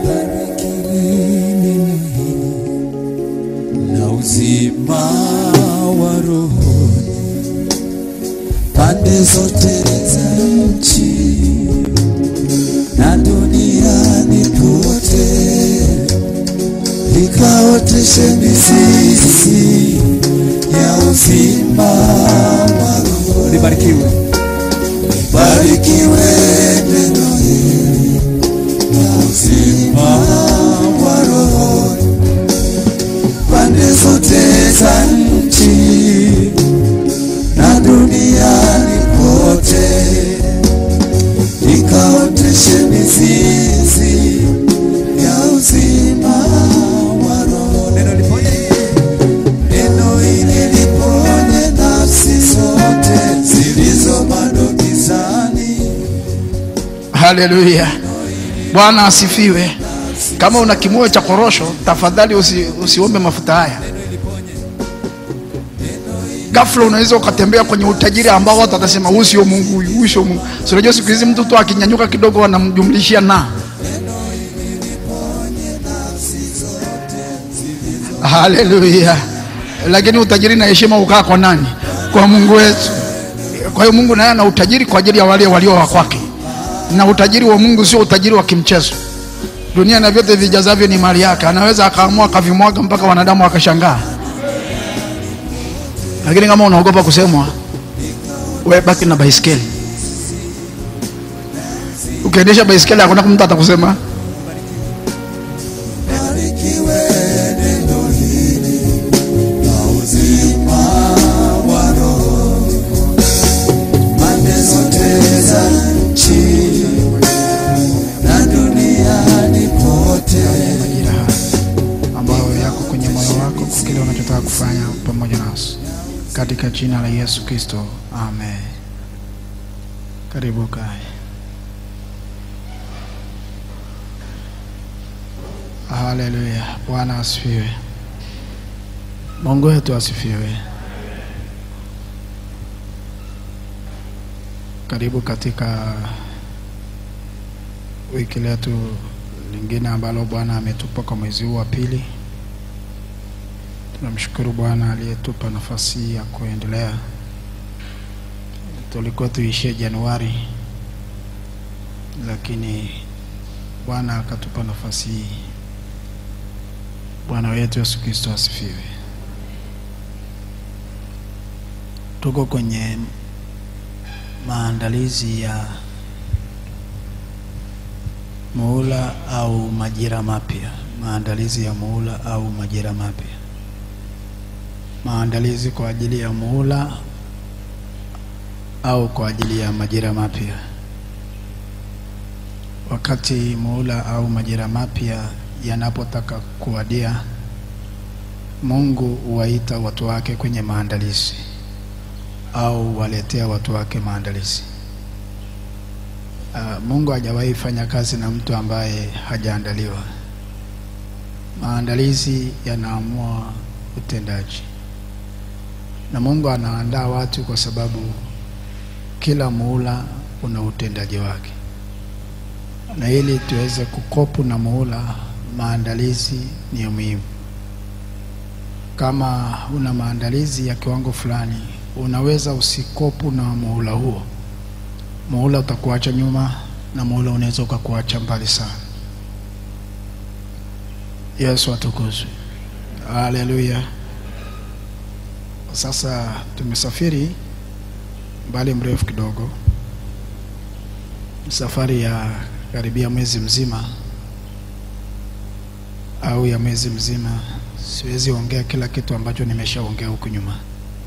neno hili na uzima wa rohoni pande zote za nchi na duniani pote, likaoteshe mizizi ya uzima wa rohoni. Libarikiwe, libarikiwe neno hili na uzima wa rohoni pande zote za nchi na duniani kote, likaoteshe mizizi ya uzima wa roho. Neno liponye, neno hili liponye nafsi zote zilizo bado gizani. haleluya bwana asifiwe kama una kimoyo cha korosho tafadhali usi, usiombe mafuta haya ghafla unaweza ukatembea kwenye utajiri ambao watu watasema huyu sio mungu huyu huyu sio mungu Si unajua siku hizi mtu tu akinyanyuka kidogo wanamjumlishia na haleluya lakini utajiri na heshima ukaa kwa nani kwa mungu wetu kwa hiyo mungu naye ana utajiri kwa ajili ya wale walio wa kwake na utajiri wa mungu sio utajiri wa kimchezo dunia na vyote vijazavyo ni mali yake anaweza akaamua akavimwaga mpaka wanadamu wakashangaa lakini kama unaogopa kusemwa we baki na baiskeli ukiendesha baiskeli hakuna mtu atakusema Barikiwe neno hili na uzima wa roho, pande zote za nchi na duniani pote. majira haya ambayo yako kwenye moyo wako kwa kile unachotaka kufanya pamoja nasi katika jina la yesu kristo amen karibu kae haleluya bwana asifiwe mungu wetu asifiwe karibu katika wiki letu lingine ambalo bwana ametupa kwa mwezi huu wa pili tunamshukuru bwana aliyetupa nafasi hii ya kuendelea tulikuwa tuishie januari lakini bwana akatupa nafasi hii bwana wetu yesu kristo asifiwe tuko kwenye maandalizi ya muhula au majira mapya maandalizi ya muhula au majira mapya maandalizi kwa ajili ya muhula au kwa ajili ya majira mapya wakati muhula au majira mapya yanapotaka kuwadia mungu huwaita watu wake kwenye maandalizi au waletea watu wake maandalizi Uh, Mungu hajawahi fanya kazi na mtu ambaye hajaandaliwa. Maandalizi yanaamua utendaji, na Mungu anaandaa watu kwa sababu kila muhula una utendaji wake, na ili tuweze kukopu na muhula, maandalizi ni ya muhimu. Kama una maandalizi ya kiwango fulani, unaweza usikopu na muhula huo muhula utakuacha nyuma na muhula unaweza ukakuacha mbali sana yesu atukuzwe haleluya sasa tumesafiri mbali mrefu kidogo safari ya karibia mwezi mzima au ya mwezi mzima siwezi ongea kila kitu ambacho nimeshaongea huku nyuma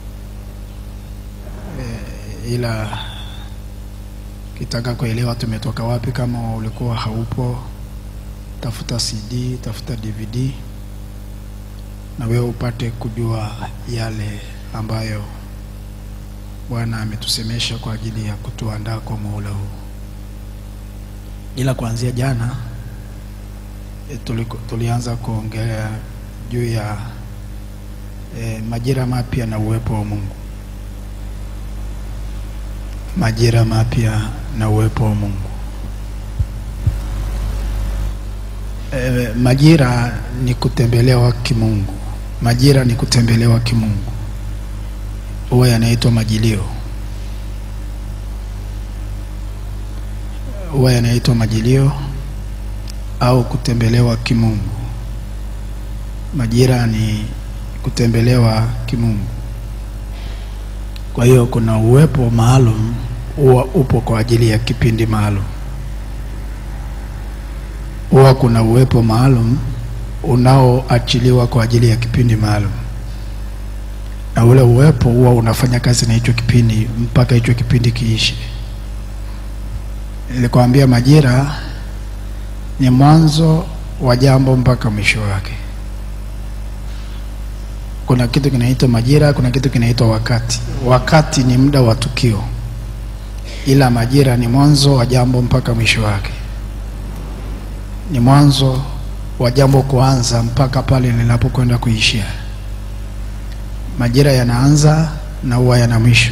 e, ila kitaka kuelewa tumetoka wapi kama ulikuwa haupo tafuta cd tafuta dvd na wewe upate kujua yale ambayo bwana ametusemesha kwa ajili ya kutuandaa kwa muhula huu ila kuanzia jana e, tuliko, tulianza kuongelea juu ya e, majira mapya na uwepo wa mungu majira mapya na uwepo wa Mungu. E, majira ni kutembelewa kimungu. Majira ni kutembelewa kimungu, huwa yanaitwa majilio, huwa yanaitwa majilio au kutembelewa kimungu. Majira ni kutembelewa kimungu. Kwa hiyo kuna uwepo maalum huwa upo kwa ajili ya kipindi maalum huwa kuna uwepo maalum unaoachiliwa kwa ajili ya kipindi maalum, na ule uwepo huwa unafanya kazi na hicho kipindi mpaka hicho kipindi kiishe. Nilikwambia majira ni mwanzo wa jambo mpaka mwisho wake. Kuna kitu kinaitwa majira, kuna kitu kinaitwa wakati. Wakati ni muda wa tukio, ila majira ni mwanzo wa jambo mpaka mwisho wake ni mwanzo wa jambo kuanza mpaka pale linapokwenda kuishia. Majira yanaanza na huwa yana mwisho.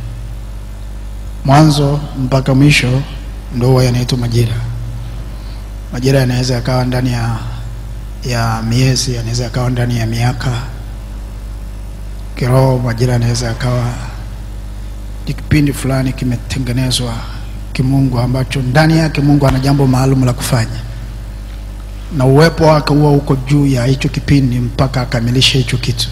Mwanzo mpaka mwisho ndio huwa yanaitwa majira. Majira yanaweza yakawa ndani ya, ya miezi, yanaweza yakawa ndani ya miaka. Kiroho majira yanaweza yakawa ni kipindi fulani kimetengenezwa kimungu, ambacho ndani yake Mungu ana jambo maalum la kufanya na uwepo wake huwa uko juu ya hicho kipindi mpaka akamilishe hicho kitu.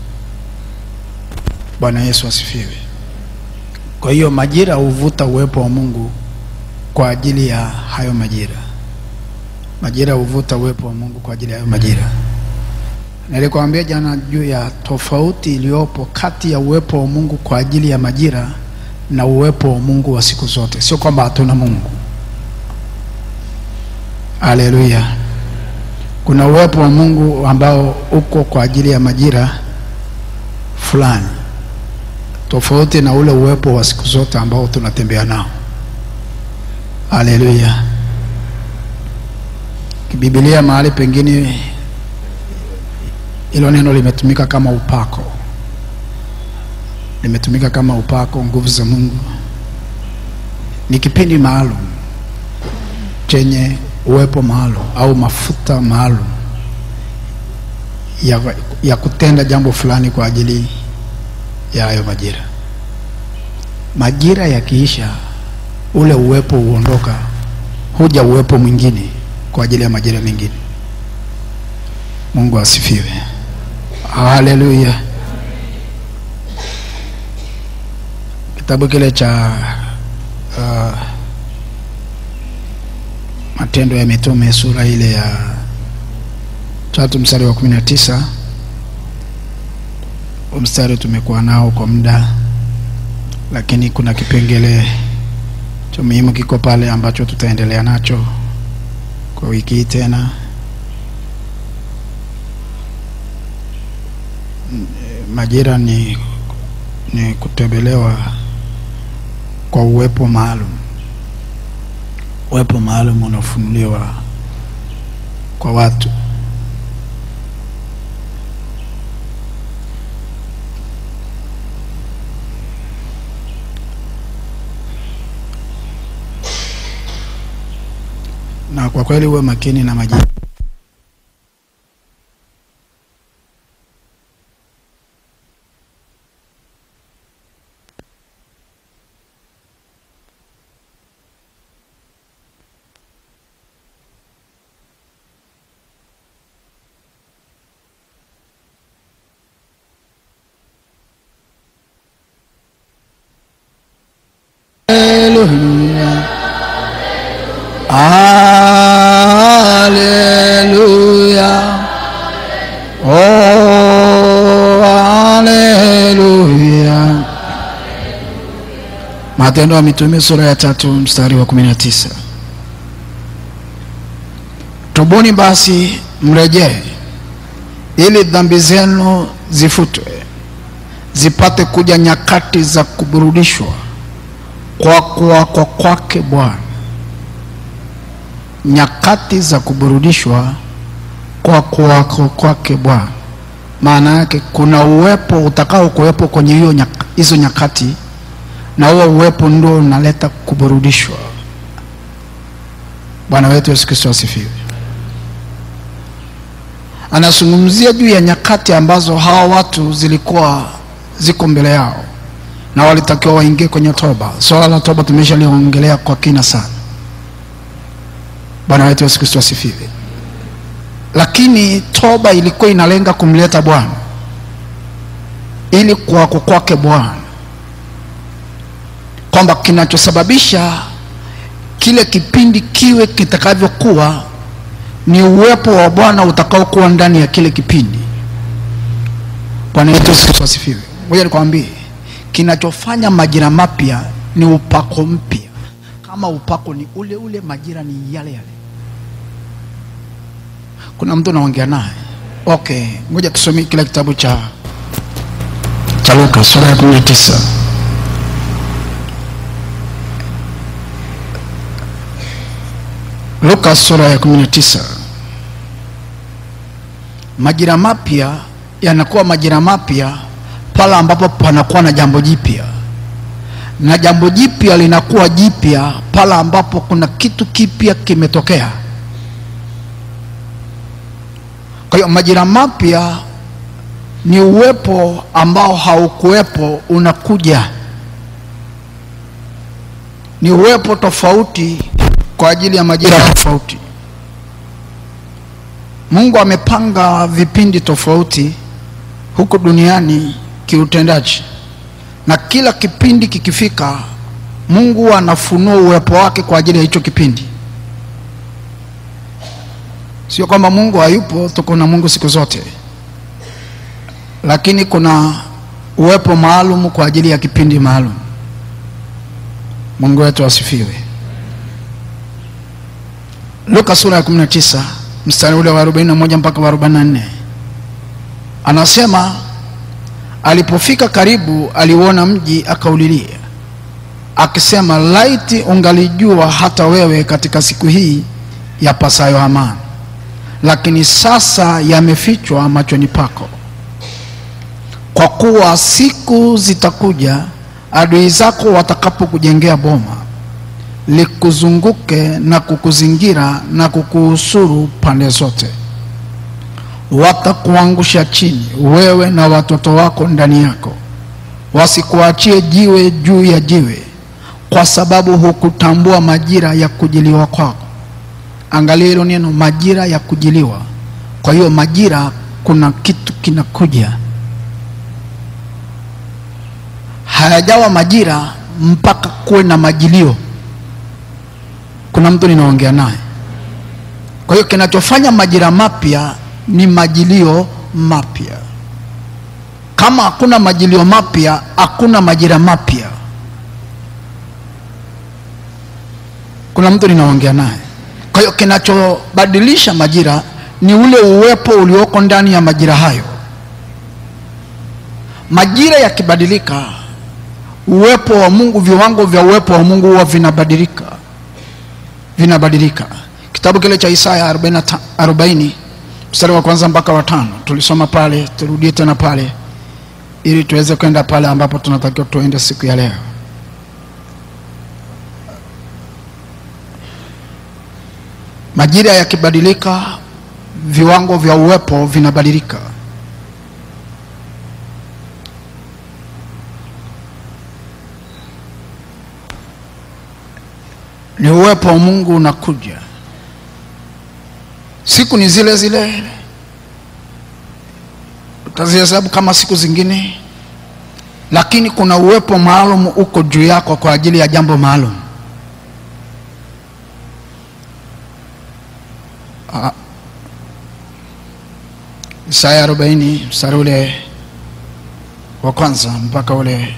Bwana Yesu asifiwe. Kwa hiyo majira huvuta uwepo wa Mungu kwa ajili ya hayo majira. Majira huvuta uwepo wa Mungu kwa ajili ya hayo majira. Nilikwambia jana juu ya tofauti iliyopo kati ya uwepo wa Mungu kwa ajili ya majira na uwepo wa Mungu wa siku zote. Sio kwamba hatuna Mungu. Haleluya. Kuna uwepo wa Mungu ambao uko kwa ajili ya majira fulani, tofauti na ule uwepo wa siku zote ambao tunatembea nao. Haleluya. Kibibilia mahali pengine hilo neno limetumika kama upako, limetumika kama upako, nguvu za Mungu. Ni kipindi maalum chenye uwepo maalum au mafuta maalum ya, ya kutenda jambo fulani kwa ajili ya hayo majira. Majira yakiisha, ule uwepo huondoka, huja uwepo mwingine kwa ajili ya majira mengine. Mungu asifiwe, haleluya. Kitabu kile cha uh, Matendo ya Mitume sura ile ya tatu mstari wa kumi na tisa mstari tumekuwa nao kwa muda, lakini kuna kipengele cha muhimu kiko pale ambacho tutaendelea nacho kwa wiki hii tena. Majira ni, ni kutembelewa kwa uwepo maalum uwepo maalum unafunuliwa kwa watu. Na kwa kweli uwe makini na majira. Haleluya. Haleluya. Oh, haleluya. Matendo ya Mitume sura ya tatu mstari wa kumi na tisa. Tubuni basi mrejee, ili dhambi zenu zifutwe, zipate kuja nyakati za kuburudishwa kwa kuwako kwake Bwana, nyakati za kuburudishwa kwa kuwako kwake Bwana. Maana yake kuna uwepo utakao kuwepo kwenye hiyo nyaka, hizo nyakati, na huo uwepo ndio unaleta kuburudishwa. Bwana wetu Yesu Kristo asifiwe. anazungumzia juu ya nyakati ambazo hawa watu zilikuwa ziko mbele yao na walitakiwa waingie kwenye toba. Swala la toba tumeshaliongelea kwa kina sana. Bwana wetu Yesu Kristo asifiwe. Lakini toba ilikuwa inalenga kumleta Bwana ili kuwako kwake Bwana, kwamba kinachosababisha kile kipindi kiwe kitakavyokuwa ni uwepo wa Bwana utakaokuwa ndani ya kile kipindi. Bwana wetu Yesu Kristo asifiwe. Ngoja nikwambie, kinachofanya majira mapya ni upako mpya. Kama upako ni ule ule, majira ni yale yale. Kuna mtu naongea naye. Okay, ngoja tusome kile kitabu cha cha Luka sura ya 19. Luka sura ya 19. Majira mapya yanakuwa majira mapya pale ambapo panakuwa na jambo jipya, na jambo jipya linakuwa jipya pale ambapo kuna kitu kipya kimetokea. Kwa hiyo majira mapya ni uwepo ambao haukuwepo unakuja, ni uwepo tofauti kwa ajili ya majira tofauti. Mungu amepanga vipindi tofauti huku duniani kiutendaji, na kila kipindi kikifika, Mungu anafunua uwepo wake kwa ajili ya hicho kipindi. Sio kwamba Mungu hayupo, tuko na Mungu siku zote, lakini kuna uwepo maalum kwa ajili ya kipindi maalum. Mungu wetu asifiwe. Luka sura ya 19 mstari ule wa 41 mpaka wa 44 anasema, alipofika karibu, aliuona mji, akaulilia akisema, laiti ungalijua hata wewe katika siku hii yapasayo amani, lakini sasa yamefichwa machoni pako. Kwa kuwa siku zitakuja, adui zako watakapokujengea boma likuzunguke na kukuzingira na kukuhusuru pande zote, watakuangusha chini, wewe na watoto wako ndani yako, wasikuachie jiwe juu ya jiwe, kwa sababu hukutambua majira ya kujiliwa kwako. Angalia hilo neno, majira ya kujiliwa. Kwa hiyo majira, kuna kitu kinakuja. Hayajawa majira mpaka kuwe na majilio kuna mtu ninaongea naye. Kwa hiyo kinachofanya majira mapya ni majilio mapya. Kama hakuna majilio mapya, hakuna majira mapya. Kuna mtu ninaongea naye. Kwa hiyo kinachobadilisha majira ni ule uwepo ulioko ndani ya majira hayo. Majira yakibadilika, uwepo wa Mungu, viwango vya uwepo wa Mungu huwa vinabadilika vinabadilika. Kitabu kile cha Isaya 40 40 mstari wa kwanza mpaka wa tano tulisoma pale, turudie tena pale ili tuweze kwenda pale ambapo tunatakiwa tuende siku ya leo. Majira yakibadilika, viwango vya uwepo vinabadilika. ni uwepo wa Mungu unakuja. Siku ni zile zile, utazihesabu kama siku zingine, lakini kuna uwepo maalum uko juu yako kwa ajili ya jambo maalum. Ah. Isaya 40 mstari ule wa kwanza mpaka ule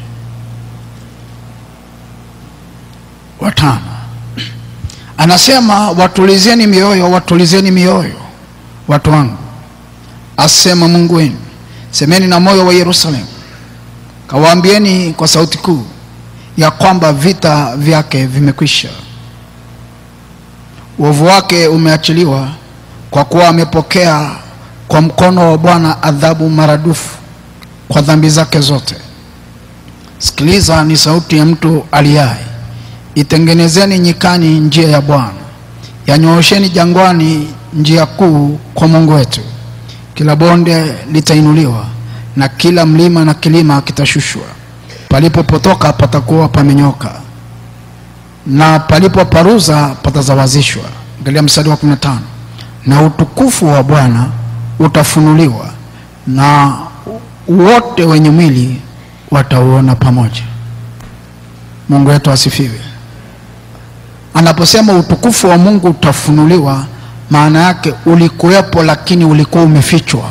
wa tano anasema watulizeni mioyo, watulizeni mioyo watu wangu, asema Mungu wenu. Semeni na moyo wa Yerusalemu, kawaambieni kwa sauti kuu ya kwamba vita vyake vimekwisha, uovu wake umeachiliwa, kwa kuwa amepokea kwa mkono wa Bwana adhabu maradufu kwa dhambi zake zote. Sikiliza, ni sauti ya mtu aliaye Itengenezeni nyikani njia ya Bwana, yanyoosheni jangwani njia kuu kwa Mungu wetu. kila bonde litainuliwa na kila mlima na kilima kitashushwa palipopotoka patakuwa pamenyoka na palipoparuza patazawazishwa angalia mstari wa 15 na utukufu wa bwana utafunuliwa na wote wenye mwili watauona pamoja mungu wetu asifiwe anaposema utukufu wa mungu utafunuliwa maana yake ulikuwepo lakini ulikuwa umefichwa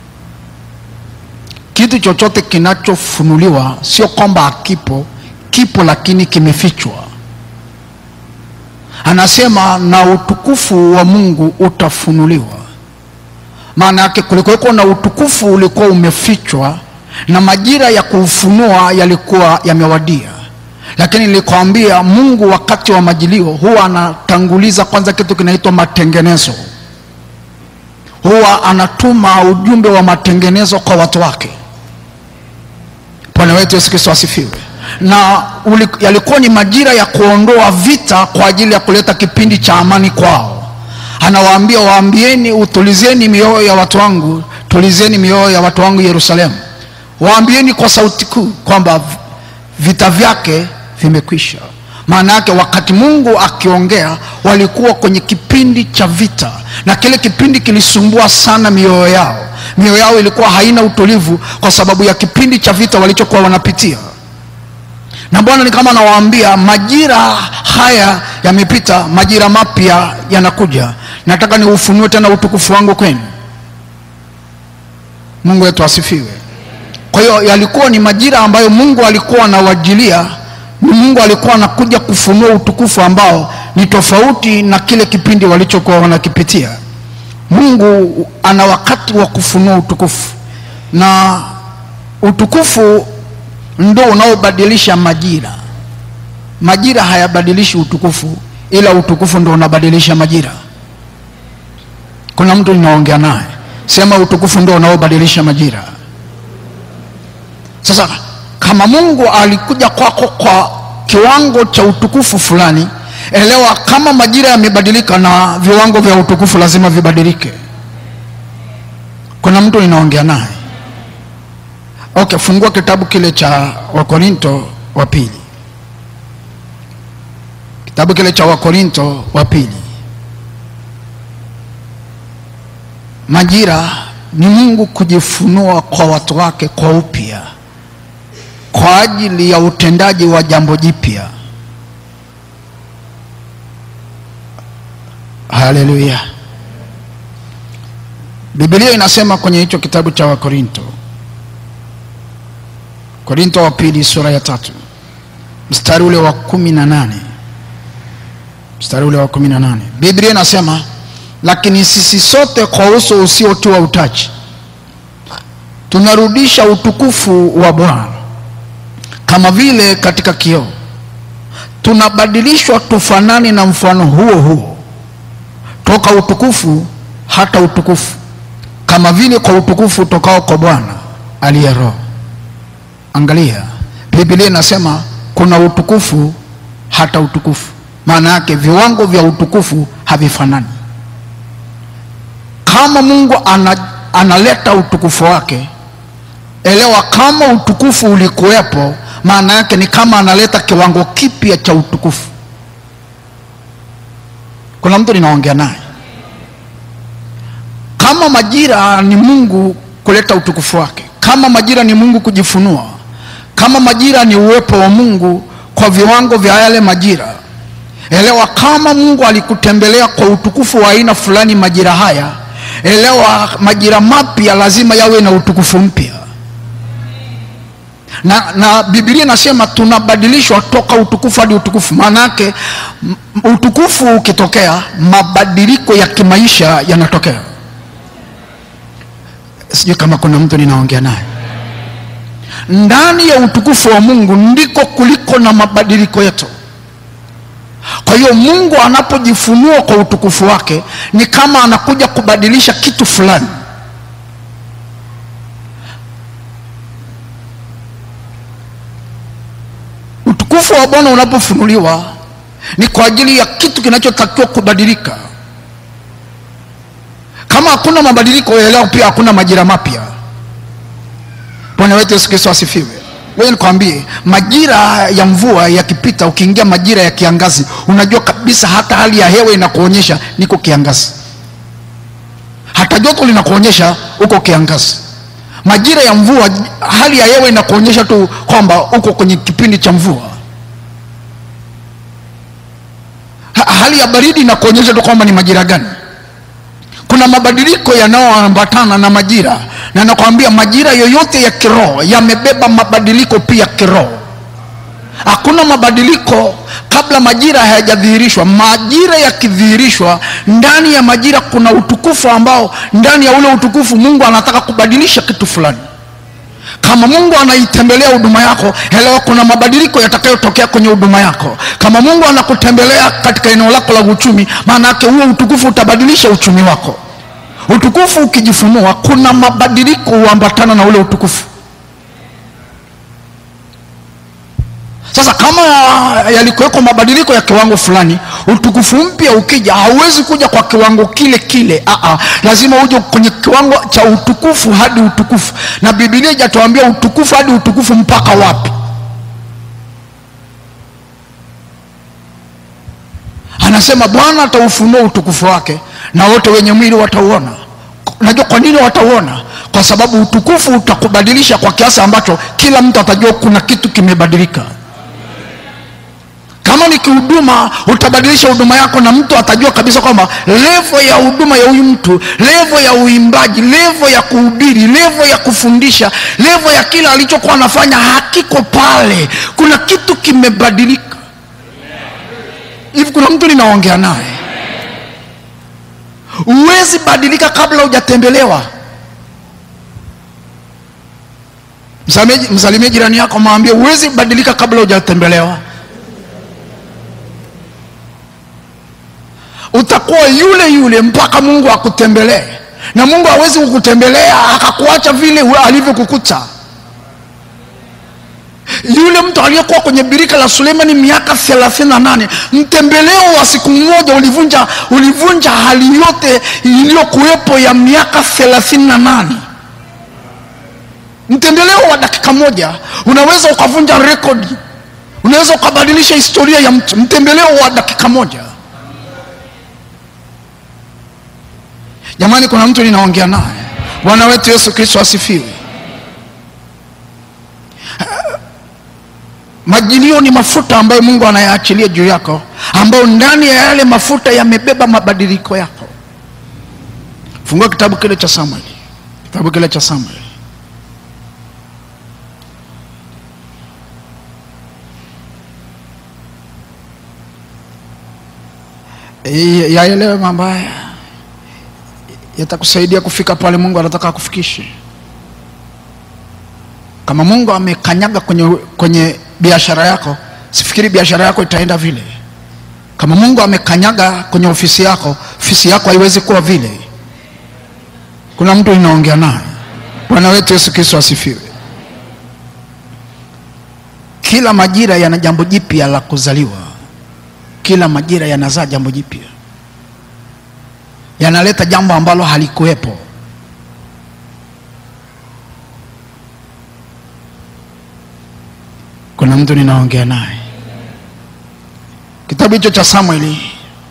kitu chochote kinachofunuliwa sio kwamba hakipo kipo lakini kimefichwa anasema na utukufu wa mungu utafunuliwa maana yake kulikuweko na utukufu ulikuwa umefichwa na majira ya kuufunua yalikuwa yamewadia lakini nilikwambia mungu wakati wa majilio huwa anatanguliza kwanza kitu kinaitwa matengenezo huwa anatuma ujumbe wa matengenezo kwa watu wake bwana wetu yesu kristo asifiwe na uli, yalikuwa ni majira ya kuondoa vita kwa ajili ya kuleta kipindi cha amani kwao anawaambia waambieni utulizeni mioyo ya watu wangu tulizeni mioyo ya watu wangu yerusalemu waambieni kwa sauti kuu kwamba vita vyake vimekwisha maana yake wakati mungu akiongea walikuwa kwenye kipindi cha vita na kile kipindi kilisumbua sana mioyo yao mioyo yao ilikuwa haina utulivu kwa sababu ya kipindi cha vita walichokuwa wanapitia na bwana ni kama anawaambia majira haya yamepita majira mapya yanakuja nataka niufunue tena utukufu wangu kwenu mungu wetu asifiwe kwa hiyo yalikuwa ni majira ambayo mungu alikuwa anawajilia ni mungu alikuwa anakuja kufunua utukufu ambao ni tofauti na kile kipindi walichokuwa wanakipitia mungu ana wakati wa kufunua utukufu na utukufu ndo unaobadilisha majira majira hayabadilishi utukufu ila utukufu ndo unabadilisha majira kuna mtu ninaongea naye sema utukufu ndo unaobadilisha majira sasa kama mungu alikuja kwako kwa kiwango cha utukufu fulani elewa kama majira yamebadilika na viwango vya utukufu lazima vibadilike kuna mtu ninaongea naye okay fungua kitabu kile cha wakorinto wa pili kitabu kile cha wakorinto wa pili majira ni mungu kujifunua kwa watu wake kwa upya kwa ajili ya utendaji wa jambo jipya haleluya bibilia inasema kwenye hicho kitabu cha wakorinto korinto wa pili sura ya tatu mstari ule wa kumi na nane mstari ule wa kumi na nane biblia inasema lakini sisi sote kwa uso usiotiwa utaji tunarudisha utukufu wa bwana kama vile katika kioo tunabadilishwa tufanani na mfano huo huo toka utukufu hata utukufu kama vile kwa utukufu utokao kwa bwana aliye roho angalia biblia inasema kuna utukufu hata utukufu maana yake viwango vya utukufu havifanani kama mungu ana, analeta utukufu wake elewa kama utukufu ulikuwepo maana yake ni kama analeta kiwango kipya cha utukufu kuna mtu ninaongea naye kama majira ni mungu kuleta utukufu wake kama majira ni mungu kujifunua kama majira ni uwepo wa mungu kwa viwango vya yale majira elewa kama mungu alikutembelea kwa utukufu wa aina fulani majira haya elewa majira mapya lazima yawe na utukufu mpya na, na bibilia inasema tunabadilishwa toka utukufu hadi utukufu maana yake utukufu ukitokea mabadiliko ya kimaisha yanatokea sijui kama kuna mtu ninaongea naye ndani ya utukufu wa mungu ndiko kuliko na mabadiliko yetu kwa hiyo mungu anapojifunua kwa utukufu wake ni kama anakuja kubadilisha kitu fulani utukufu wa bwana unapofunuliwa ni kwa ajili ya kitu kinachotakiwa kubadilika kama hakuna mabadiliko elewa pia hakuna majira mapya bwana wetu yesu kristo asifiwe wewe nikwambie majira ya mvua yakipita ukiingia majira ya kiangazi unajua kabisa hata hali ya hewa inakuonyesha niko kiangazi hata joto linakuonyesha uko kiangazi majira ya mvua hali ya hewa inakuonyesha tu kwamba uko kwenye kipindi cha mvua ha, hali ya baridi inakuonyesha tu kwamba ni majira gani kuna mabadiliko yanayoambatana na majira na nakwambia majira yoyote ya kiroho yamebeba mabadiliko pia kiroho hakuna mabadiliko kabla majira hayajadhihirishwa majira yakidhihirishwa ndani ya majira kuna utukufu ambao ndani ya ule utukufu mungu anataka kubadilisha kitu fulani kama mungu anaitembelea huduma yako elewa kuna mabadiliko yatakayotokea kwenye huduma yako kama mungu anakutembelea katika eneo lako la uchumi maana yake huo utukufu utabadilisha uchumi wako utukufu ukijifunua kuna mabadiliko huambatana na ule utukufu sasa kama yalikuweko mabadiliko ya kiwango fulani utukufu mpya ukija hauwezi kuja kwa kiwango kile kile Aa, lazima uje kwenye kiwango cha utukufu hadi utukufu na bibilia ijatuambia utukufu hadi utukufu mpaka wapi anasema bwana ataufunua utukufu wake na wote wenye mwili watauona unajua kwa nini watauona kwa sababu utukufu utakubadilisha kwa kiasi ambacho kila mtu atajua kuna kitu kimebadilika kama ni kihuduma utabadilisha huduma yako na mtu atajua kabisa kwamba levo ya huduma ya huyu mtu levo ya uimbaji levo ya kuhubiri levo ya kufundisha levo ya kila alichokuwa anafanya hakiko pale kuna kitu kimebadilika hivi kuna mtu ninaongea naye huwezi badilika kabla hujatembelewa Msameji- msalimie jirani yako mwambie huwezi badilika kabla hujatembelewa utakuwa yule yule mpaka mungu akutembelee na mungu hawezi kukutembelea akakuacha vile u- alivyokukuta yule mtu aliyekuwa kwenye birika la suleimani miaka thelathini na nane mtembeleo wa siku moja ulivunja ulivunja hali yote iliyokuwepo ya miaka thelathini na nane mtembeleo wa dakika moja unaweza ukavunja rekodi unaweza ukabadilisha historia ya mtu mtembeleo wa dakika moja jamani kuna mtu ninaongea naye bwana wetu yesu kristo asifiwe majilio ni mafuta ambayo mungu anayaachilia juu yako ambayo ndani ya yale mafuta yamebeba mabadiliko yako fungua kitabu kile cha samueli kitabu kile cha samueli Eh, yaelewe mambo haya yatakusaidia kufika pale mungu anataka akufikishe kama mungu amekanyaga kwenye, kwenye biashara yako sifikiri biashara yako itaenda vile kama mungu amekanyaga kwenye ofisi yako ofisi yako haiwezi kuwa vile kuna mtu inaongea naye bwana wetu yesu kristo asifiwe kila majira yana jambo jipya la kuzaliwa kila majira yanazaa jambo jipya yanaleta jambo ambalo halikuwepo kuna mtu ninaongea naye kitabu hicho cha samueli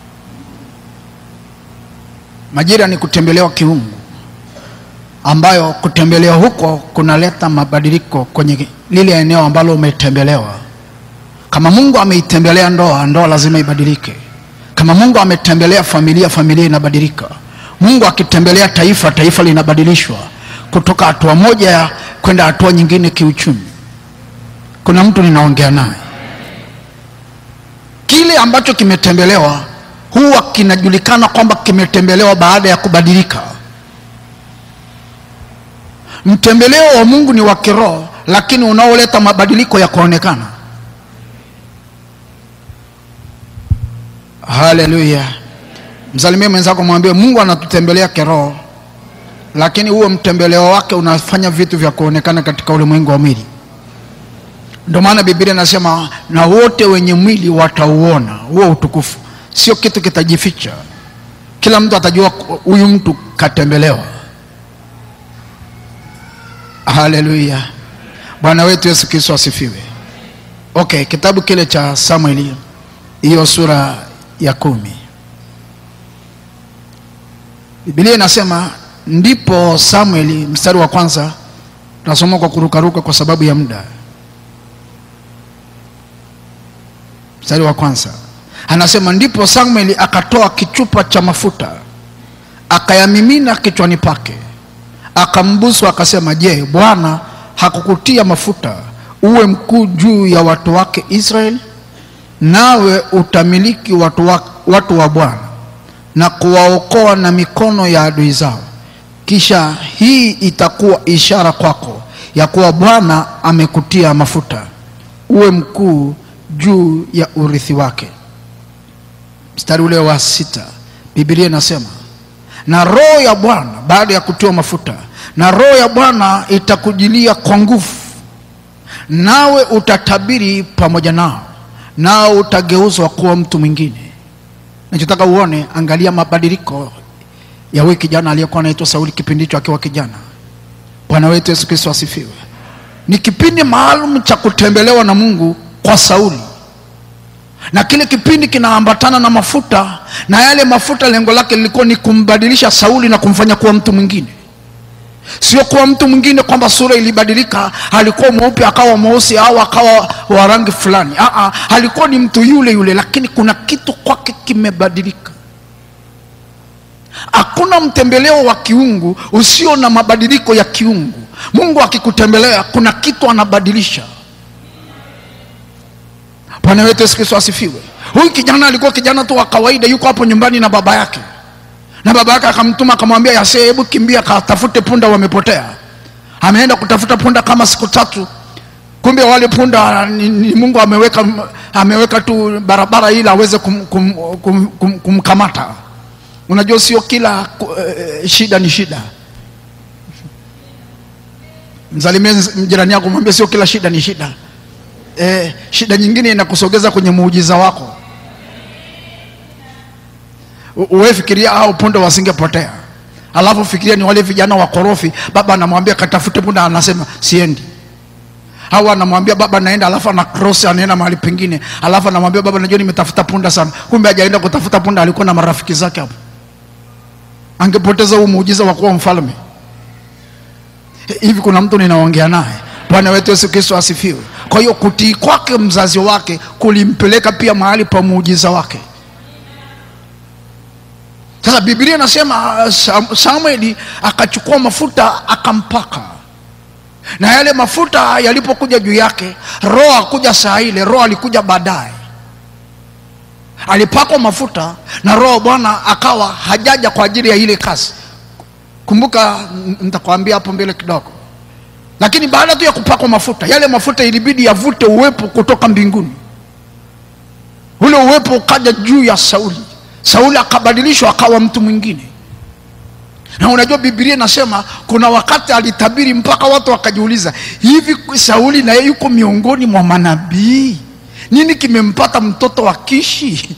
majira ni kutembelewa kiungu ambayo kutembelewa huko kunaleta mabadiliko kwenye lile eneo ambalo umetembelewa kama mungu ameitembelea ndoa ndoa lazima ibadilike kama mungu ametembelea familia familia inabadilika mungu akitembelea taifa taifa linabadilishwa kutoka hatua moja ya kwenda hatua nyingine kiuchumi kuna mtu ninaongea naye kile ambacho kimetembelewa huwa kinajulikana kwamba kimetembelewa baada ya kubadilika mtembeleo wa mungu ni wa kiroho lakini unaoleta mabadiliko ya kuonekana haleluya msalimie mwenzako mwambie mungu anatutembelea kiroho lakini huo mtembeleo wake unafanya vitu vya kuonekana katika ulimwengu wa mwili ndio maana biblia inasema na wote wenye mwili watauona huo utukufu sio kitu kitajificha kila mtu atajua huyu mtu katembelewa haleluya bwana wetu yesu kristo asifiwe okay kitabu kile cha samueli hiyo sura ya kumi bibilia inasema ndipo samueli mstari wa kwanza tunasoma kwa kurukaruka kwa sababu ya muda mstari wa kwanza anasema ndipo samueli akatoa kichupa cha mafuta akayamimina kichwani pake akambusu akasema je bwana hakukutia mafuta uwe mkuu juu ya watu wake israeli nawe utamiliki watu wa, watu wa bwana na kuwaokoa na mikono ya adui zao kisha hii itakuwa ishara kwako ya kuwa bwana amekutia mafuta uwe mkuu juu ya urithi wake mstari ule wa sita bibilia inasema na roho ya bwana baada ya kutiwa mafuta na roho ya bwana itakujilia kwa nguvu nawe utatabiri pamoja nao nao utageuzwa kuwa mtu mwingine nachotaka uone angalia mabadiliko ya huyu kijana aliyekuwa anaitwa sauli kipindi hicho akiwa kijana bwana wetu yesu kristo asifiwe ni kipindi maalum cha kutembelewa na mungu kwa sauli na kile kipindi kinaambatana na mafuta na yale mafuta lengo lake lilikuwa ni kumbadilisha sauli na kumfanya kuwa mtu mwingine sio kuwa mtu mwingine kwamba sura ilibadilika alikuwa mweupe akawa mweusi au akawa wa rangi fulani Aa, alikuwa ni mtu yule yule lakini kuna kitu kwake kimebadilika hakuna mtembeleo wa kiungu usio na mabadiliko ya kiungu mungu akikutembelea kuna kitu anabadilisha bwana wetu yesu kristo asifiwe huyu kijana alikuwa kijana tu wa kawaida yuko hapo nyumbani na baba yake na baba yake akamtuma akamwambia yasee hebu kimbia katafute punda wamepotea ameenda kutafuta punda kama siku tatu kumbe wale punda ni, ni mungu ameweka ameweka tu barabara ili aweze kum, kum, kum, kum, kumkamata unajua sio kila uh, shida ni shida msalimie jirani yako mwambie sio kila shida ni shida eh, shida nyingine inakusogeza kwenye muujiza wako uwe fikiria hao punda wasingepotea alafu fikiria ni wale vijana wakorofi baba anamwambia katafute punda anasema siendi au anamwambia baba naenda alafu ana cross anaenda mahali pengine alafu anamwambia baba najua nimetafuta punda sana kumbe hajaenda kutafuta punda alikuwa na marafiki zake hapo angepoteza huu muujiza wa kuwa mfalme hivi kuna mtu ninaongea naye bwana wetu yesu kristo asifiwe kwa hiyo kutii kwake mzazi wake kulimpeleka pia mahali pa muujiza wake sasa biblia inasema samueli akachukua mafuta akampaka na yale mafuta yalipokuja juu yake roho akuja saa ile roho alikuja baadaye alipakwa mafuta na roho bwana akawa hajaja kwa ajili ya ile kazi kumbuka nitakwambia hapo mbele kidogo lakini baada tu ya kupakwa mafuta yale mafuta ilibidi yavute uwepo kutoka mbinguni ule uwepo ukaja juu ya sauli sauli akabadilishwa akawa mtu mwingine na unajua bibilia inasema kuna wakati alitabiri mpaka watu wakajiuliza hivi sauli naye yuko miongoni mwa manabii nini kimempata mtoto wa kishi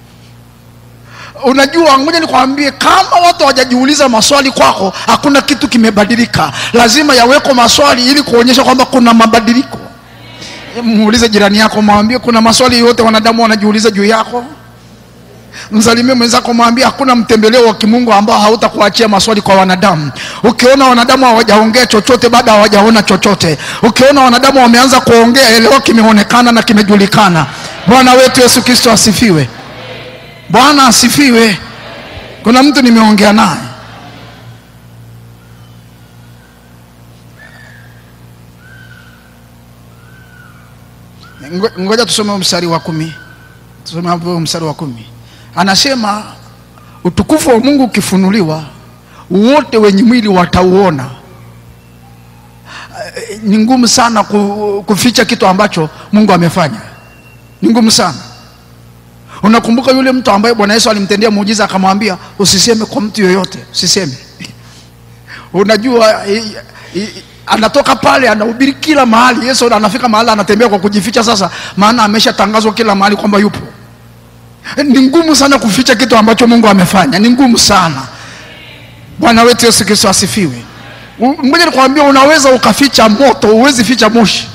unajua ngoja nikwambie kama watu hawajajiuliza maswali kwako hakuna kitu kimebadilika lazima yaweko maswali ili kuonyesha kwamba kuna mabadiliko muulize jirani yako mwambie kuna maswali yote wanadamu wanajiuliza juu yako msalimie mwenzako mwambie hakuna mtembeleo wa kimungu ambao hautakuachia maswali kwa wanadamu ukiona wanadamu hawajaongea chochote bado hawajaona chochote ukiona wanadamu wameanza kuongea elewa kimeonekana na kimejulikana bwana wetu yesu kristo asifiwe bwana asifiwe kuna mtu nimeongea naye ngoja tusome mstari wa kumi tusome hapo mstari wa kumi anasema utukufu wa mungu ukifunuliwa wote wenye mwili watauona ni ngumu sana kuficha kitu ambacho mungu amefanya ni ngumu sana unakumbuka yule mtu ambaye bwana yesu alimtendea muujiza akamwambia usiseme kwa mtu yoyote usiseme unajua i, i, anatoka pale anahubiri kila mahali yesu anafika mahali anatembea kwa kujificha sasa maana ameshatangazwa kila mahali kwamba yupo ni ngumu sana kuficha kitu ambacho mungu amefanya ni ngumu sana bwana wetu yesu kristo asifiwe U- ngoja nikwambia unaweza ukaficha moto huwezi ficha moshi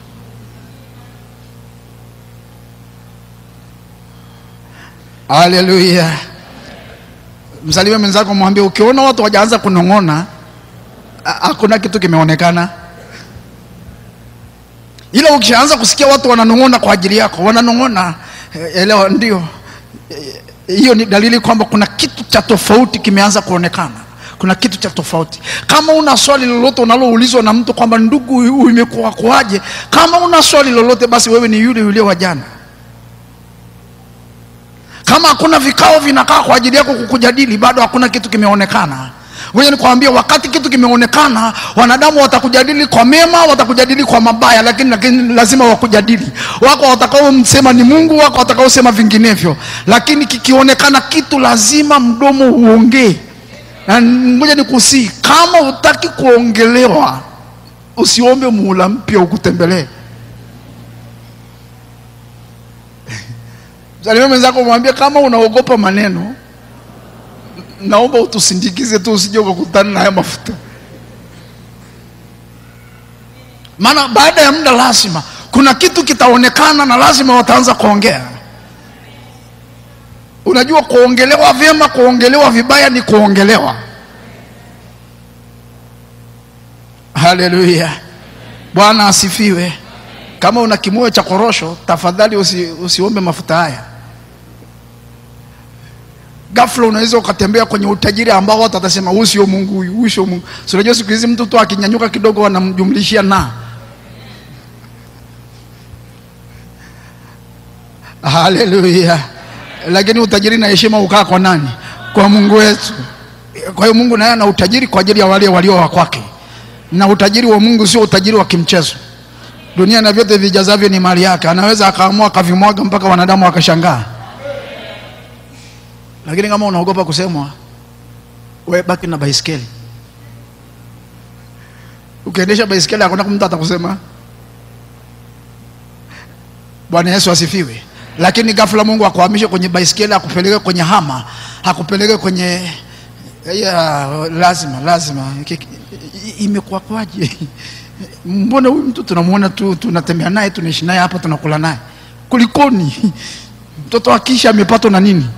haleluya msalimie mwenzako mwambie ukiona watu wajaanza kunong'ona ha- hakuna kitu kimeonekana ila ukishaanza kusikia watu wananong'ona kwa ajili yako wananong'ona eh, elewa ndio Eh, hiyo ni dalili kwamba kuna kitu cha tofauti kimeanza kuonekana kuna kitu cha tofauti kama una swali lolote unaloulizwa na mtu kwamba ndugu huyu imekuwa kuaje kama una swali lolote basi wewe ni yule yule wa jana kama hakuna vikao vinakaa kwa ajili yako kukujadili bado hakuna kitu kimeonekana ngoja nikwambia wakati kitu kimeonekana wanadamu watakujadili kwa mema watakujadili kwa mabaya lakini, lakini lazima wakujadili wako watakaosema ni mungu wako watakaosema vinginevyo lakini kikionekana kitu lazima mdomo uongee na ngoja nikusii kama hutaki kuongelewa usiombe muhula mpya ukutembelee Salimia mwenzako mwambie kama unaogopa maneno, naomba utusindikize tu, usije ukakutana na haya mafuta. Maana baada ya muda lazima kuna kitu kitaonekana na lazima wataanza kuongea. Unajua, kuongelewa vyema, kuongelewa vibaya ni kuongelewa. Haleluya, Bwana asifiwe. Kama una kimoyo cha korosho, tafadhali usi, usiombe mafuta haya. Ghafla unaweza ukatembea kwenye utajiri ambao watu watasema huyu sio Mungu, huyu huyu sio Mungu. Si unajua siku hizi mtu tu akinyanyuka kidogo wanamjumlishia na. Haleluya! Lakini utajiri na heshima ukaa kwa nani? Kwa Mungu wetu. Kwa hiyo Mungu naye ana utajiri kwa ajili ya wale walio wa kwake, na utajiri wa Mungu sio utajiri wa kimchezo. Dunia na vyote vijazavyo ni mali yake, anaweza akaamua akavimwaga mpaka wanadamu wakashangaa. Lakini kama unaogopa kusemwa, we baki na baiskeli. Ukiendesha baiskeli hakuna mtu atakusema. Bwana Yesu asifiwe. Lakini ghafla Mungu akuhamishe kwenye baiskeli, akupeleke kwenye hama, akupeleke kwenye ya, lazima lazima Ki- ki- imekuwa kwaje? Mbona huyu mtu tunamwona tu, tunatembea naye, tunaishi naye hapa, tunakula naye, kulikoni? Mtoto akisha amepatwa na nini?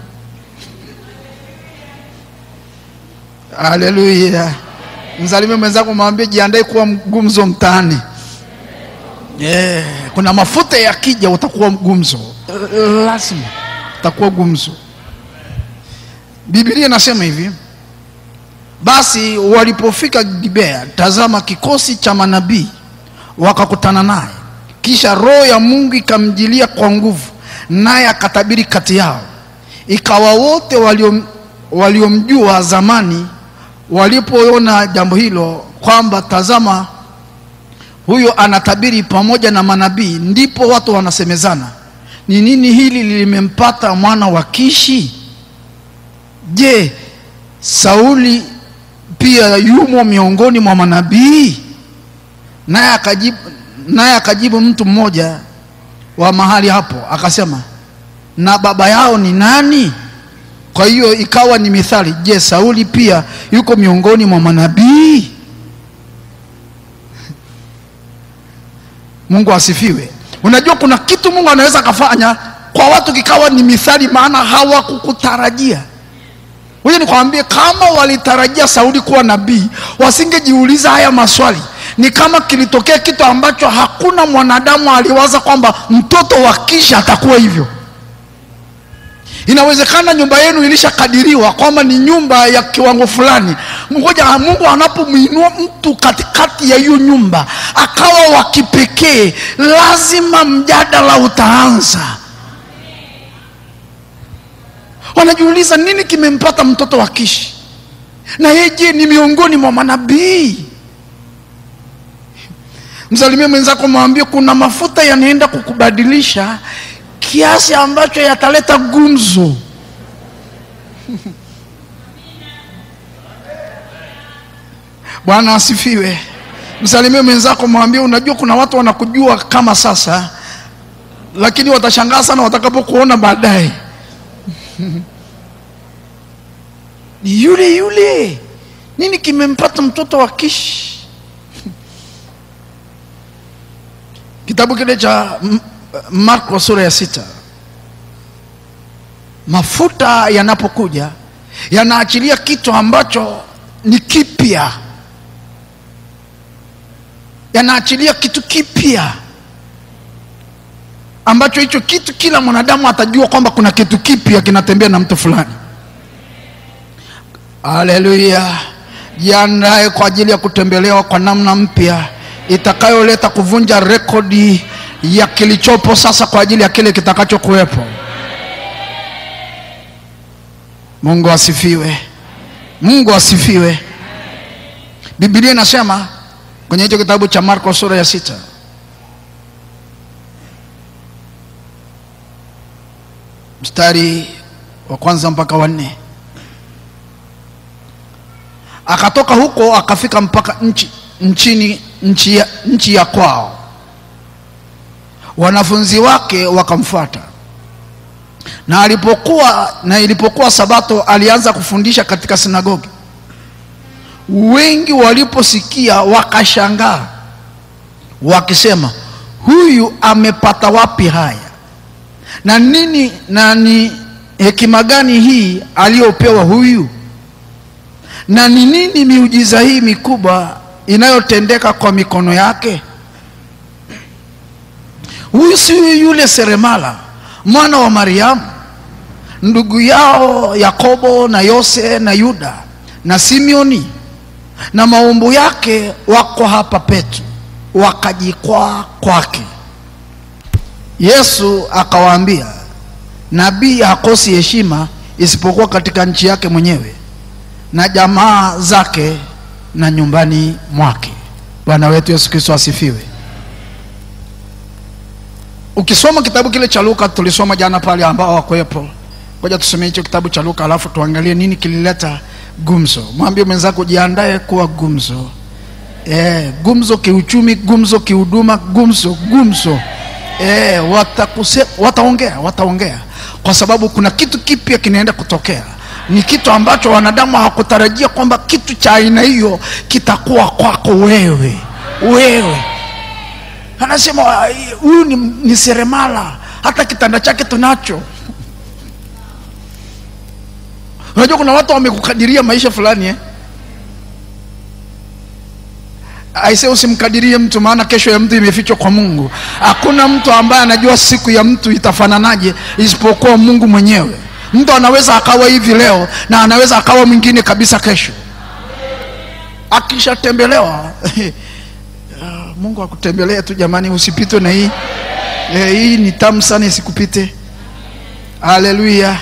Haleluya! Msalimie mwenzako, mwambie jiandae kuwa mgumzo mtaani. Yeah, kuna mafuta yakija utakuwa gumzo, lazima utakuwa gumzo. Biblia inasema hivi, basi walipofika Gibea, tazama, kikosi cha manabii wakakutana naye, kisha roho ya Mungu ikamjilia kwa nguvu, naye akatabiri kati yao. Ikawa wote waliom- waliomjua zamani walipoona jambo hilo, kwamba tazama, huyo anatabiri pamoja na manabii, ndipo watu wanasemezana, ni nini hili limempata mwana wa Kishi? Je, Sauli pia yumo miongoni mwa manabii? Naye akajibu, naye akajibu mtu mmoja wa mahali hapo akasema, na baba yao ni nani? Kwa hiyo ikawa ni mithali, je, Sauli pia yuko miongoni mwa manabii? Mungu asifiwe. Unajua kuna kitu Mungu anaweza akafanya kwa watu kikawa ni mithali, maana hawakukutarajia. Huyu nikwambie, kama walitarajia Sauli kuwa nabii, wasingejiuliza haya maswali. Ni kama kilitokea kitu ambacho hakuna mwanadamu aliwaza kwamba mtoto wa Kisha atakuwa hivyo. Inawezekana nyumba yenu ilishakadiriwa kwamba ni nyumba ya kiwango fulani. Ngoja Mungu anapomwinua mtu katikati ya hiyo nyumba akawa wa kipekee, lazima mjadala utaanza. Wanajiuliza nini kimempata mtoto wa Kishi, na yeye je, ni miongoni mwa manabii? Msalimie mwenzako, mwambie kuna mafuta yanaenda kukubadilisha kiasi ambacho yataleta gumzo. Bwana asifiwe. Msalimie mwenzako, mwambie unajua, kuna watu wanakujua kama sasa, lakini watashangaa sana watakapokuona baadaye. Ni yule yule nini kimempata mtoto wa kishi kitabu kile cha M- marko sura ya sita mafuta yanapokuja yanaachilia kitu ambacho ni kipya yanaachilia kitu kipya ambacho hicho kitu kila mwanadamu atajua kwamba kuna kitu kipya kinatembea na mtu fulani haleluya jiandae kwa ajili ya kutembelewa kwa namna mpya itakayoleta kuvunja rekodi ya kilichopo sasa kwa ajili ya kile kitakachokuwepo mungu asifiwe mungu asifiwe bibilia inasema kwenye hicho kitabu cha marko sura ya sita mstari wa kwanza mpaka wa nne akatoka huko akafika mpaka nchi nchini nchi ya, nchi ya kwao wanafunzi wake wakamfuata na alipokuwa na ilipokuwa sabato alianza kufundisha katika sinagogi wengi waliposikia wakashangaa wakisema huyu amepata wapi haya na nini na ni hekima gani hii aliyopewa huyu na ni nini miujiza hii mikubwa inayotendeka kwa mikono yake huyu si yule seremala mwana wa mariamu ndugu yao yakobo na yose na yuda na simeoni na maumbu yake wako hapa petu wakajikwaa kwake yesu akawaambia nabii hakosi heshima isipokuwa katika nchi yake mwenyewe na jamaa zake na nyumbani mwake bwana wetu yesu kristo asifiwe ukisoma kitabu kile cha luka tulisoma jana pale ambao wakuwepo ngoja tusomee hicho kitabu cha luka alafu tuangalie nini kilileta gumzo mwambie mwenzako jiandae kuwa gumzo e, gumzo kiuchumi gumzo kihuduma gumzo gumzo e, watakuse, wataongea wataongea kwa sababu kuna kitu kipya kinaenda kutokea ni kitu ambacho wanadamu hawakutarajia kwamba kitu cha aina hiyo kitakuwa kwako wewe wewe anasema huyu ni, ni seremala hata kitanda chake tunacho unajua kuna watu wamekukadiria maisha fulani eh? aise usimkadirie mtu maana kesho ya mtu imefichwa kwa mungu hakuna mtu ambaye anajua siku ya mtu itafananaje isipokuwa mungu mwenyewe mtu anaweza akawa hivi leo na anaweza akawa mwingine kabisa kesho akishatembelewa mungu akutembelee tu jamani usipitwe na hii e, hii ni tamu sana isikupite haleluya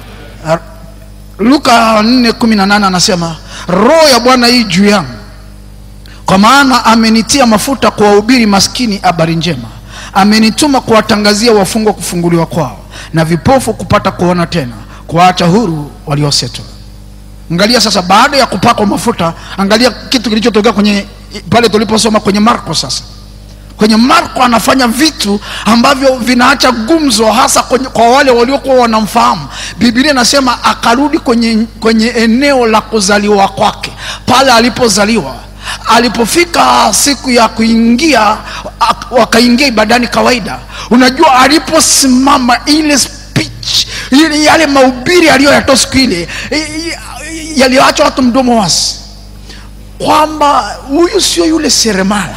luka 418 anasema roho ya bwana hii juu yangu kwa maana amenitia mafuta kuwahubiri maskini habari njema amenituma kuwatangazia wafungwa kufunguliwa kwao na vipofu kupata kuona tena kuwaacha huru waliosetwa angalia sasa baada ya kupakwa mafuta angalia kitu kilichotokea kwenye pale tuliposoma kwenye marko sasa kwenye marko anafanya vitu ambavyo vinaacha gumzo hasa kwenye, kwa wale waliokuwa wanamfahamu bibilia inasema akarudi kwenye, kwenye eneo la kuzaliwa kwake pale alipozaliwa alipofika siku ya kuingia wakaingia ibadani kawaida unajua aliposimama ile speech ile yale mahubiri aliyoyatoa siku ile yaliyoacha watu mdomo wasi kwamba huyu sio yule seremala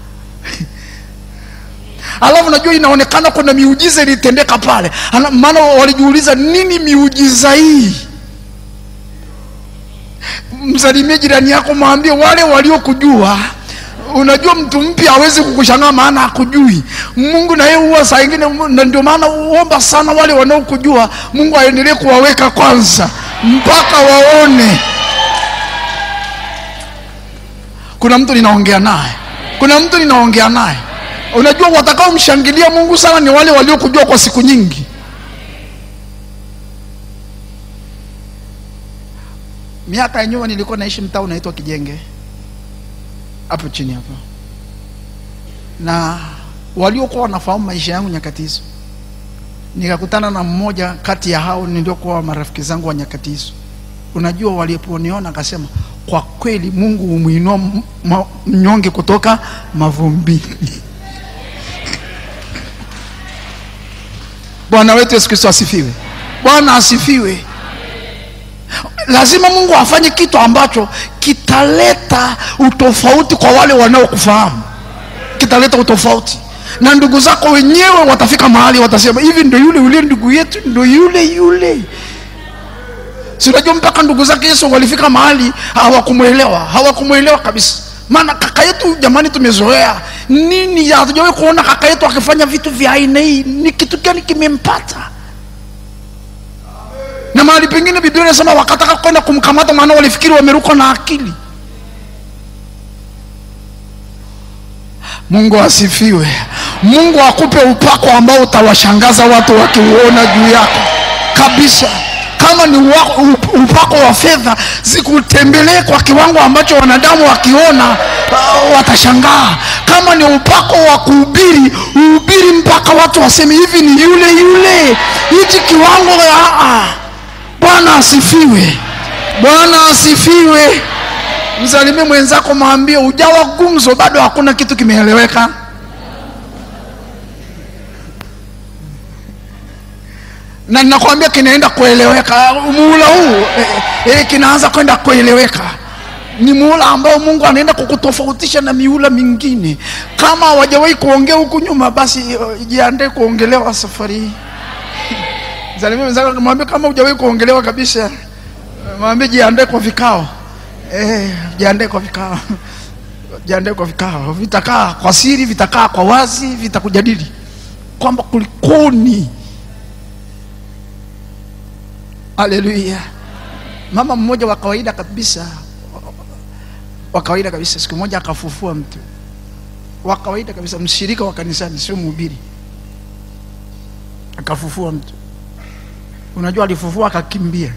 alafu najua inaonekana kuna miujiza ilitendeka pale maana walijiuliza nini miujiza hii msalimie jirani yako mwambie wale waliokujua unajua mtu mpya hawezi kukushangaa maana hakujui mungu na yeye huwa saa ingine na ndio maana uomba sana wale wanaokujua mungu aendelee kuwaweka kwanza mpaka waone kuna mtu ninaongea naye kuna mtu ninaongea naye unajua watakaomshangilia mungu sana ni wale waliokujua kwa siku nyingi miaka ya nyuma nilikuwa naishi mtaa unaitwa kijenge hapo chini hapo na waliokuwa wanafahamu maisha yangu nyakati hizo nikakutana na mmoja kati ya hao niliokuwa marafiki zangu wa nyakati hizo unajua waliponiona akasema kwa kweli mungu humwinua m- ma- mnyonge kutoka mavumbini bwana wetu yesu kristo asifiwe bwana asifiwe lazima mungu afanye kitu ambacho kitaleta utofauti kwa wale wanaokufahamu kitaleta utofauti na ndugu zako wenyewe watafika mahali watasema hivi ndo yule yule ndugu yetu ndo yule yule si unajua mpaka ndugu zake yesu walifika mahali hawakumwelewa hawakumwelewa kabisa maana kaka yetu jamani tumezoea nini hatujawahi kuona kaka yetu akifanya vitu vya aina hii ni kitu gani kimempata na mahali pengine biblia inasema wakataka kwenda kumkamata maana walifikiri wamerukwa na akili mungu asifiwe mungu akupe upako ambao utawashangaza watu wakiuona juu yako kabisa kama ni wa- up- upako wa fedha zikutembelee kwa kiwango ambacho wanadamu wakiona uh, watashangaa kama ni upako wa kuhubiri uhubiri mpaka watu waseme hivi ni yule yule hichi kiwango ah, ah. bwana asifiwe bwana asifiwe msalimie mwenzako mwambie ujawa gumzo bado hakuna kitu kimeeleweka na ninakwambia kinaenda kueleweka muhula huu eh, eh, kinaanza kwenda kueleweka ni muhula ambao mungu anaenda kukutofautisha na mihula mingine kama hawajawahi kuongea huku nyuma basi eh, jiandae kuongelewa safari hii salimia mwenzako mwambie kama hujawahi kuongelewa kabisa mwambie jiandae kwa vikao eh, jiandae kwa vikao jiandae kwa vikao vitakaa kwa siri vitakaa kwa wazi vitakujadili kwamba kulikoni haleluya mama mmoja wa kawaida kabisa wa kawaida kabisa siku moja akafufua mtu wa kawaida kabisa mshirika wa kanisani sio mhubiri akafufua mtu unajua alifufua akakimbia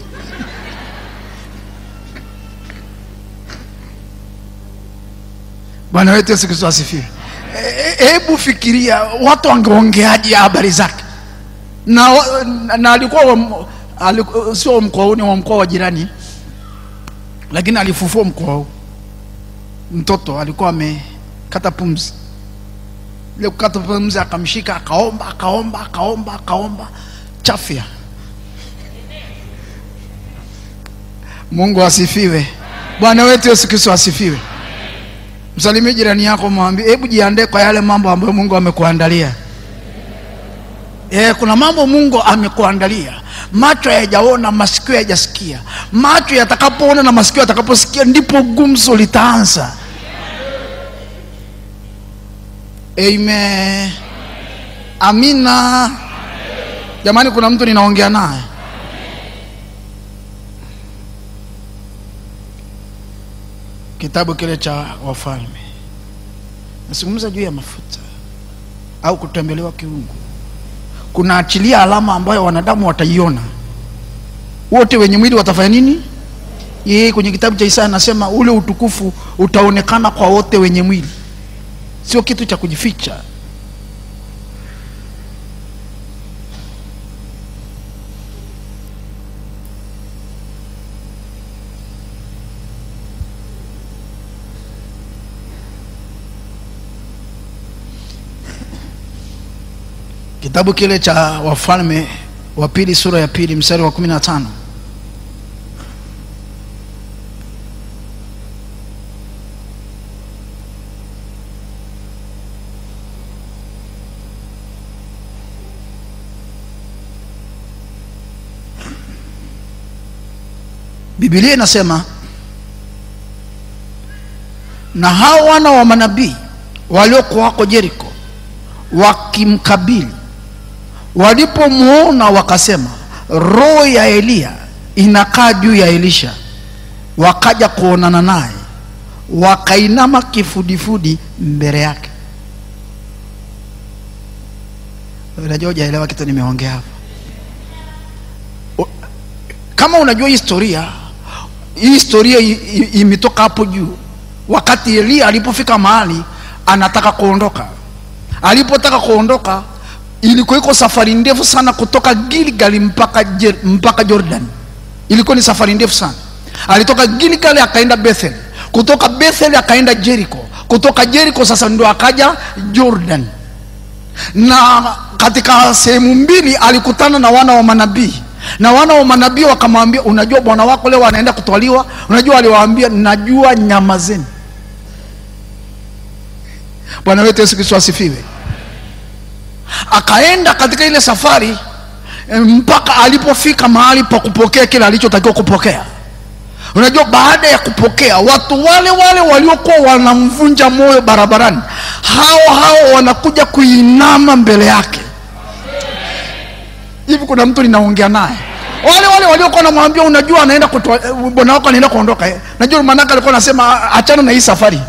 bwana wetu yesu kristo asifiwe E- e- hebu fikiria watu wangeongeaje habari zake na, na, na alikuwa wa, aliku, sio wa mkoa huu ni wa mkoa wa jirani lakini alifufua mkoa huu mtoto alikuwa amekata pumzi ile kukata pumzi akamshika akaomba akaomba akaomba akaomba chafya mungu asifiwe bwana wetu yesu kristo asifiwe msalimie jirani yako mwambie hebu jiandae kwa yale mambo ambayo mungu amekuandalia e, kuna mambo mungu amekuandalia macho hayajaona masikio hayajasikia macho yatakapoona na masikio yatakaposikia ndipo gumzo litaanza amen amina jamani kuna mtu ninaongea naye kitabu kile cha wafalme nazungumza juu ya mafuta au kutembelewa kiungu kunaachilia alama ambayo wanadamu wataiona wote wenye mwili watafanya nini yeye kwenye kitabu cha isaya anasema ule utukufu utaonekana kwa wote wenye mwili sio kitu cha kujificha kitabu kile cha wafalme wa pili sura ya pili mstari wa kumi na tano bibilia inasema na hao wana wa manabii waliokuwako jeriko wakimkabili walipomwona wakasema roho ya eliya inakaa juu ya elisha wakaja kuonana naye wakainama kifudifudi mbele yake unajua hujaelewa kitu nimeongea hapa O- kama unajua historia hii historia i- i- imetoka hapo juu wakati eliya alipofika mahali anataka kuondoka alipotaka kuondoka ilikuwa iko safari ndefu sana kutoka gilgali mpaka, Jer- mpaka jordan ilikuwa ni safari ndefu sana alitoka gilgali akaenda bethel kutoka bethel akaenda jeriko kutoka jeriko sasa ndo akaja jordan na katika sehemu mbili alikutana na wana wa manabii na wana wa manabii wakamwambia unajua bwana wako leo anaenda kutwaliwa unajua aliwaambia najua nyama zenu bwana wetu yesu kristo asifiwe akaenda katika ile safari eh, mpaka alipofika mahali pa kupokea kile alichotakiwa kupokea unajua baada ya kupokea watu wale wale waliokuwa wanamvunja moyo barabarani hao hao wanakuja kuinama mbele yake hivi kuna mtu ninaongea naye wale wale waliokuwa namwambia unajua anaenda kutoa eh, bwana wako anaenda kuondoka eh. najua maanake alikuwa anasema achana na hii safari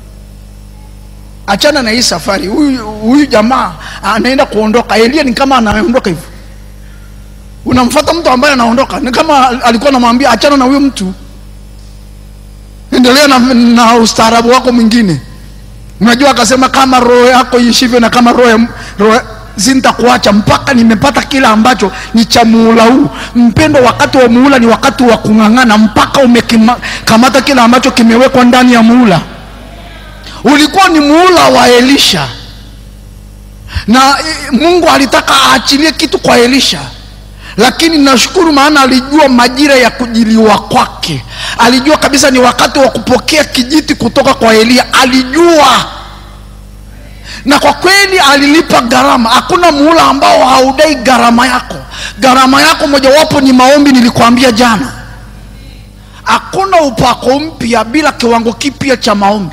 achana na hii safari huyu huyu jamaa anaenda kuondoka elia ni kama anaondoka hivyo unamfata mtu ambaye anaondoka ni kama alikuwa anamwambia achana na huyo mtu endelea na, na ustaarabu wako mwingine unajua akasema kama roho yako ishivyo na kama roho ya- roho sintakuacha mpaka nimepata kile ambacho ni cha muula huu mpendo wakati wa muula ni wakati wa kung'ang'ana mpaka umekamata kile ambacho kimewekwa ndani ya muula ulikuwa ni muula wa elisha na eh, mungu alitaka aachilie kitu kwa elisha lakini nashukuru maana alijua majira ya kujiliwa kwake alijua kabisa ni wakati wa kupokea kijiti kutoka kwa eliya alijua na kwa kweli alilipa gharama hakuna muhula ambao haudai gharama yako gharama yako mojawapo ni maombi nilikwambia jana hakuna upako mpya bila kiwango kipya cha maombi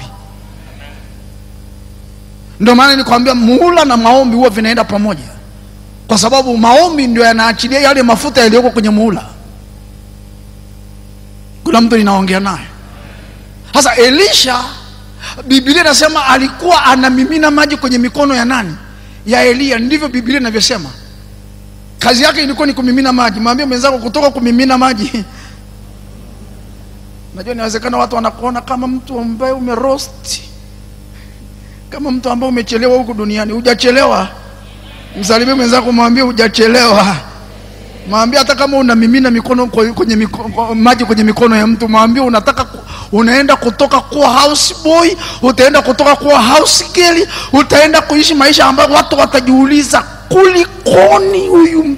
ndio maana nikwambia muhula na maombi huwa vinaenda pamoja kwa sababu maombi ndio yanaachilia yale mafuta yaliyoko kwenye muhula kuna mtu ninaongea naye sasa elisha biblia inasema alikuwa anamimina maji kwenye mikono ya nani ya eliya ndivyo biblia inavyosema kazi yake ilikuwa ni kumimina maji mwambie mwenzako kutoka kumimina maji najua inawezekana watu wanakuona kama mtu ambaye umerosti kama mtu ambaye umechelewa huku duniani hujachelewa msalimie mwenzako mwambie hujachelewa mwambie hata kama unamimina mikono kwe- kwenye miko, maji kwenye mikono ya mtu mwambie unataka ku, unaenda kutoka kuwa house boy utaenda kutoka kuwa house girl utaenda kuishi maisha ambayo watu watajiuliza kulikoni huyu mtu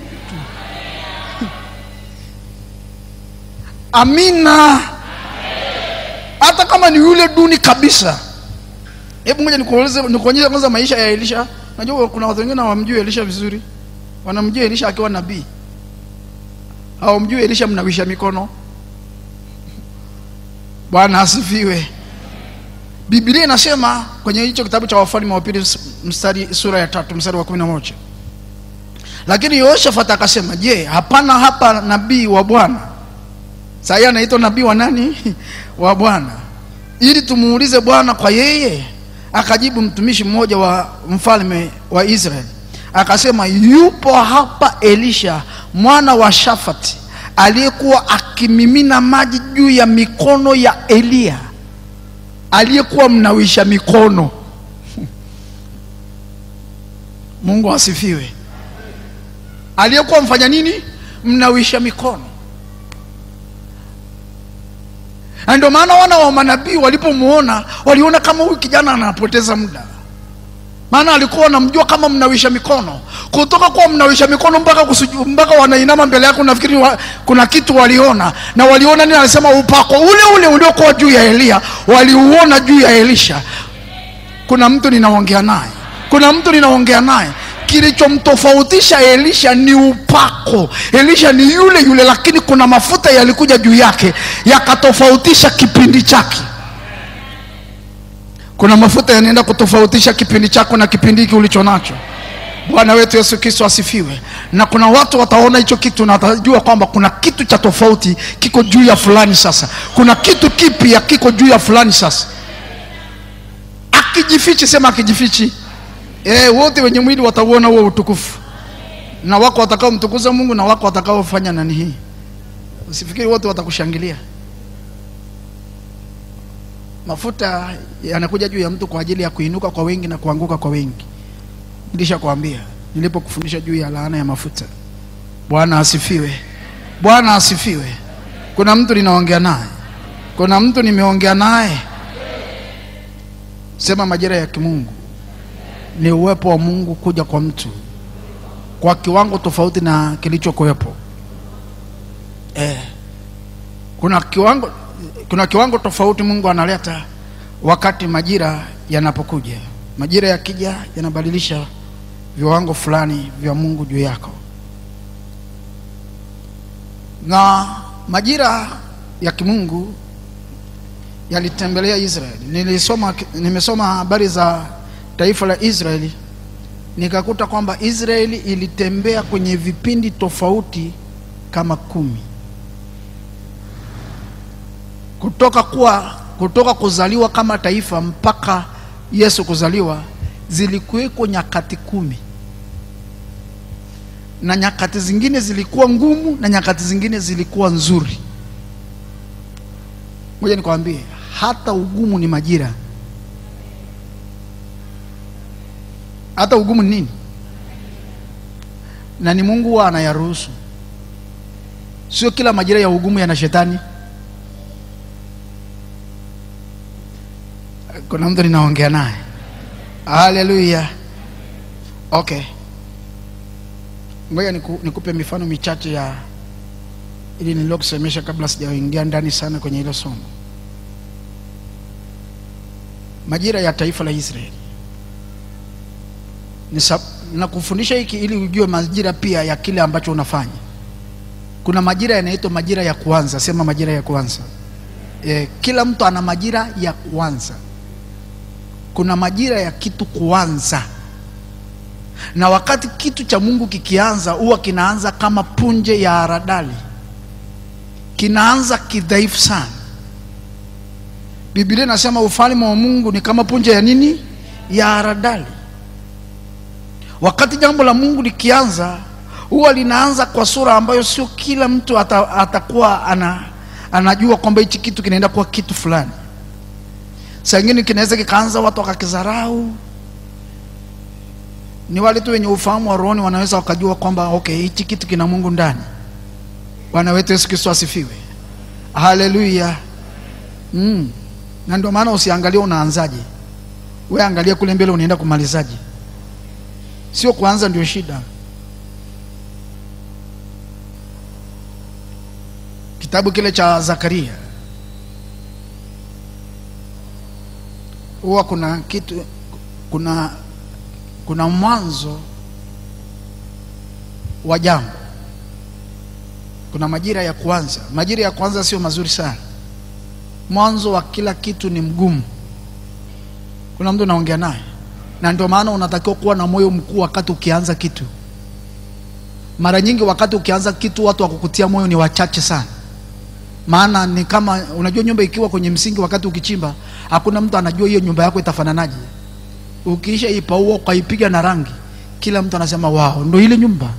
amina hata kama ni yule duni kabisa hebu ngoja nikueleze nikuonyeshe kwanza maisha ya elisha najua kuna watu wengine hawamjui elisha vizuri wanamjua elisha akiwa nabii hawamjui elisha mnawisha mikono bwana asifiwe biblia inasema kwenye hicho kitabu cha wafalme wa pili mstari sura ya tatu mstari wa kumi na moja lakini yoshafat akasema je hapana hapa nabii wa bwana sahii anaitwa nabii wa nani wa bwana ili tumuulize bwana kwa yeye akajibu mtumishi mmoja wa mfalme wa israeli akasema yupo hapa elisha mwana wa shafati aliyekuwa akimimina maji juu ya mikono ya eliya aliyekuwa mnawisha mikono mungu asifiwe aliyekuwa mfanya nini mnawisha mikono na ndio maana wana wa manabii walipomwona waliona kama huyu kijana anapoteza muda maana alikuwa wanamjua kama mnawisha mikono kutoka kuwa mnawisha mikono mpaka kusuju, mpaka wanainama mbele yako nafikiri wa, kuna kitu waliona na waliona nini anasema upako ule ule uliokuwa juu ya eliya waliuona juu ya elisha kuna mtu ninaongea naye kuna mtu ninaongea naye kilichomtofautisha elisha ni upako elisha ni yule yule lakini kuna mafuta yalikuja juu yake yakatofautisha kipindi chake kuna mafuta yanaenda kutofautisha kipindi chako na kipindi hiki ulicho nacho bwana wetu yesu kristo asifiwe na kuna watu wataona hicho kitu na watajua kwamba kuna kitu cha tofauti kiko juu ya fulani sasa kuna kitu kipya kiko juu ya fulani sasa akijifichi sema akijifichi e, wote wenye mwili watauona huo utukufu na wako watakaomtukuza mungu na wako watakaofanya nani hii usifikiri wote watakushangilia mafuta yanakuja juu ya mtu kwa ajili ya kuinuka kwa wengi na kuanguka kwa wengi nilishakwambia nilipokufundisha juu ya laana ya mafuta bwana asifiwe bwana asifiwe kuna mtu ninaongea naye kuna mtu nimeongea naye sema majira ya kimungu ni uwepo wa mungu kuja kwa mtu kwa kiwango tofauti na kilichokuwepo eh, kuna kiwango kuna kiwango tofauti mungu analeta wakati majira yanapokuja majira yakija yanabadilisha viwango fulani vya mungu juu yako na majira ya kimungu yalitembelea israeli nilisoma nimesoma habari za taifa la israeli nikakuta kwamba israeli ilitembea kwenye vipindi tofauti kama kumi kutoka kuwa kutoka kuzaliwa kama taifa mpaka yesu kuzaliwa zilikuweko nyakati kumi na nyakati zingine zilikuwa ngumu na nyakati zingine zilikuwa nzuri ngoja nikwambie hata ugumu ni majira hata ugumu ni nini na ni mungu huwa anayaruhusu sio kila majira ya ugumu yana shetani kuna mtu ninaongea naye haleluya okay ngoja niku, nikupe mifano michache ya ili nililokusemesha kabla sijaingia ndani sana kwenye hilo somo majira ya taifa la israeli nakufundisha hiki ili ujue majira pia ya kile ambacho unafanya kuna majira yanaitwa majira ya kuanza sema majira ya kuanza e, kila mtu ana majira ya kuanza kuna majira ya kitu kuanza na wakati kitu cha mungu kikianza huwa kinaanza kama punje ya haradali kinaanza kidhaifu sana biblia inasema ufalme wa mungu ni kama punje ya nini ya haradali wakati jambo la mungu likianza huwa linaanza kwa sura ambayo sio kila mtu ata, atakuwa ana, anajua kwamba hichi kitu kinaenda kuwa kitu fulani saa ingine kinaweza kikaanza watu wakakizarau ni wale tu wenye ufahamu wa rohoni wanaweza wakajua kwamba okay hichi kitu kina mungu ndani bwana wetu yesu kristo asifiwe haleluya mm. na ndio maana usiangalie unaanzaje we angalia kule mbele unaenda kumalizaje sio kuanza ndio shida kitabu kile cha zakaria huwa kuna kitu kuna kuna mwanzo wa jambo kuna majira ya kwanza majira ya kwanza sio mazuri sana mwanzo wa kila kitu ni mgumu kuna mtu naongea naye na ndio maana unatakiwa kuwa na moyo mkuu wakati ukianza kitu mara nyingi wakati ukianza kitu watu wa kukutia moyo ni wachache sana maana ni kama unajua nyumba ikiwa kwenye msingi wakati ukichimba hakuna mtu anajua hiyo nyumba yako itafananaje ukiisha ipaua ukaipiga na rangi kila mtu anasema wao ndo ile nyumba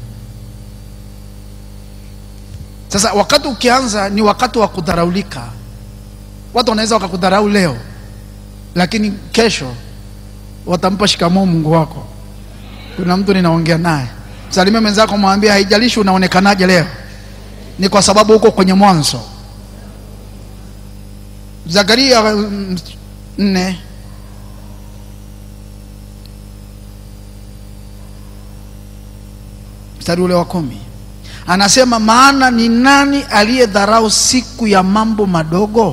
sasa wakati ukianza ni wakati wa kudharaulika watu wanaweza wakakudharau leo lakini kesho watampa shikamoo mungu wako kuna mtu ninaongea naye salimia mwenzako mwambie haijalishi unaonekanaje leo ni kwa sababu huko kwenye mwanzo zakaria mm, nne mstari ule wa kumi anasema maana ni nani aliyedharau siku ya mambo madogo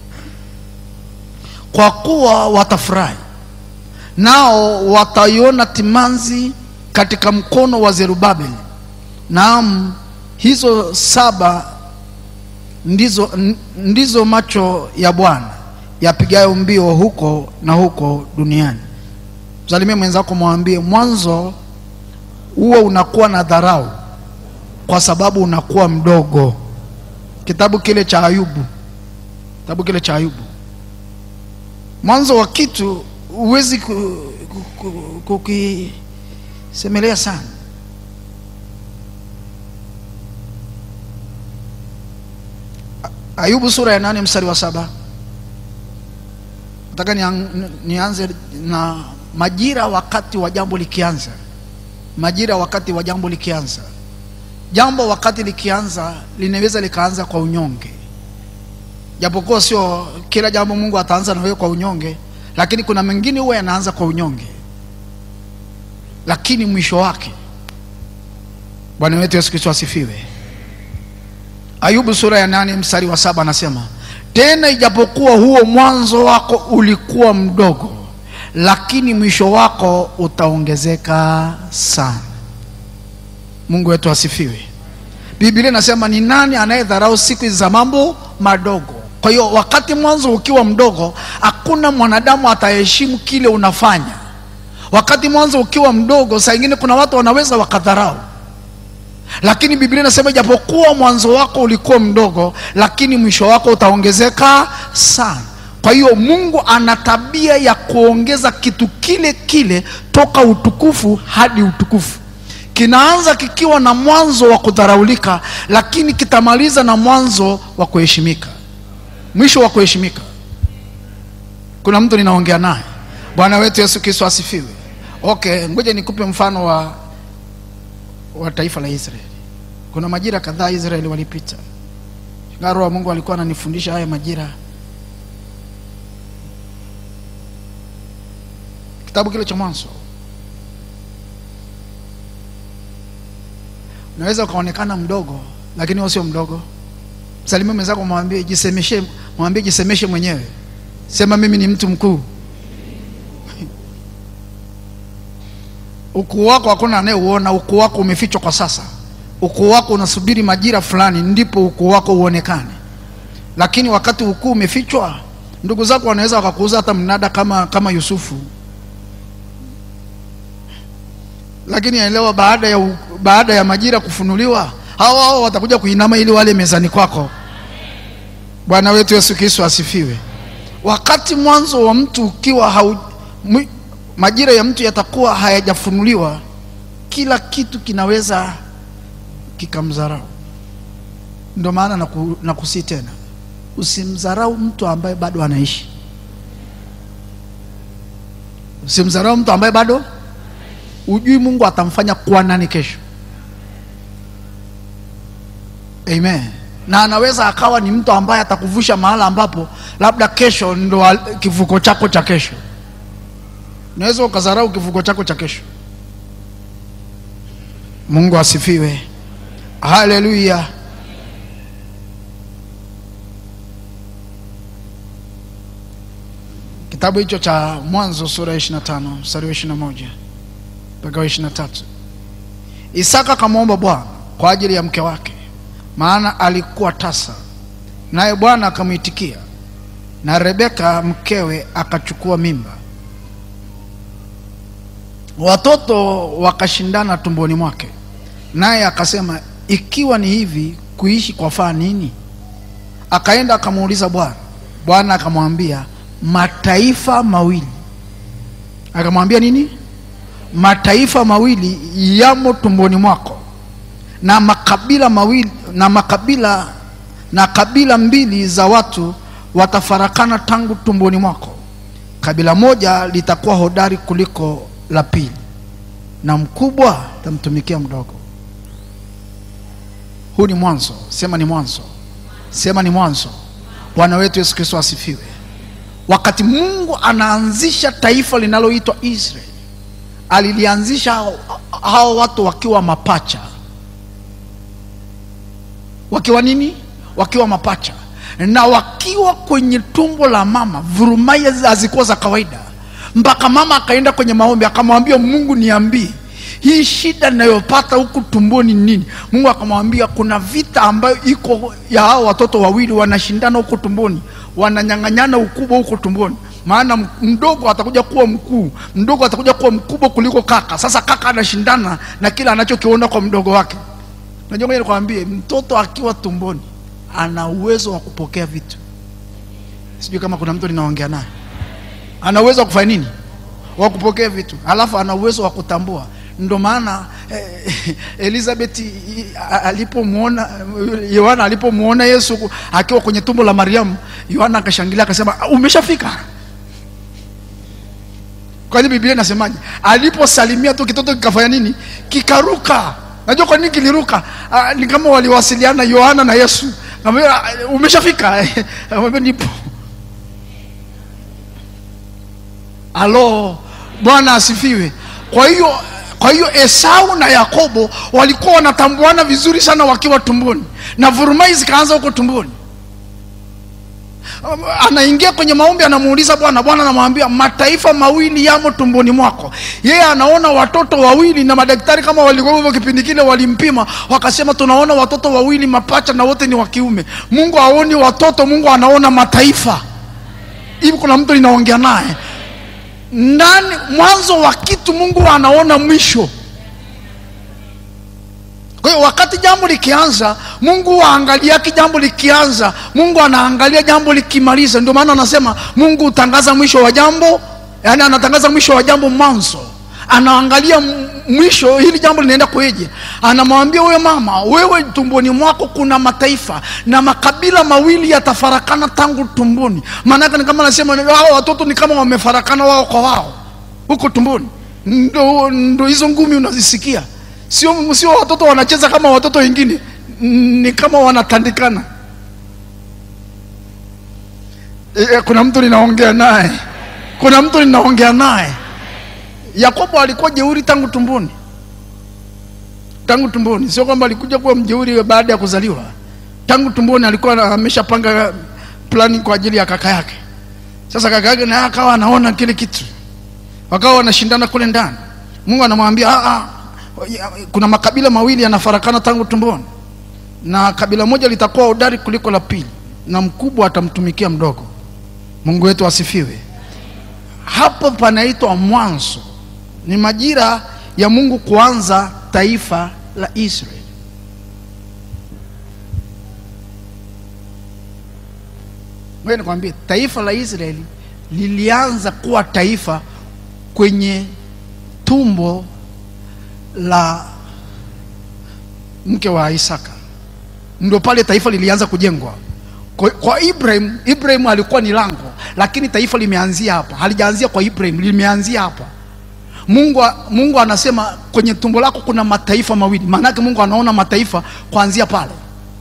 kwa kuwa watafurahi nao wataiona timanzi katika mkono wa zerubabeli naam hizo saba ndizo, n- ndizo macho ya bwana yapigayo mbio huko na huko duniani msalimie mwenzako mwambie mwanzo huo unakuwa na dharau kwa sababu unakuwa mdogo kitabu kile cha ayubu kitabu kile cha ayubu mwanzo wa kitu huwezi ku- ku- ku- kukisemelea sana A- ayubu sura ya nane mstari wa saba nataka nian- nianze na majira wakati wa jambo likianza majira wakati wa jambo likianza jambo wakati likianza linaweza likaanza kwa unyonge japokuwa sio kila jambo mungu ataanza na wewe kwa unyonge lakini kuna mengine huwa yanaanza kwa unyonge lakini mwisho wake bwana wetu yesu kristo asifiwe ayubu sura ya nane mstari wa saba anasema tena ijapokuwa huo mwanzo wako ulikuwa mdogo lakini mwisho wako utaongezeka sana mungu wetu asifiwe biblia inasema ni nani anayedharau siku hizi za mambo madogo kwa hiyo wakati mwanzo ukiwa mdogo hakuna mwanadamu ataheshimu kile unafanya wakati mwanzo ukiwa mdogo saa ingine kuna watu wanaweza wakadharau lakini biblia inasema ijapokuwa mwanzo wako ulikuwa mdogo lakini mwisho wako utaongezeka sana kwa hiyo mungu ana tabia ya kuongeza kitu kile kile toka utukufu hadi utukufu kinaanza kikiwa na mwanzo wa kudharaulika lakini kitamaliza na mwanzo wa kuheshimika mwisho wa kuheshimika kuna mtu ninaongea naye bwana wetu yesu kristo asifiwe okay ngoja nikupe mfano wa wa taifa la israeli kuna majira kadhaa israeli walipita Ingawa roho wa mungu alikuwa ananifundisha haya majira kitabu kile cha mwanzo unaweza ukaonekana mdogo lakini wewe sio mdogo msalimie mwenzako mwambie jisemeshe mwambie jisemeshe mwenyewe sema mimi ni mtu mkuu ukuu wako hakuna anayeuona ukuu wako umefichwa kwa sasa ukuu wako unasubiri majira fulani ndipo ukuu wako uonekane lakini wakati ukuu umefichwa ndugu zako wanaweza wakakuuza hata mnada kama kama yusufu lakini elewa baada ya, u- baada ya majira kufunuliwa hao hao watakuja kuinama ili wale mezani kwako bwana wetu yesu kristo asifiwe wakati mwanzo wa mtu ukiwa hau, mwi- majira ya mtu yatakuwa hayajafunuliwa kila kitu kinaweza kikamdharau ndio maana naku, nakusii tena usimdharau mtu ambaye bado anaishi usimdharau mtu ambaye bado ujui mungu atamfanya kuwa nani kesho amen na anaweza akawa ni mtu ambaye atakuvusha mahala ambapo labda kesho ndo al- kivuko chako cha kesho unaweza ukadharau kivuko chako cha kesho mungu asifiwe haleluya kitabu hicho cha mwanzo sura ya 25 mstari wa 21 mpaka wa 23 isaka akamwomba bwana kwa ajili ya mke wake maana alikuwa tasa naye bwana akamwitikia na rebeka mkewe akachukua mimba watoto wakashindana tumboni mwake naye akasema ikiwa ni hivi kuishi kwa faa nini akaenda akamuuliza bwana bwana akamwambia mataifa mawili akamwambia nini mataifa mawili yamo tumboni mwako na makabila mawili na makabila na kabila mbili za watu watafarakana tangu tumboni mwako kabila moja litakuwa hodari kuliko la pili na mkubwa tamtumikia mdogo huu ni mwanzo sema ni mwanzo sema ni mwanzo bwana wetu yesu kristo asifiwe wakati mungu anaanzisha taifa linaloitwa israeli alilianzisha hao, hao watu wakiwa mapacha wakiwa nini wakiwa mapacha na wakiwa kwenye tumbo la mama vurumai hazikuwa za kawaida mpaka mama akaenda kwenye maombi akamwambia mungu niambie hii shida ninayopata huku tumboni ni nini mungu akamwambia kuna vita ambayo iko ya hao watoto wawili wanashindana huku tumboni wananyang'anyana ukubwa huko tumboni maana m- mdogo atakuja kuwa mkuu mdogo atakuja kuwa mkubwa kuliko kaka sasa kaka anashindana na kile anachokiona kwa mdogo wake najua ngoja nikwambie mtoto akiwa tumboni ana uwezo wa kupokea vitu sijui kama kuna mtu ninaongea naye ana uwezo wa kufanya nini wa kupokea vitu alafu ana uwezo wa kutambua ndo maana eh, elizabeth i- a- alipomwona yohana alipomwona yesu ku- akiwa kwenye tumbo la mariamu yohana akashangilia akasema "Ah, umeshafika kwani biblia inasemaje aliposalimia tu kitoto kikafanya nini kikaruka najua kwa nini kiliruka ah, ni kama waliwasiliana yohana na yesu Akamwambia, umeshafika Akamwambia, nipo alo bwana asifiwe kwa hiyo kwa hiyo esau na yakobo walikuwa wanatambuana vizuri sana wakiwa tumboni na vurumai zikaanza huko tumboni Um, anaingia kwenye maombi anamuuliza bwana bwana anamwambia mataifa mawili yamo tumboni mwako yeye anaona watoto wawili na madaktari kama walikuwa hivyo kipindi kile walimpima wakasema tunaona watoto wawili mapacha na wote ni wa kiume mungu haoni watoto mungu anaona mataifa hivi kuna mtu ninaongea naye ndani mwanzo wa kitu mungu anaona mwisho kwa hiyo wakati jambo likianza mungu waangaliaki jambo likianza mungu anaangalia jambo likimaliza ndio maana anasema mungu hutangaza mwisho wa jambo yaani anatangaza mwisho wa jambo mwanzo anaangalia m- mwisho hili jambo linaenda kweje anamwambia huyo mama wewe tumboni mwako kuna mataifa na makabila mawili yatafarakana tangu tumboni maanake ni kama anasema hao watoto ni kama wamefarakana wao kwa wao huko tumboni ndo, ndo hizo ngumi unazisikia sio sio watoto wanacheza kama watoto wengine ni kama wanatandikana e, e, kuna mtu ninaongea naye kuna mtu ninaongea naye yakobo alikuwa jeuri tangu tumboni tangu tumboni sio kwamba alikuja kuwa mjeuri baada ya kuzaliwa tangu tumboni alikuwa na- ameshapanga plani kwa ajili ya kaka yake sasa kaka yake naye akawa anaona kile kitu wakawa wanashindana kule ndani mungu anamwambia "Ah, ah, ya- kuna makabila mawili yanafarakana tangu tumboni na kabila moja litakuwa hodari kuliko la pili na mkubwa atamtumikia mdogo mungu wetu asifiwe hapo panaitwa mwanzo ni majira ya mungu kuanza taifa la israeli ngoja nikwambie taifa la israeli lilianza kuwa taifa kwenye tumbo la mke wa isaka ndio pale taifa lilianza kujengwa kwa, kwa ibrahim ibrahim alikuwa ni lango lakini taifa limeanzia hapa halijaanzia kwa ibrahim limeanzia hapa mungu, mungu anasema kwenye tumbo lako kuna mataifa mawili maanake mungu anaona mataifa kuanzia pale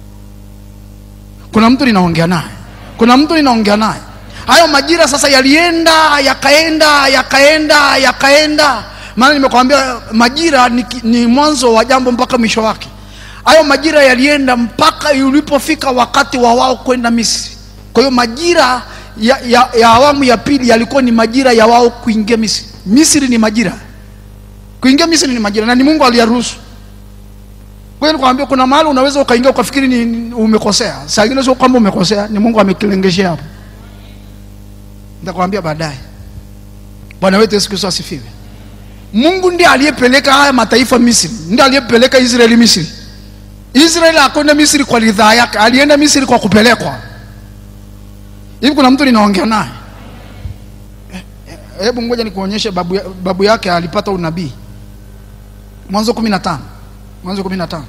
kuna mtu ninaongea naye kuna mtu ninaongea naye hayo majira sasa yalienda yakaenda yakaenda yakaenda maana nimekwambia majira ni, ki- ni mwanzo wa jambo mpaka mwisho wake hayo majira yalienda mpaka ulipofika wakati wa wao kwenda misri kwa hiyo majira ya, ya, ya awamu ya pili yalikuwa ni majira ya wao kuingia misri misri ni majira kuingia misri ni majira na ni mungu aliyaruhusu kwa hiyo nikwambia kuna mahali unaweza ukaingia ukafikiri ni, ni umekosea saa ingine sio kwamba umekosea ni mungu amekilengeshea hapo nitakwambia baadaye bwana wetu yesu kristo asifiwe mungu ndiye aliyepeleka haya mataifa misri ndiye aliyepeleka israeli misri israeli akwenda misri kwa ridhaa yake alienda misri kwa kupelekwa hivi kuna mtu ninaongea naye Eh, eh, hebu ngoja nikuonyeshe babu, ya- babu yake alipata unabii mwanzo kumi na tano mwanzo kumi na tano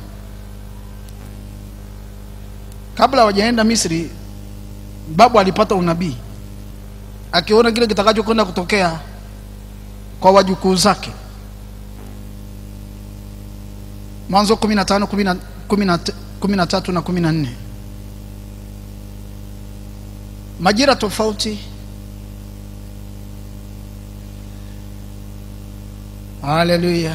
kabla hawajaenda misri babu alipata unabii akiona kile kitakachokwenda kutokea kwa wajukuu zake mwanzo kumi na tano kumi na- kumi na t- kumi na tatu na kumi na nne majira tofauti haleluya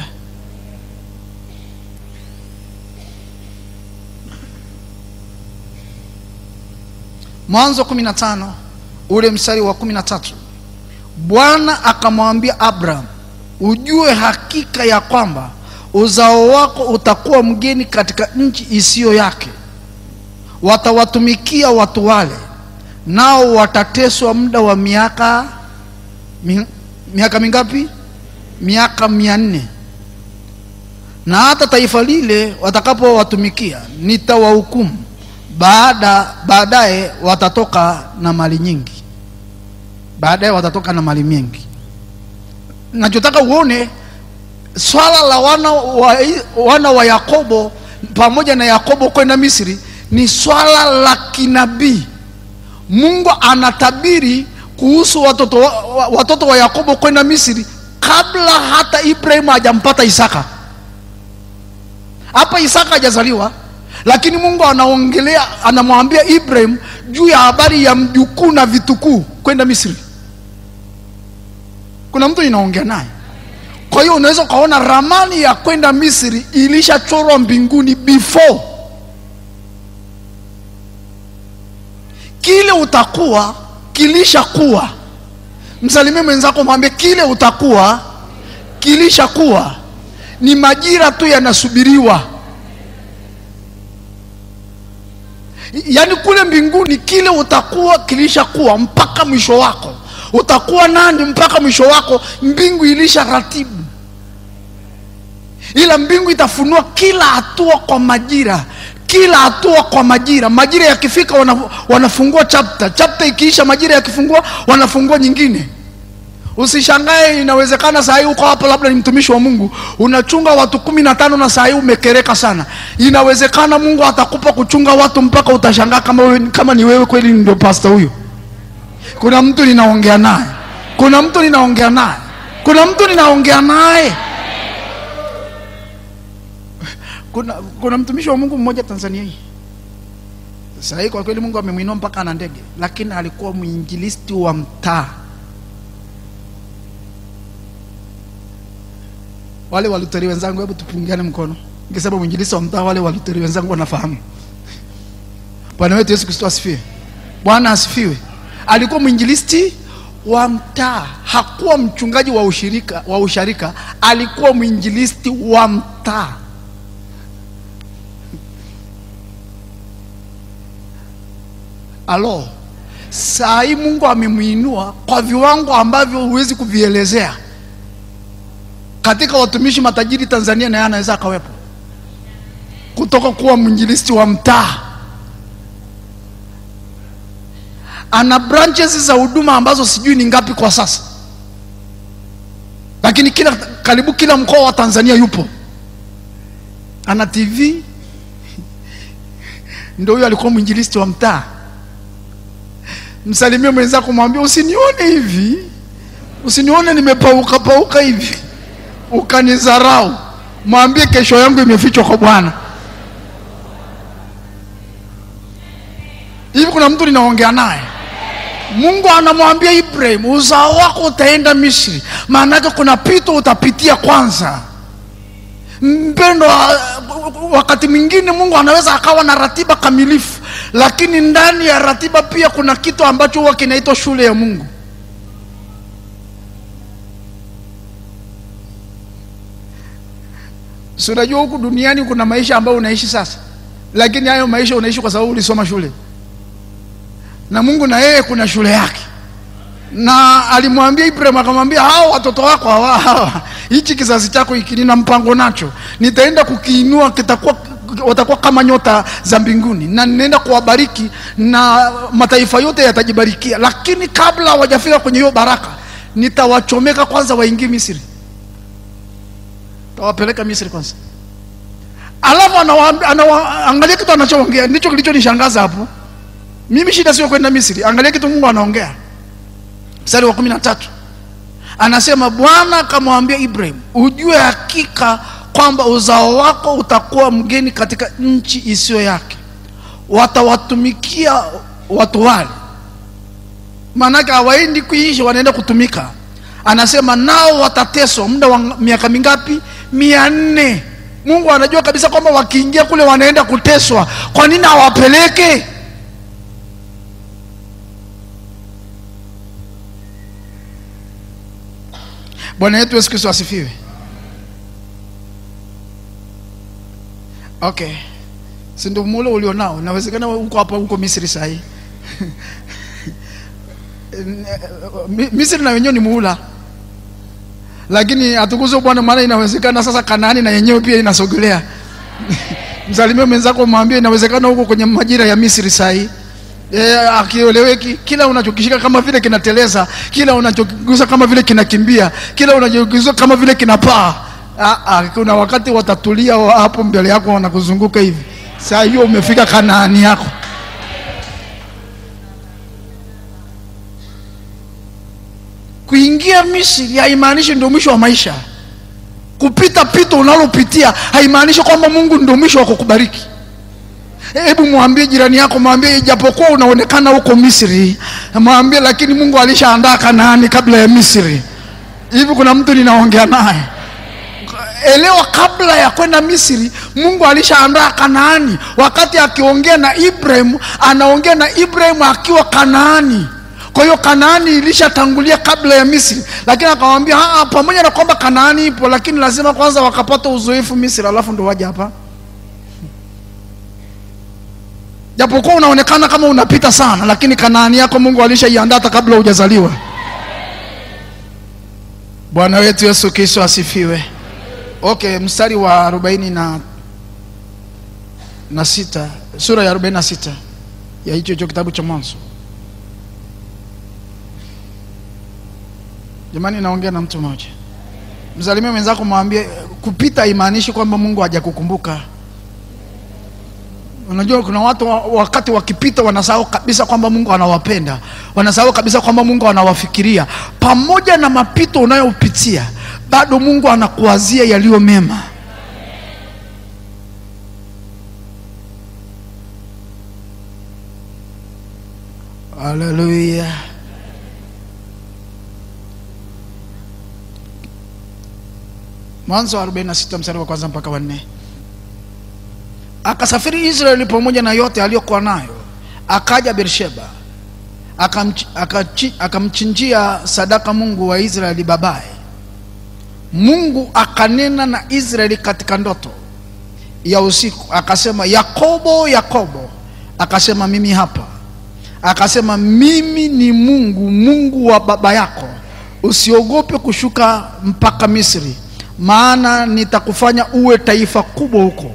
mwanzo kumi na tano ule mstari wa kumi na tatu bwana akamwambia abraham ujue hakika ya kwamba uzao wako utakuwa mgeni katika nchi isiyo yake watawatumikia watu wale nao watateswa muda wa miaka mi, miaka mingapi miaka mia nne na hata taifa lile watakapowatumikia nitawahukumu baada baadaye watatoka na mali nyingi baadaye watatoka na mali mingi nachotaka uone swala la wana wa, wana wa yakobo pamoja na yakobo kwenda misri ni swala la kinabii mungu anatabiri kuhusu watoto wa, wa- watoto wa yakobo kwenda misri kabla hata ibrahimu hajampata isaka hapa isaka hajazaliwa lakini mungu anaongelea anamwambia ibrahim juu ya habari ya mjukuu na vitukuu kwenda misri kuna mtu inaongea naye kwa hiyo unaweza ukaona ramani ya kwenda misri ilishachorwa mbinguni before kile utakuwa kilishakuwa msalimie mwenzako mwambie kile utakuwa kilishakuwa ni majira tu yanasubiriwa yaani kule mbinguni kile utakuwa kilishakuwa mpaka mwisho wako utakuwa nani mpaka mwisho wako mbingu ilisha ratibu ila mbingu itafunua kila hatua kwa majira kila hatua kwa majira majira yakifika wana, wanafungua chapter chapter ikiisha majira yakifungua wanafungua nyingine usishangae inawezekana saa hii uko hapa labda ni mtumishi wa mungu unachunga watu kumi na tano na saa hii umekereka sana inawezekana mungu atakupa kuchunga watu mpaka utashangaa kama, wewe, kama ni wewe kweli ndio pasta huyo kuna mtu ninaongea naye kuna mtu ninaongea naye kuna mtu ninaongea naye kuna, kuna mtumishi wa mungu mmoja tanzania hii saa hii kwa kweli mungu amemwinua mpaka ana ndege lakini alikuwa mwinjilisti wa mtaa wale waluteri wenzangu hebu tupungiane mkono nikisema mwinjilisti wa mtaa wale waluteri wenzangu wanafahamu bwana wetu yesu kristo asifiwe bwana asifiwe alikuwa mwinjilisti wa mtaa hakuwa mchungaji wa ushirika wa usharika alikuwa mwinjilisti wa mtaa alo saa hii mungu amemwinua kwa viwango ambavyo huwezi kuvielezea katika watumishi matajiri tanzania naye anaweza akawepo kutoka kuwa mwinjilisti wa mtaa ana branches za huduma ambazo sijui ni ngapi kwa sasa lakini kila karibu kila mkoa wa tanzania yupo ana tv ndo huyo alikuwa mwinjilisti wa mtaa msalimie mwenzako mwambie usinione hivi usinione nimepauka pauka hivi ukanizarau mwambie kesho yangu imefichwa kwa bwana hivi kuna mtu ninaongea naye mungu anamwambia ibrahim uzao wako utaenda misri maanake kuna pito utapitia kwanza mpendo wakati mwingine mungu anaweza akawa na ratiba kamilifu lakini ndani ya ratiba pia kuna kitu ambacho huwa kinaitwa shule ya mungu si unajua huku duniani kuna maisha ambayo unaishi sasa lakini hayo maisha unaishi kwa sababu ulisoma shule na mungu na yeye kuna shule yake na alimwambia ibrahim akamwambia hao watoto wako hawa hawa hichi kizazi chako hiki nina mpango nacho nitaenda kukiinua kitakuwa watakuwa kama nyota za mbinguni na ninaenda kuwabariki na mataifa yote yatajibarikia lakini kabla hawajafika kwenye hiyo baraka nitawachomeka kwanza waingie misri tawapeleka misri kwanza alafu angalia kitu anachoongea ndicho kilichonishangaza hapo mimi shida sio kwenda misri angalia kitu mungu anaongea mstari wa kumi na tatu anasema bwana akamwambia ibrahim ujue hakika kwamba uzao wako utakuwa mgeni katika nchi isiyo yake watawatumikia watu wale maanake hawaendi kuishi wanaenda kutumika anasema nao watateswa muda wa miaka mingapi mia nne mungu anajua kabisa kwamba wakiingia kule wanaenda kuteswa kwa nini hawapeleke bwana yetu yesu kristo asifiwe okay si ndio mule ulionao inawezekana huko hapa huko misri sahii misri na wenyewe ni muula lakini hatukuzo bwana maana inawezekana sasa kanaani na yenyewe pia inasogelea msalimie mwenzako mwambie inawezekana huko kwenye majira ya misri sahii e, akieleweki kila unachokishika kama vile kinateleza kila unachokigusa kama vile kinakimbia kila unachokigusa kama vile kinapaa kuna wakati watatulia hapo mbele yako wanakuzunguka hivi saa hiyo umefika kanaani yako kuingia misri haimaanishi ndio mwisho wa maisha kupita pito unalopitia haimaanishi kwamba mungu ndio mwisho wa kukubariki hebu mwambie jirani yako mwambie ijapokuwa unaonekana huko misri mwambie lakini mungu alishaandaa kanaani kabla ya misri hivi kuna mtu ninaongea naye elewa kabla ya kwenda misri mungu alishaandaa kanaani wakati akiongea na ibrahim anaongea na ibrahim akiwa kanaani kwa hiyo kanaani ilishatangulia kabla ya misri lakini akamwambia "Ah, ah, pamoja na kwamba kanaani ipo lakini lazima kwanza wakapata uzoefu misri alafu ndo waje hapa japokuwa unaonekana kama unapita sana lakini kanaani yako mungu alishaiandaa hata kabla hujazaliwa bwana wetu yesu kristo asifiwe okay mstari wa arobaini na, na sita sura ya arobaini na sita ya hicho hicho kitabu cha mwanzo jamani naongea na mtu mmoja msalimie mwenzako mwambie kupita haimaanishi kwamba mungu hajakukumbuka unajua kuna watu wa- wakati wakipita wanasahau kabisa kwamba mungu anawapenda wanasahau kabisa kwamba mungu anawafikiria pamoja na mapito unayopitia bado mungu anakuwazia yaliyo mema haleluya mwanzo wa 46 mstari wa kwanza mpaka wanne akasafiri israeli pamoja na yote aliyokuwa nayo akaja bersheba akamch- akachi- akamchinjia sadaka mungu wa israeli babaye mungu akanena na israeli katika ndoto ya usiku akasema yakobo yakobo akasema mimi hapa akasema mimi ni mungu mungu wa baba yako usiogope kushuka mpaka misri maana nitakufanya uwe taifa kubwa huko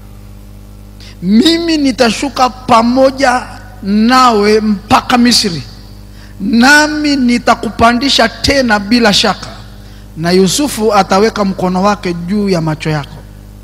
mimi nitashuka pamoja nawe mpaka misri nami nitakupandisha tena bila shaka na yusufu ataweka mkono wake juu ya macho yako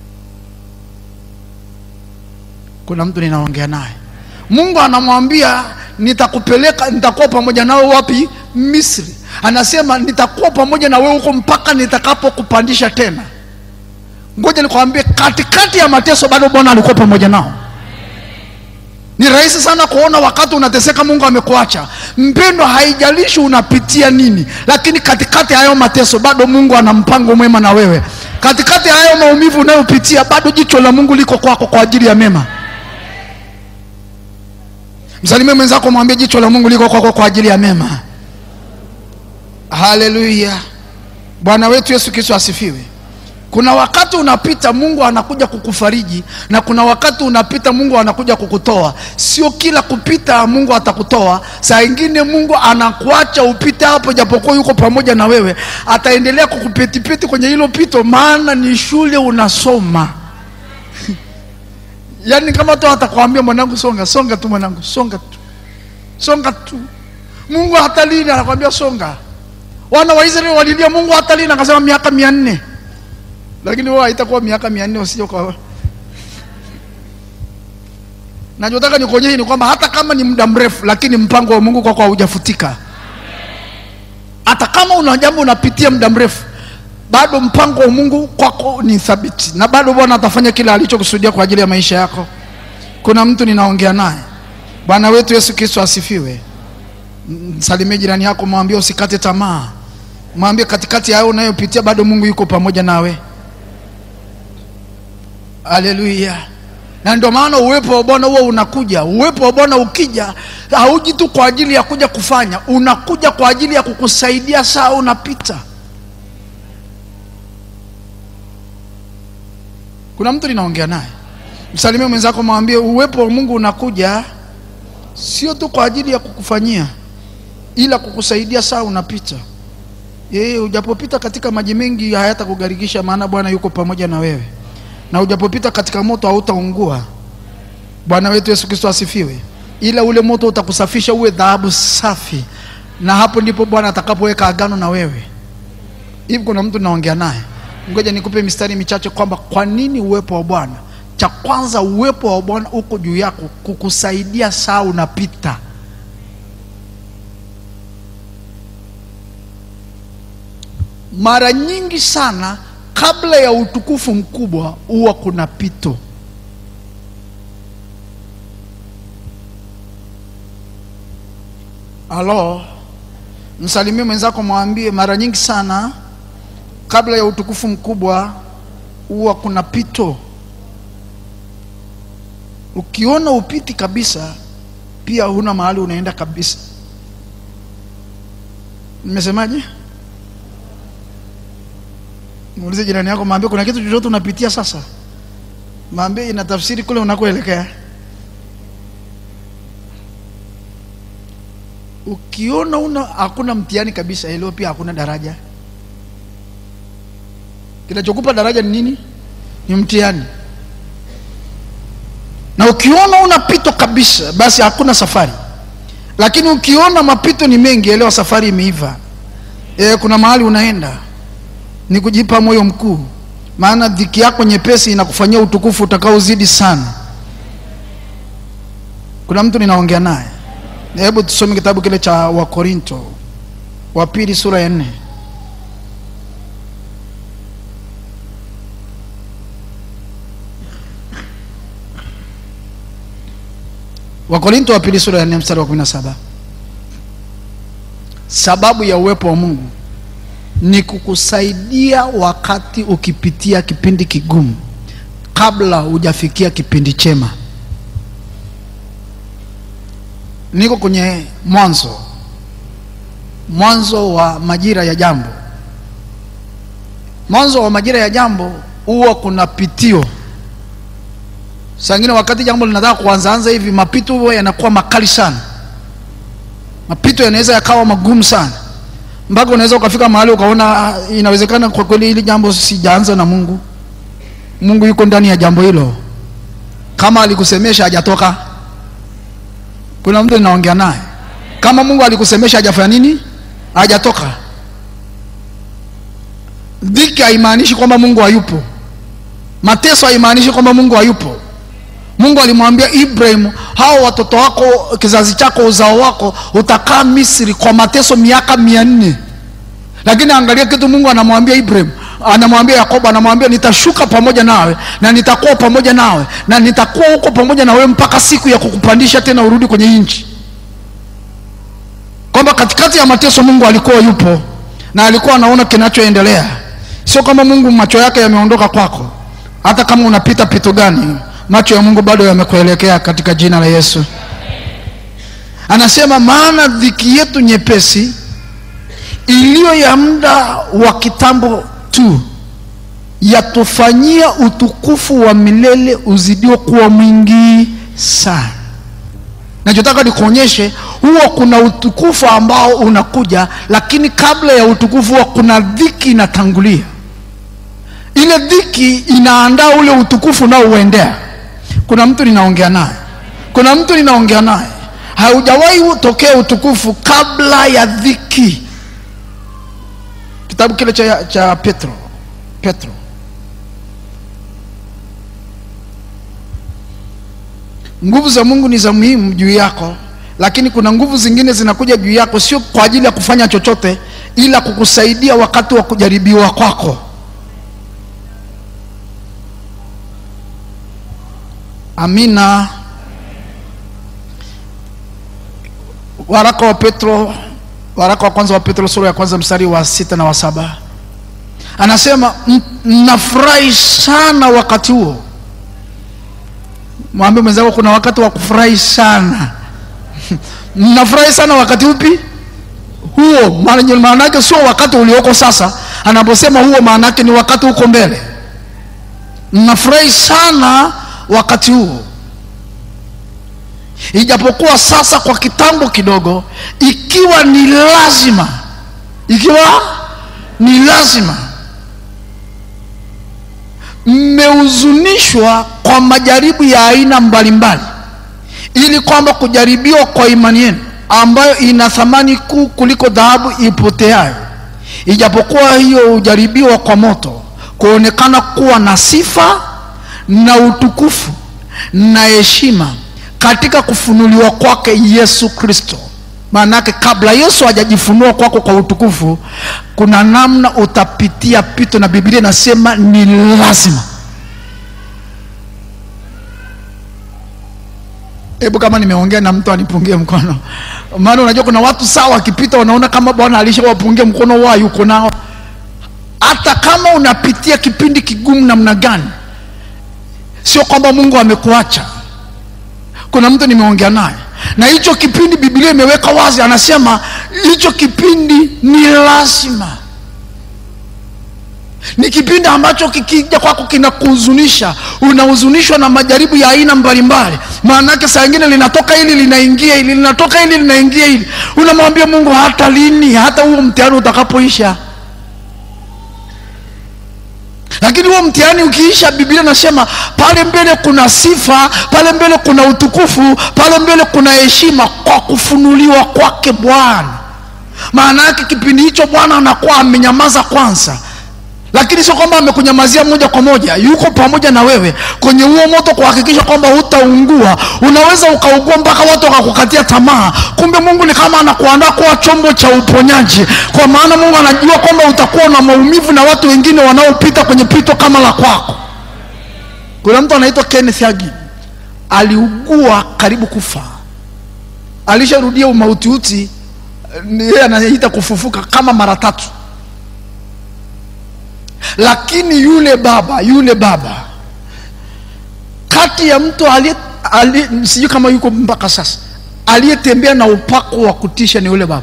kuna mtu ninaongea naye mungu anamwambia nitakupeleka nitakuwa pamoja nawe wapi misri anasema nitakuwa pamoja na wewe huko mpaka nitakapokupandisha tena ngoja nikwambie katikati ya mateso bado bwana alikuwa pamoja nao ni rahisi sana kuona wakati unateseka mungu amekuacha mpendo haijalishi unapitia nini lakini katikati ya hayo mateso bado mungu ana mpango mwema na wewe katikati ya hayo maumivu unayopitia bado jicho la mungu liko kwako kwa ajili ya mema msalimie mwenzako mwambie jicho la mungu liko kwako kwa ajili ya mema haleluya bwana wetu yesu kristo asifiwe kuna wakati unapita mungu anakuja kukufariji na kuna wakati unapita mungu anakuja kukutoa sio kila kupita mungu atakutoa saa ingine mungu anakuacha upite hapo japokuwa yuko pamoja na wewe ataendelea kukupetipeti kwenye hilo pito maana ni shule unasoma yaani kama tu atakwambia mwanangu songa songa tu mwanangu songa tu songa tu mungu hata lini anakwambia songa wana wa israeli walilia mungu hata lini akasema miaka mia nne lakini wao haitakuwa miaka mia nne usije kwa nachotaka nikuonyeshe ni kwamba hata kama ni muda mrefu lakini mpango wa mungu kwako haujafutika hata kama una jambo unapitia muda mrefu bado mpango wa mungu kwako ni thabiti na bado bwana atafanya kile alichokusudia kwa ajili ya maisha yako kuna mtu ninaongea naye bwana wetu yesu kristo asifiwe msalimie jirani yako mwambie usikate tamaa mwambie katikati ya hayo unayopitia bado mungu yuko pamoja nawe haleluya na ndio maana uwepo wa bwana huo unakuja uwepo wa bwana ukija hauji tu kwa ajili ya kuja kufanya unakuja kwa ajili ya kukusaidia saa unapita kuna mtu ninaongea naye msalimie mwenzako mwambie uwepo wa mungu unakuja sio tu kwa ajili ya kukufanyia ila kukusaidia saa unapita yeye ujapopita katika maji mengi hayatakugarikisha maana bwana yuko pamoja na wewe na ujapopita katika moto hautaungua bwana wetu yesu kristo asifiwe ila ule moto utakusafisha uwe dhahabu safi na hapo ndipo bwana atakapoweka agano na wewe hivi kuna mtu naongea naye ngoja nikupe mistari michache kwamba kwa nini uwepo wa bwana cha kwanza uwepo wa bwana uko juu yako kukusaidia saa unapita mara nyingi sana kabla ya utukufu mkubwa huwa kuna pito Halo, msalimie mwenzako, mwambie mara nyingi sana kabla ya utukufu mkubwa huwa kuna pito. Ukiona upiti kabisa, pia huna mahali unaenda kabisa. Nimesemaje? Muulize jirani yako, mwambie kuna kitu chochote unapitia sasa, mwambie ina tafsiri kule unakoelekea. Ukiona una hakuna mtihani kabisa, elewa pia hakuna daraja. Kinachokupa daraja ni nini? Ni mtihani. Na ukiona una pito kabisa, basi hakuna safari. Lakini ukiona mapito ni mengi, elewa safari imeiva. E, kuna mahali unaenda, ni kujipa moyo mkuu, maana dhiki yako nyepesi inakufanyia utukufu utakaozidi sana. Kuna mtu ninaongea naye. Hebu tusome kitabu kile cha Wakorinto wa pili sura ya nne. Wakorinto wa pili sura ya nne mstari wa kumi na saba. Sababu ya uwepo wa Mungu ni kukusaidia wakati ukipitia kipindi kigumu, kabla hujafikia kipindi chema. Niko kwenye mwanzo, mwanzo wa majira ya jambo. Mwanzo wa majira ya jambo huwa kuna pitio Saa ingine wakati jambo linataka kuanzaanza hivi, mapito huwa yanakuwa makali sana. Mapito yanaweza yakawa magumu sana, mpaka unaweza ukafika mahali ukaona inawezekana kwa kweli hili jambo sijaanza na Mungu. Mungu yuko ndani ya jambo hilo, kama alikusemesha hajatoka. Kuna mtu ninaongea naye, kama Mungu alikusemesha hajafanya nini? Hajatoka. Dhiki haimaanishi kwamba Mungu hayupo. Mateso haimaanishi kwamba Mungu hayupo. Mungu alimwambia Ibrahim, hao watoto wako, kizazi chako, uzao wako utakaa Misri kwa mateso miaka mia nne. Lakini angalia kitu Mungu anamwambia Ibrahim, anamwambia Yakobo, anamwambia nitashuka pamoja nawe na nitakuwa pamoja nawe na nitakuwa huko pamoja na wewe mpaka siku ya kukupandisha tena urudi kwenye nchi. Kwamba katikati ya mateso Mungu alikuwa yupo na alikuwa anaona kinachoendelea. Sio kama Mungu macho yake yameondoka kwako, hata kama unapita pito gani macho ya Mungu bado yamekuelekea katika jina la Yesu. Anasema maana dhiki yetu nyepesi iliyo ya muda wa kitambo tu yatufanyia utukufu wa milele uzidio kuwa mwingi sana. Nachotaka nikuonyeshe, huwa kuna utukufu ambao unakuja, lakini kabla ya utukufu huwa kuna dhiki inatangulia. Ile dhiki inaandaa ule utukufu unaouendea. Kuna mtu ninaongea naye, kuna mtu ninaongea naye, haujawahi tokea utukufu kabla ya dhiki. Kitabu kile cha, cha Petro, Petro nguvu za Mungu ni za muhimu juu yako, lakini kuna nguvu zingine zinakuja juu yako, sio kwa ajili ya kufanya chochote, ila kukusaidia wakati wa kujaribiwa kwako. Amina. Waraka wa Petro, waraka wa kwanza wa Petro sura ya kwanza mstari wa sita na wa saba anasema mnafurahi sana wakati huo. Mwambie mwenzako kuna wakati wa kufurahi sana. mnafurahi sana wakati upi? Huo maana yake sio wakati ulioko sasa. Anaposema huo, maana yake ni wakati uko mbele. Mnafurahi sana wakati huo, ijapokuwa sasa kwa kitambo kidogo, ikiwa ni lazima, ikiwa ni lazima, mmehuzunishwa kwa majaribu ya aina mbalimbali, ili kwamba kujaribiwa kwa imani yenu ambayo ina thamani kuu kuliko dhahabu ipoteayo, ijapokuwa hiyo hujaribiwa kwa moto, kuonekana kuwa na sifa na utukufu na heshima katika kufunuliwa kwake Yesu Kristo. Maana yake kabla Yesu hajajifunua kwako kwa utukufu, kuna namna utapitia pito, na Biblia inasema ni lazima. hebu kama nimeongea na mtu anipungie mkono maana unajua kuna watu sawa wakipita wanaona kama bwana alishawapungia mkono wao yuko nao hata kama unapitia kipindi kigumu namna gani sio kwamba mungu amekuacha kuna mtu nimeongea naye na hicho kipindi biblia imeweka wazi anasema hicho kipindi ni lazima ni kipindi ambacho kikija kwako kinakuhuzunisha unahuzunishwa na majaribu ya aina mbalimbali maana yake saa ingine linatoka hili linaingia hili linatoka hili linaingia hili unamwambia mungu hata lini hata huo mtihani utakapoisha lakini huo mtihani ukiisha biblia nasema pale mbele kuna sifa pale mbele kuna utukufu pale mbele kuna heshima kwa kufunuliwa kwake bwana maana yake kipindi hicho bwana anakuwa amenyamaza kwanza lakini sio kwamba amekunyamazia moja kwa moja yuko pamoja na wewe kwenye huo moto kuhakikisha kwamba hutaungua unaweza ukaugua mpaka watu wakakukatia tamaa kumbe mungu ni kama anakuandaa kuwa chombo cha uponyaji kwa maana mungu anajua kwamba utakuwa na maumivu na watu wengine wanaopita kwenye pito kama la kwako kuna mtu anaitwa kenneth hagin aliugua karibu kufa alisharudia umautiuti yeye anaita kufufuka kama mara tatu lakini yule baba yule baba kati ya mtu aliye ali, sijui kama yuko mpaka sasa aliyetembea na upako wa kutisha ni yule baba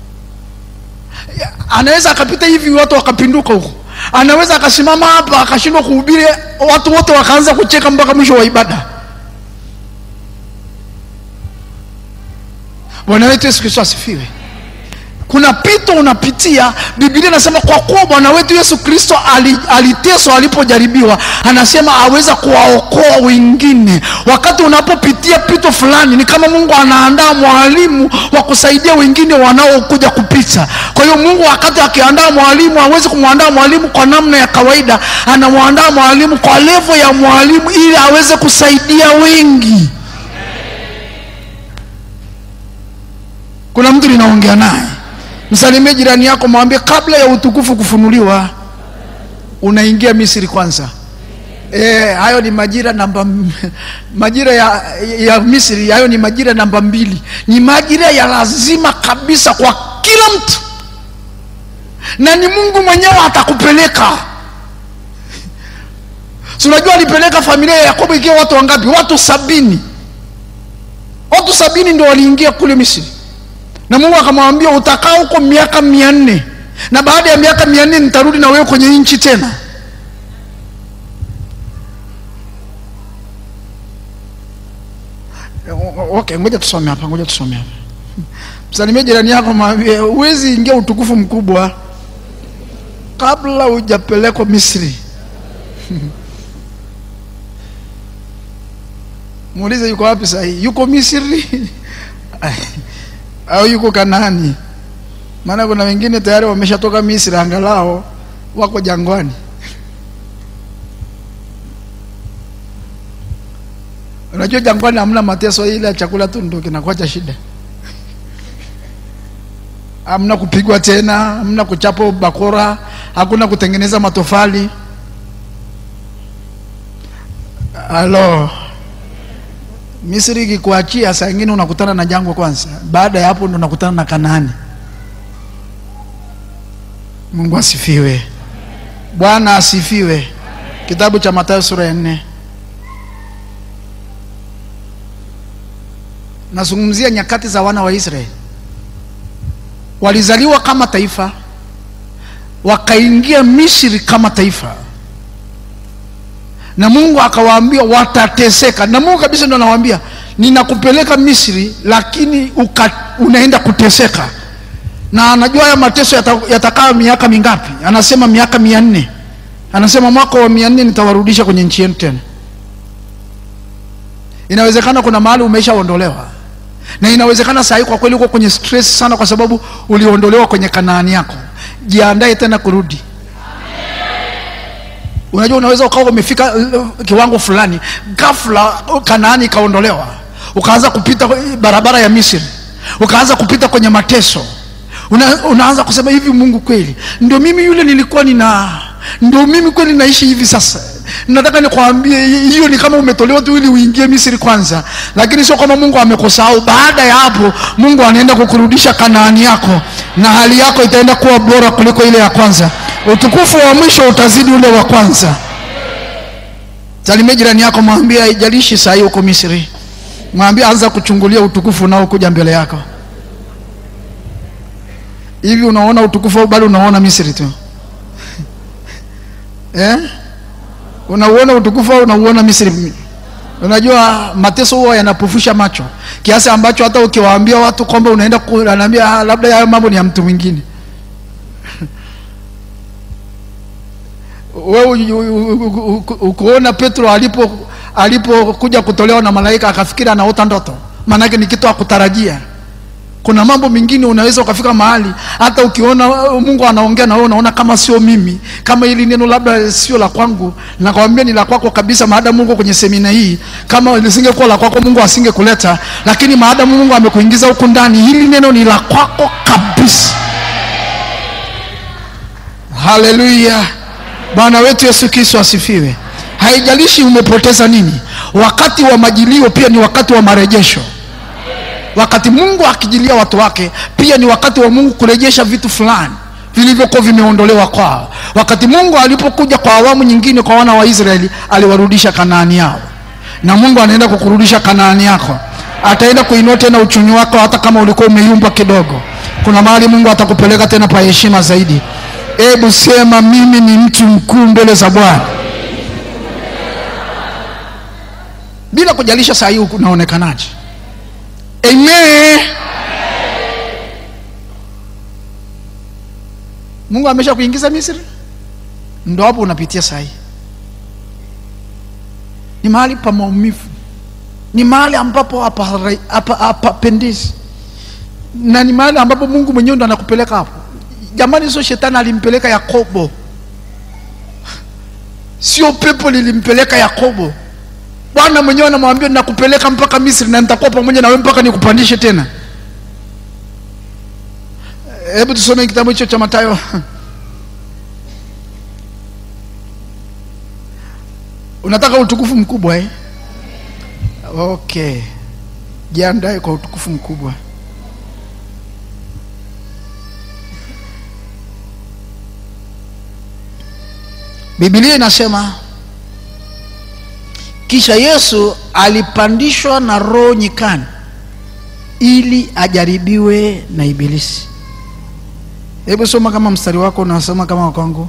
anaweza akapita hivi watu wakapinduka huko anaweza akasimama hapa akashindwa kuhubiri watu wote wakaanza kucheka mpaka mwisho wa ibada bwana wetu yesu kristo asifiwe kuna pito unapitia biblia inasema kwa kuwa bwana wetu yesu kristo ali- aliteswa alipojaribiwa anasema aweza kuwaokoa wengine wakati unapopitia pito fulani ni kama mungu anaandaa mwalimu wa kusaidia wengine wanaokuja kupita kwa hiyo mungu wakati akiandaa mwalimu hawezi kumwandaa mwalimu kwa namna ya kawaida anamwandaa mwalimu kwa levo ya mwalimu ili aweze kusaidia wengi kuna mtu ninaongea naye msalimie jirani yako mwambie kabla ya utukufu kufunuliwa unaingia misri kwanza e, hayo ni majira namba m- majira ya, ya misri hayo ni majira namba mbili ni majira ya lazima kabisa kwa kila mtu na ni mungu mwenyewe atakupeleka si unajua alipeleka familia ya yakobo ikiwa watu wangapi watu sabini watu sabini ndio waliingia kule misri na mungu akamwambia utakaa huko miaka mia nne na baada ya miaka mia nne nitarudi na wewe kwenye nchi tena O- okay ngoja tusome hapa ngoja tusome hapa msalimie jirani yako mwambie huwezi ingia utukufu mkubwa kabla hujapelekwa misri muulize yuko wapi sahii yuko misri au yuko Kanaani? Maana kuna wengine tayari wameshatoka Misri, angalao wako jangwani. Unajua jangwani hamna mateso, ile ya chakula tu ndio kinakuwa cha shida. Hamna kupigwa tena, hamna kuchapa bakora, hakuna kutengeneza matofali. Halo. Misri ikikuachia saa ingine unakutana na jangwa kwanza, baada ya hapo ndo unakutana na Kanaani. Mungu asifiwe, Bwana asifiwe. Kitabu cha Mathayo sura ya nne, nazungumzia nyakati za wana wa Israeli. Walizaliwa kama taifa, wakaingia Misri kama taifa na mungu akawaambia watateseka na mungu kabisa ndo anawaambia ninakupeleka misri lakini uka, unaenda kuteseka na anajua haya mateso yata- yatakaa miaka mingapi anasema miaka mia nne anasema mwaka wa mia nne nitawarudisha kwenye nchi yenu tena inawezekana kuna mahali umeshaondolewa na inawezekana saa hii kwa kweli uko kwenye stress sana kwa sababu uliondolewa kwenye kanaani yako jiandae tena kurudi unajua unaweza ukawa umefika uh, kiwango fulani ghafla uh, kanaani ikaondolewa ukaanza kupita barabara ya misri ukaanza kupita kwenye mateso Una, unaanza kusema hivi mungu kweli ndio mimi yule nilikuwa nina ndio mimi kweli naishi hivi sasa nataka nikwambie hiyo ni kama umetolewa tu ili uingie misri kwanza lakini sio kama mungu amekusahau baada ya hapo mungu anaenda kukurudisha kanaani yako na hali yako itaenda kuwa bora kuliko ile ya kwanza utukufu wa mwisho utazidi ule wa kwanza salimia jirani yako mwambie haijalishi sahii huko misri mwambie anza kuchungulia utukufu unaokuja mbele yako hivi unaona utukufu au bado unaona misri tu eh? unauona utukufu au unauona misri unajua mateso huwa yanapofusha macho kiasi ambacho hata ukiwaambia watu kwamba unaenda ku- anaambia "Ah, labda hayo mambo ni ya mtu mwingine wewe u- u- u- u- ukuona petro alipo alipokuja kutolewa na malaika akafikiri anaota ndoto maanake ni kitu akutarajia kuna mambo mengine unaweza ukafika mahali hata ukiona uh, mungu anaongea na wewe unaona kama sio mimi kama hili neno labda sio la kwangu nakwambia ni la kwako kabisa maadamu mungu kwenye semina hii kama lisingekuwa la kwako mungu asingekuleta lakini maadamu mungu amekuingiza huku ndani hili neno ni la kwako kabisa haleluya bwana wetu yesu kristo asifiwe haijalishi umepoteza nini wakati wa majilio pia ni wakati wa marejesho wakati mungu akijilia watu wake pia ni wakati wa mungu kurejesha vitu fulani vilivyokuwa vimeondolewa kwao wakati mungu alipokuja kwa awamu nyingine kwa wana wa israeli aliwarudisha kanaani yao na mungu anaenda kukurudisha kanaani yako ataenda kuinua tena uchumi wako hata kama ulikuwa umeyumba kidogo kuna mahali mungu atakupeleka tena pa heshima zaidi hebu sema mimi ni mtu mkuu mbele za bwana bila kujalisha saa hii unaonekanaje amen mungu amesha kuingiza misri ndo hapo unapitia sahii ni mahali pa maumivu ni mahali ambapo hapa- hapa- hapapendezi na ni mahali ambapo mungu mwenyewe ndo anakupeleka hapo jamani sio shetani alimpeleka yakobo sio pepo lilimpeleka yakobo bwana mwenyewe anamwambia nakupeleka mpaka misri na nitakuwa pamoja na wewe mpaka nikupandishe tena hebu tusome kitabu hicho cha matayo unataka utukufu mkubwa eh? okay jiandae kwa utukufu mkubwa bibilia inasema kisha yesu alipandishwa na roho nyikani ili ajaribiwe na ibilisi hebu soma kama mstari wako unasoma kama wakwangu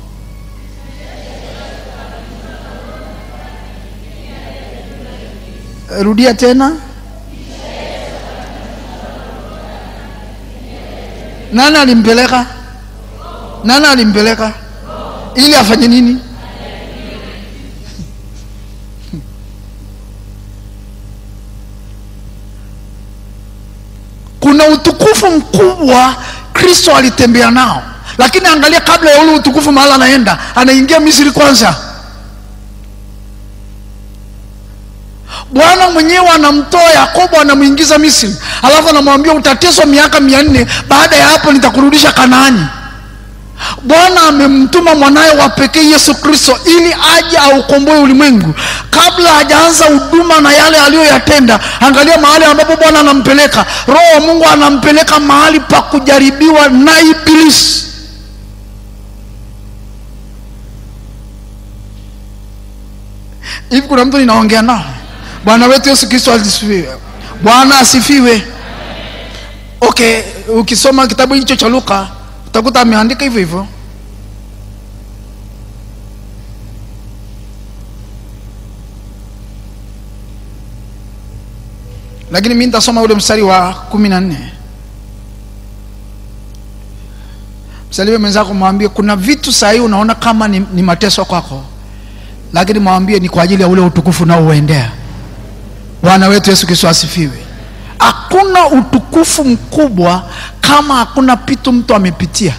rudia tena nani alimpeleka nani alimpeleka ili afanye nini kuna utukufu mkubwa kristo alitembea nao lakini angalia kabla ya ule utukufu mahali anaenda anaingia misri kwanza bwana mwenyewe anamtoa yakobo anamwingiza misri alafu anamwambia utateswa miaka mia nne baada ya hapo nitakurudisha kanaani bwana amemtuma mwanaye wa pekee yesu kristo ili aje aukomboe ulimwengu kabla hajaanza huduma na yale aliyoyatenda angalia mahali ambapo bwana anampeleka roho wa mungu anampeleka mahali pa kujaribiwa na ibilisi hivi kuna mtu ninaongea nao bwana wetu yesu kristo asifiwe bwana asifiwe okay ukisoma kitabu hicho cha luka utakuta ameandika hivyo hivyo lakini mi nitasoma ule mstari wa kumi na nne msalimie mwenzako mwambie kuna vitu sahii unaona kama ni, ni mateso kwako lakini mwambie ni kwa ajili ya ule utukufu unaouendea bwana wetu yesu kristo asifiwe hakuna utukufu mkubwa kama hakuna pitu mtu amepitia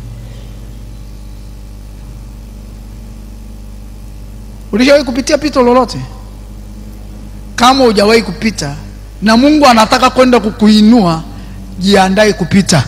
ulishawahi kupitia pito lolote kama hujawahi kupita na mungu anataka kwenda kukuinua jiandae kupita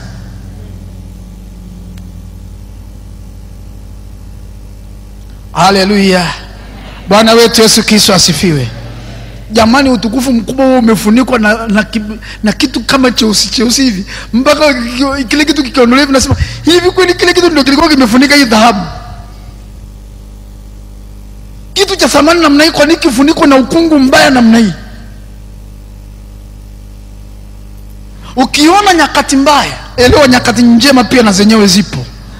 haleluya bwana wetu yesu kristo asifiwe jamani utukufu mkubwa huo umefunikwa na, na, ki- na kitu kama cheusi cheusi hivi mpaka kiki- kile kitu kikiondolewa hivi nasema hivi kweli kile kitu ndio kilikuwa kimefunika hii dhahabu kitu cha thamani namna hii kwa nini kifunikwa na ukungu mbaya namna hii ukiona nyakati mbaya elewa nyakati njema pia na zenyewe zipo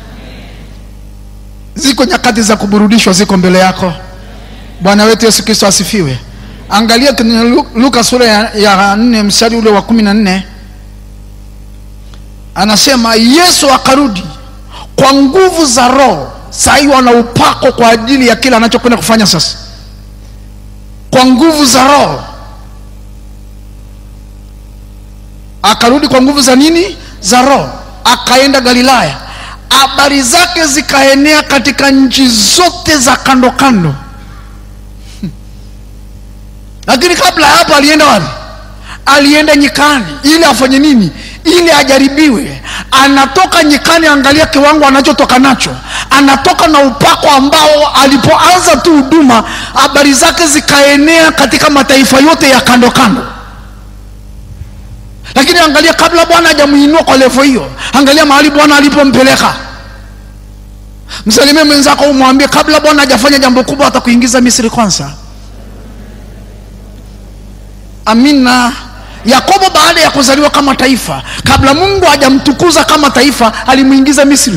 ziko nyakati za kuburudishwa ziko mbele yako bwana wetu yesu kristo asifiwe angalia kwenye Lu- luka sura ya, ya nne mstari ule wa kumi na nne anasema yesu akarudi kwa nguvu za roho sahii wana upako kwa ajili ya kile anachokwenda kufanya sasa kwa nguvu za roho akarudi kwa nguvu za nini za roho akaenda galilaya habari zake zikaenea katika nchi zote za kando kando lakini kabla ya hapo alienda wapi alienda nyikani ili afanye nini ili ajaribiwe anatoka nyikani angalia kiwango anachotoka nacho anatoka na upako ambao alipoanza tu huduma habari zake zikaenea katika mataifa yote ya kando kando lakini angalia kabla bwana hajamuinua kwa levo hiyo angalia mahali bwana alipompeleka msalimie mwenzako umwambie kabla bwana hajafanya jambo kubwa atakuingiza misri kwanza amina yakobo baada ya kuzaliwa kama taifa kabla mungu hajamtukuza kama taifa alimuingiza misri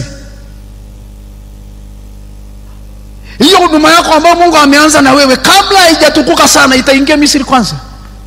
hiyo huduma yako ambayo mungu ameanza na wewe kabla haijatukuka sana itaingia misri kwanza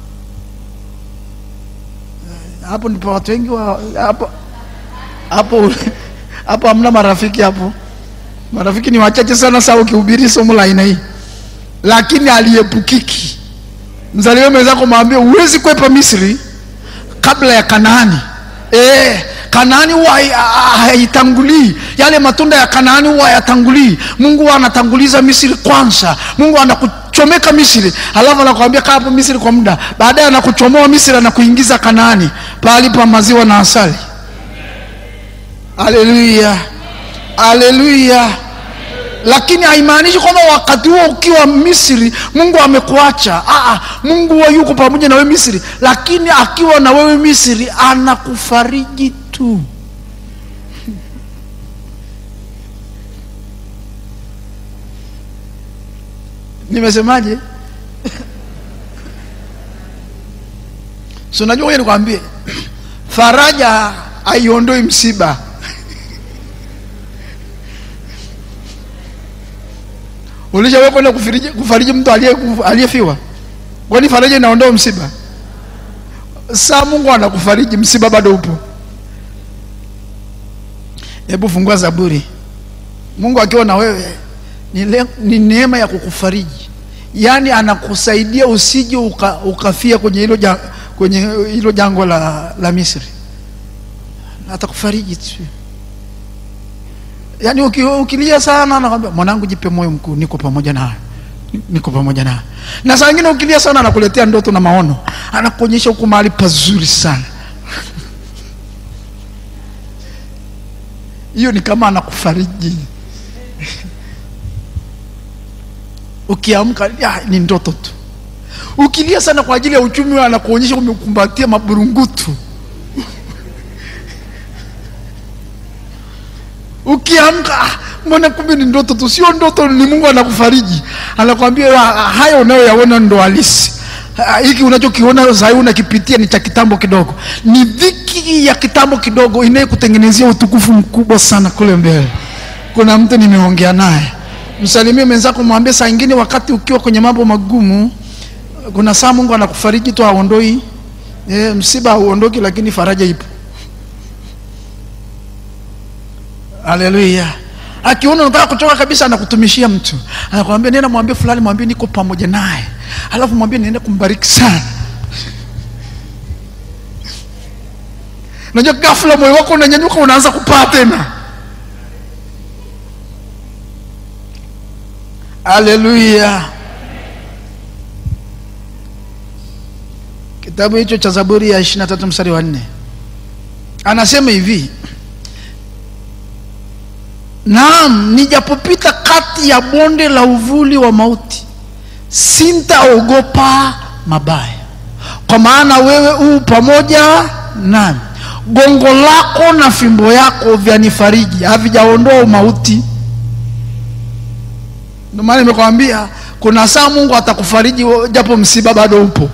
hapo ndipo watu wengi wa hapo hapo hapo hamna marafiki hapo marafiki ni wachache sana saa ukihubiri somo la aina hii lakini aliepukiki mzaliwe mwenzako mwambie huwezi kwepa misri kabla ya kanaani e, kanaani huwa hai- ha- haitangulii yale matunda ya kanaani huwa hayatangulii mungu huwa anatanguliza misri kwanza mungu anakuchomeka misri alafu anakuambia kaa hapo misri kwa muda baadaye anakuchomoa misri anakuingiza kanaani pahali pa maziwa na asali haleluya haleluya lakini haimaanishi kwamba wakati huo ukiwa misri mungu amekuacha Aa, mungu huwa yuko pamoja na wewe misri lakini akiwa na wewe misri anakufariji tu nimesemaje so najua ngoja nikwambie faraja haiondoi msiba ulishawahi kwenda kufariji, kufariji mtu aliye- aliyefiwa kwani faraja inaondoa msiba saa mungu anakufariji msiba bado upo hebu fungua zaburi mungu akiwa na wewe ni, le, ni neema ya kukufariji yaani anakusaidia usije uka, ukafia kwenye hilo ja, kwenye hilo jangwa la, la misri atakufariji tu yaani uki- ukilia sana anakwambia mwanangu jipe moyo mkuu niko pamoja nawe niko pamoja nawe na saa ingine ukilia sana anakuletea ndoto na maono anakuonyesha huku mahali pazuri sana hiyo ni kama anakufariji ukiamka ya, ni ndoto tu ukilia sana kwa ajili ya uchumi anakuonyesha umekumbatia maburungutu ukiamka ah, mbona kumbe ni ndoto tu sio ndoto ni mungu anakufariji anakwambia "Ah, haya unayoyaona ndo halisi Ah, hiki unachokiona sahii unakipitia ni cha kitambo kidogo ni dhiki ya kitambo kidogo inayekutengenezea utukufu mkubwa sana kule mbele kuna mtu nimeongea naye msalimie mwenzako mwambie saa ingine wakati ukiwa kwenye mambo magumu kuna saa mungu anakufariji tu aondoi e, msiba hauondoki lakini faraja ipo haleluya akiona unataka kuchoka kabisa anakutumishia mtu anakwambia nenda mwambie fulani mwambie niko pamoja naye alafu mwambie niende kumbariki sana unajua ghafla moyo wako unanyanyuka unaanza kupaa tena haleluya kitabu hicho cha zaburi ya 23 mstari wa nne anasema hivi naam nijapopita kati ya bonde la uvuli wa mauti sintaogopa mabaya kwa maana wewe huu pamoja nami gongo lako na fimbo yako vyanifariji havijaondoa umauti ndio maana nimekwambia kuna saa mungu atakufariji japo msiba bado upo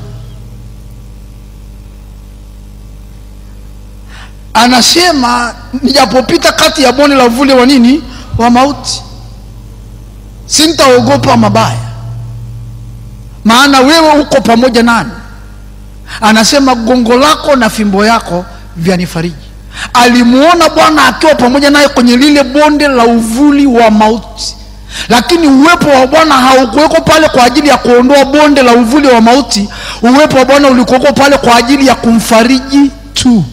anasema nijapopita kati ya bonde la uvuli wa nini wa mauti sintaogopa mabaya maana wewe uko pamoja nani anasema gongo lako na fimbo yako vyanifariji alimuona bwana akiwa pamoja naye kwenye lile bonde la uvuli wa mauti lakini uwepo wa bwana haukuweko pale kwa ajili ya kuondoa bonde la uvuli wa mauti uwepo wa bwana ulikuweko pale kwa ajili ya kumfariji tu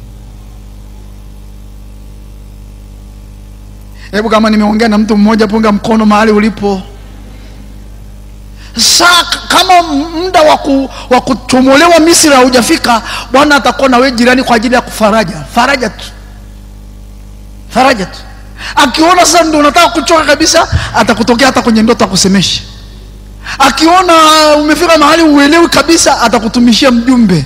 hebu kama nimeongea na mtu mmoja punga mkono mahali ulipo saa kama muda wa kuchomolewa misri haujafika bwana atakuwa na wewe jirani kwa ajili ya kufaraja faraja tu faraja tu akiona sasa ndio unataka kuchoka kabisa atakutokea hata kwenye ndoto akusemesha akiona umefika mahali uelewi kabisa atakutumishia mjumbe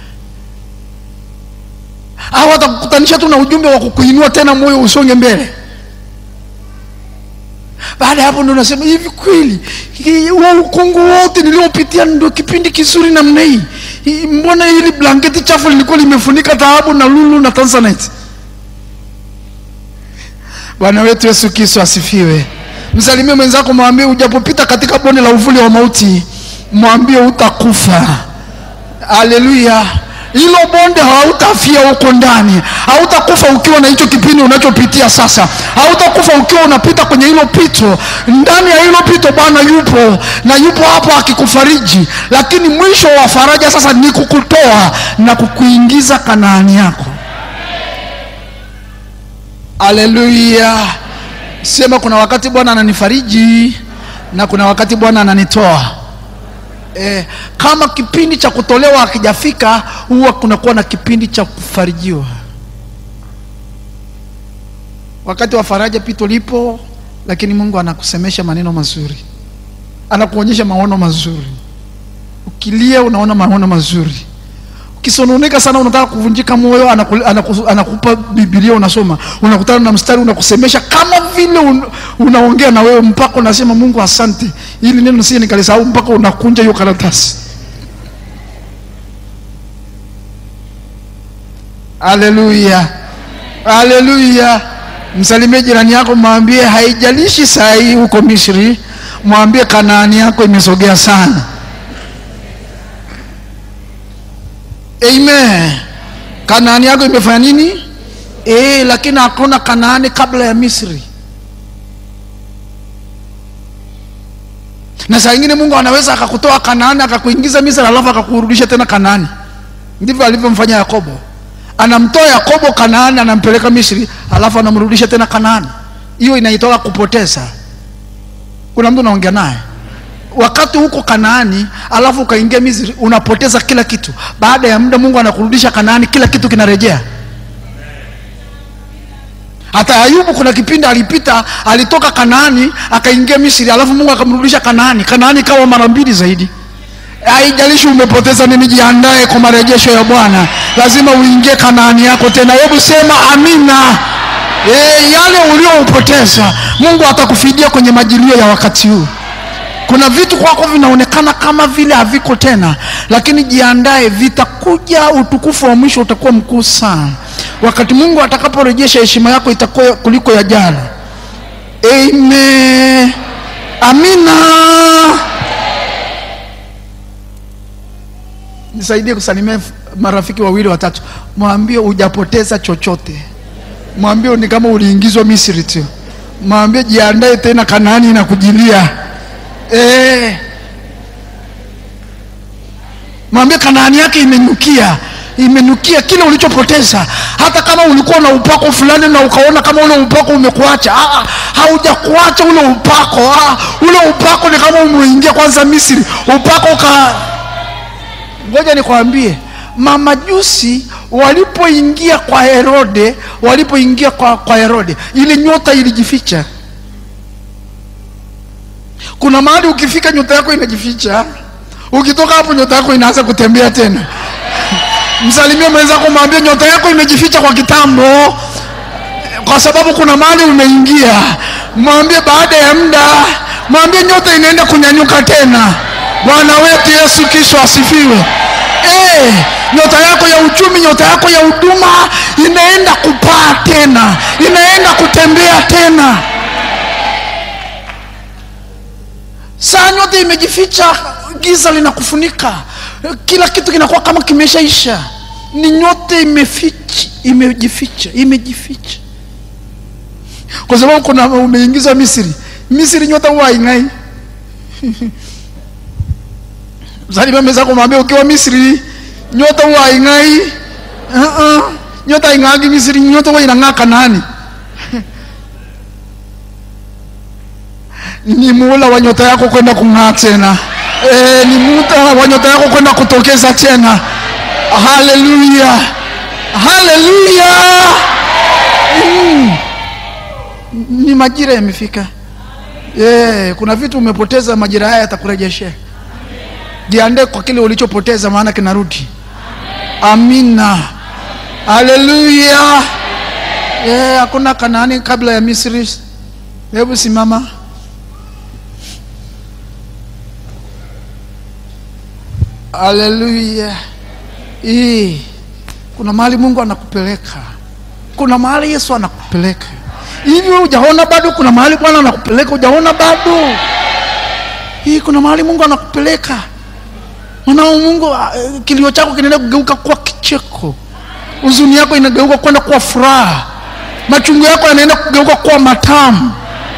au atakukutanisha tu na ujumbe wa kukuinua tena moyo usonge mbele baada ya hapo ndo nasema hivi kweli huo ukungu wote niliopitia ndio kipindi kizuri namna hii mbona hili blanketi chafu lilikuwa limefunika taabu na lulu na tanzanite bwana wetu yesu kristo asifiwe msalimie mwenzako mwambie ujapopita katika bonde la uvuli wa mauti mwambie utakufa haleluya hilo bonde hautafia huko ndani hautakufa ukiwa na hicho kipindi unachopitia sasa hautakufa ukiwa unapita kwenye hilo pito ndani ya hilo pito bwana yupo na yupo hapo akikufariji lakini mwisho wa faraja sasa ni kukutoa na kukuingiza kanaani yako haleluya sema kuna wakati bwana ananifariji na kuna wakati bwana ananitoa eh, kama kipindi cha kutolewa hakijafika huwa kunakuwa na kipindi cha kufarijiwa wakati wa faraja pito lipo lakini mungu anakusemesha maneno mazuri anakuonyesha maono mazuri ukilia unaona maono mazuri ukisononeka sana unataka kuvunjika moyo anaku, anaku, anakupa bibilia unasoma unakutana na mstari unakusemesha kama vile un, unaongea na wewe mpaka unasema mungu asante ili neno sije nikalisahau mpaka unakunja hiyo karatasi haleluya haleluya msalimie jirani yako mwambie haijalishi saa hii huko misri mwambie kanaani yako imesogea sana amen kanaani yako imefanya nini e, lakini hakuna kanaani kabla ya misri na saa ingine mungu anaweza akakutoa kanaani akakuingiza misri alafu akakurudisha tena kanaani ndivyo alivyomfanya yakobo anamtoa yakobo kanaani anampeleka misri alafu anamrudisha tena kanaani hiyo inaitoka kupoteza kuna mtu unaongea naye wakati huko kanaani alafu ukaingia misri unapoteza kila kitu baada ya muda mungu anakurudisha kanaani kila kitu kinarejea hata ayubu kuna kipindi alipita alitoka kanaani akaingia misri alafu mungu akamrudisha kanaani kanaani kawa mara mbili zaidi haijalishi umepoteza nini jiandae kwa marejesho ya bwana lazima uingie kanaani yako tena hebu sema amina e, yale ulioupoteza mungu atakufidia kwenye majilio ya wakati huu kuna vitu kwako vinaonekana kama vile haviko tena lakini jiandae vitakuja utukufu wa mwisho utakuwa mkuu sana wakati mungu atakaporejesha heshima yako itakuwa kuliko ya jana amen amina nisaidie kusalimia marafiki wawili watatu mwambie hujapoteza chochote mwambie ni kama uliingizwa misri tu mwambie jiandae tena kanaani inakujilia e. mwambie kanaani yake imenukia imenukia kile ulichopoteza hata kama ulikuwa na upako fulani na ukaona kama ule upako umekuacha ah, haujakuacha ule upako ah, ule upako ni kama umeingia kwanza misri upako uka ngoja nikwambie mamajusi walipoingia kwa herode walipoingia kwa, kwa herode ile nyota ilijificha kuna mahali ukifika nyota yako inajificha ukitoka hapo nyota yako inaanza kutembea tena msalimie mwenzako mwambie nyota yako imejificha kwa kitambo kwa sababu kuna mahali umeingia mwambie baada ya muda mwambie nyota inaenda kunyanyuka tena bwana wetu yesu kristo asifiwe Eh, nyota yako ya uchumi nyota yako ya huduma inaenda kupaa tena inaenda kutembea tena saa nyota imejificha giza linakufunika kila kitu kinakuwa kama kimeshaisha ni nyota imeficha imejificha imejificha kwa sababu kuna umeingiza misri misri nyota huwa haing'ai msalimia mwenzako mwambie ukiwa misri nyota huwa haing'ai uh-uh. nyota haing'aagi misri nyota huwa inang'aa kanani ni muula wa nyota yako kwenda kung'aa tena e, ni muda wa nyota yako kwenda kutokeza tena haleluya haleluya mm. ni majira yamefika yeah, kuna vitu umepoteza majira haya yatakurejeshea jiandae kwa kile ulichopoteza maana kinarudi amina haleluya yeah, hakuna kanaani kabla ya misri hebu simama haleluya hii kuna mahali mungu anakupeleka kuna mahali yesu anakupeleka hivi wewe hujaona bado kuna mahali bwana anakupeleka hujaona bado hii kuna mahali mungu anakupeleka mwanao mungu ah, eh, kilio chako kinaenda kugeuka kuwa kicheko huzuni yako inageuka kwenda kuwa furaha machungu yako yanaenda kugeuka kuwa matamu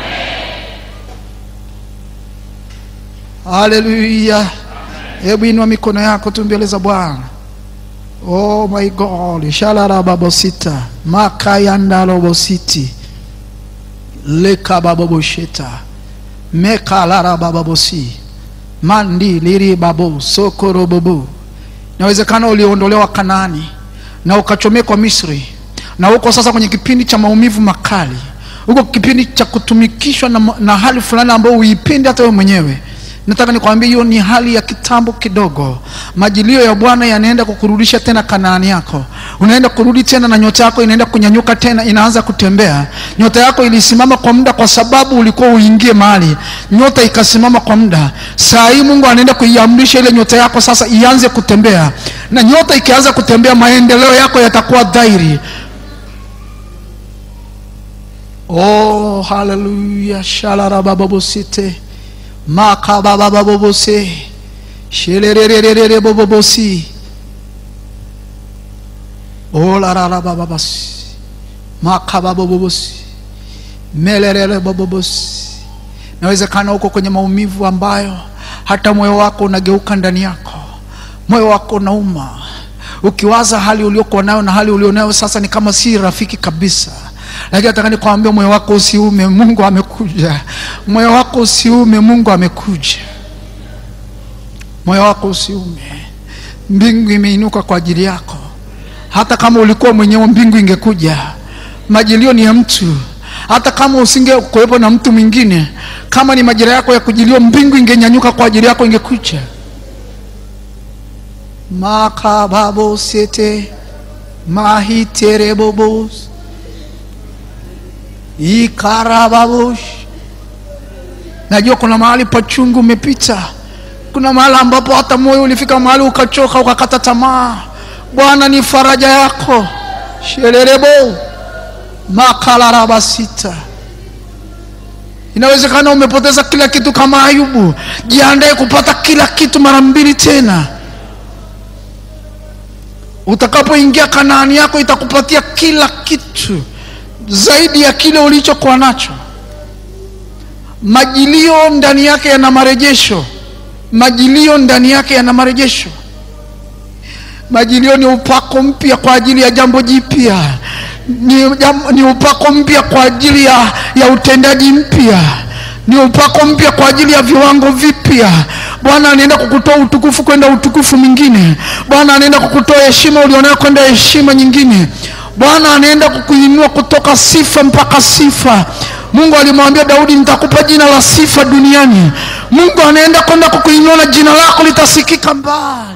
haleluya hebu inua mikono yako tu mbele za bwana oh my god shalarababosita makayandalobositi lekababobosheta mekalarababbosi mandi liribabo sokorobobo inawezekana uliondolewa kanani na ukachomekwa misri na uko sasa kwenye kipindi cha maumivu makali huko kipindi cha kutumikishwa na, na hali fulani ambayo uipendi hata wewe mwenyewe nataka nikwambie hiyo ni hali ya kitambo kidogo majilio ya bwana yanaenda kukurudisha tena kanaani yako unaenda kurudi tena na nyota yako inaenda kunyanyuka tena inaanza kutembea nyota yako ilisimama kwa muda kwa sababu ulikuwa uingie mahali nyota ikasimama kwa muda saa hii mungu anaenda kuiamrisha ile nyota yako sasa ianze kutembea na nyota ikianza kutembea maendeleo yako yatakuwa dhairi oh haleluya shalarabababosite makababababose shelelelelelele bobobosi olararabababasi makababobobosi melelele bobobosi nawezekana huko kwenye maumivu ambayo hata moyo wako unageuka ndani yako moyo wako unauma ukiwaza hali uliokuwa nayo na hali ulionayo sasa ni kama si rafiki kabisa lakini nataka nikwambia moyo wako usiume mungu amekuja moyo wako usiume mungu amekuja moyo wako usiume mbingu imeinuka kwa ajili yako hata kama ulikuwa mwenyewe mbingu ingekuja majilio ni ya mtu hata kama usinge kuwepo na mtu mwingine kama ni majira yako ya kujiliwa mbingu ingenyanyuka kwa ajili yako ingekuja makababosete mahiterebobos ikarababush najua kuna mahali pachungu umepita kuna mahali ambapo hata moyo ulifika mahali ukachoka ukakata tamaa bwana ni faraja yako shererebo makalarabasita inawezekana umepoteza kila kitu kama ayubu jiandae kupata kila kitu mara mbili tena utakapoingia kanaani yako itakupatia kila kitu zaidi ya kile ulichokuwa nacho majilio ndani yake yana marejesho majilio ndani yake yana marejesho majilio ni upako mpya kwa ajili ya jambo jipya ni, jam, ni upako mpya kwa ajili ya, ya utendaji mpya ni upako mpya kwa ajili ya viwango vipya bwana anaenda kukutoa utukufu kwenda utukufu mwingine bwana anaenda kukutoa heshima ulionayo kwenda heshima nyingine bwana anaenda kukuinua kutoka sifa mpaka sifa mungu alimwambia daudi nitakupa jina la sifa duniani mungu anaenda kwenda kukuinua na jina lako litasikika mbali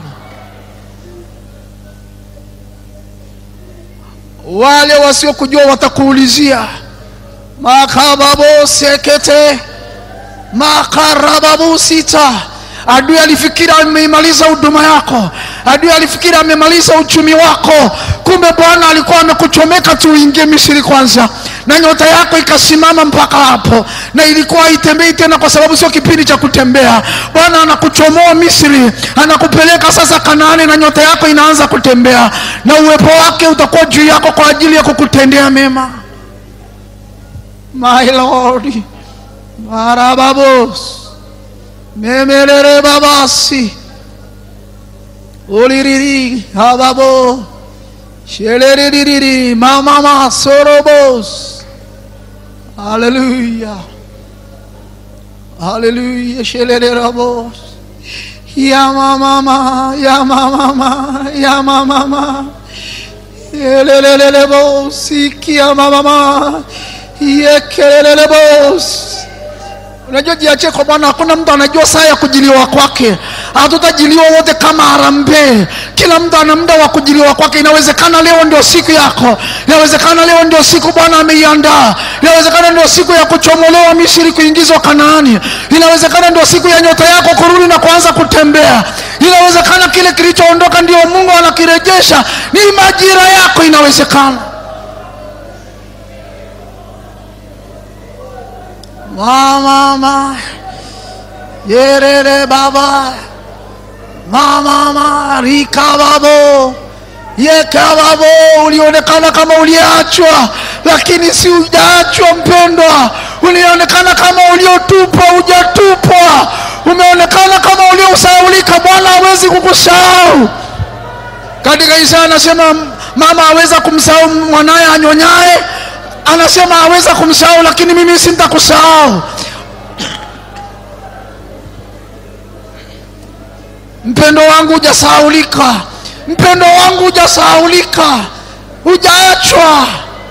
wale wasiokujua watakuulizia makababo sekete makarababu sita adui alifikiri ameimaliza huduma yako adui alifikiri amemaliza uchumi wako kumbe bwana alikuwa amekuchomeka tu uingie misiri kwanza na nyota yako ikasimama mpaka hapo na ilikuwa haitembei tena kwa sababu sio kipindi cha kutembea bwana anakuchomoa misri anakupeleka sasa kanaani na nyota yako inaanza kutembea na uwepo wake utakuwa juu yako kwa ajili ya kukutendea mema my lord marababos memelere babasi uliriri hababo sheleriririri mamama sorobos haleluya haleluya shelererabos ya mamama ya mamama ya mamama elelelelebos ikia mamama yekelelelebos unajua jiachie kwa bwana hakuna mtu anajua saa ya kujiliwa kwake hatutajiliwa wote kama harambee kila mtu ana muda wa kujiliwa kwake inawezekana leo ndio siku yako inawezekana leo ndio siku bwana ameiandaa inawezekana ndio siku ya kuchomolewa misiri kuingizwa kanaani inawezekana ndio siku ya nyota yako kurudi na kuanza kutembea inawezekana kile kilichoondoka ndio mungu anakirejesha ni majira yako inawezekana Mama, yerere baba, mama marika babo, yeka babo, ulionekana kama uliachwa, lakini si ujaachwa mpendwa, ulionekana kama uliotupwa, hujatupwa, umeonekana kama uliosahaulika. Bwana hawezi kukusahau. Katika Isaya anasema mama aweza kumsahau mwanaye anyonyaye anasema aweza kumsahau lakini mimi sintakusahau mpendo wangu hujasahaulika mpendo wangu hujasahaulika hujaachwa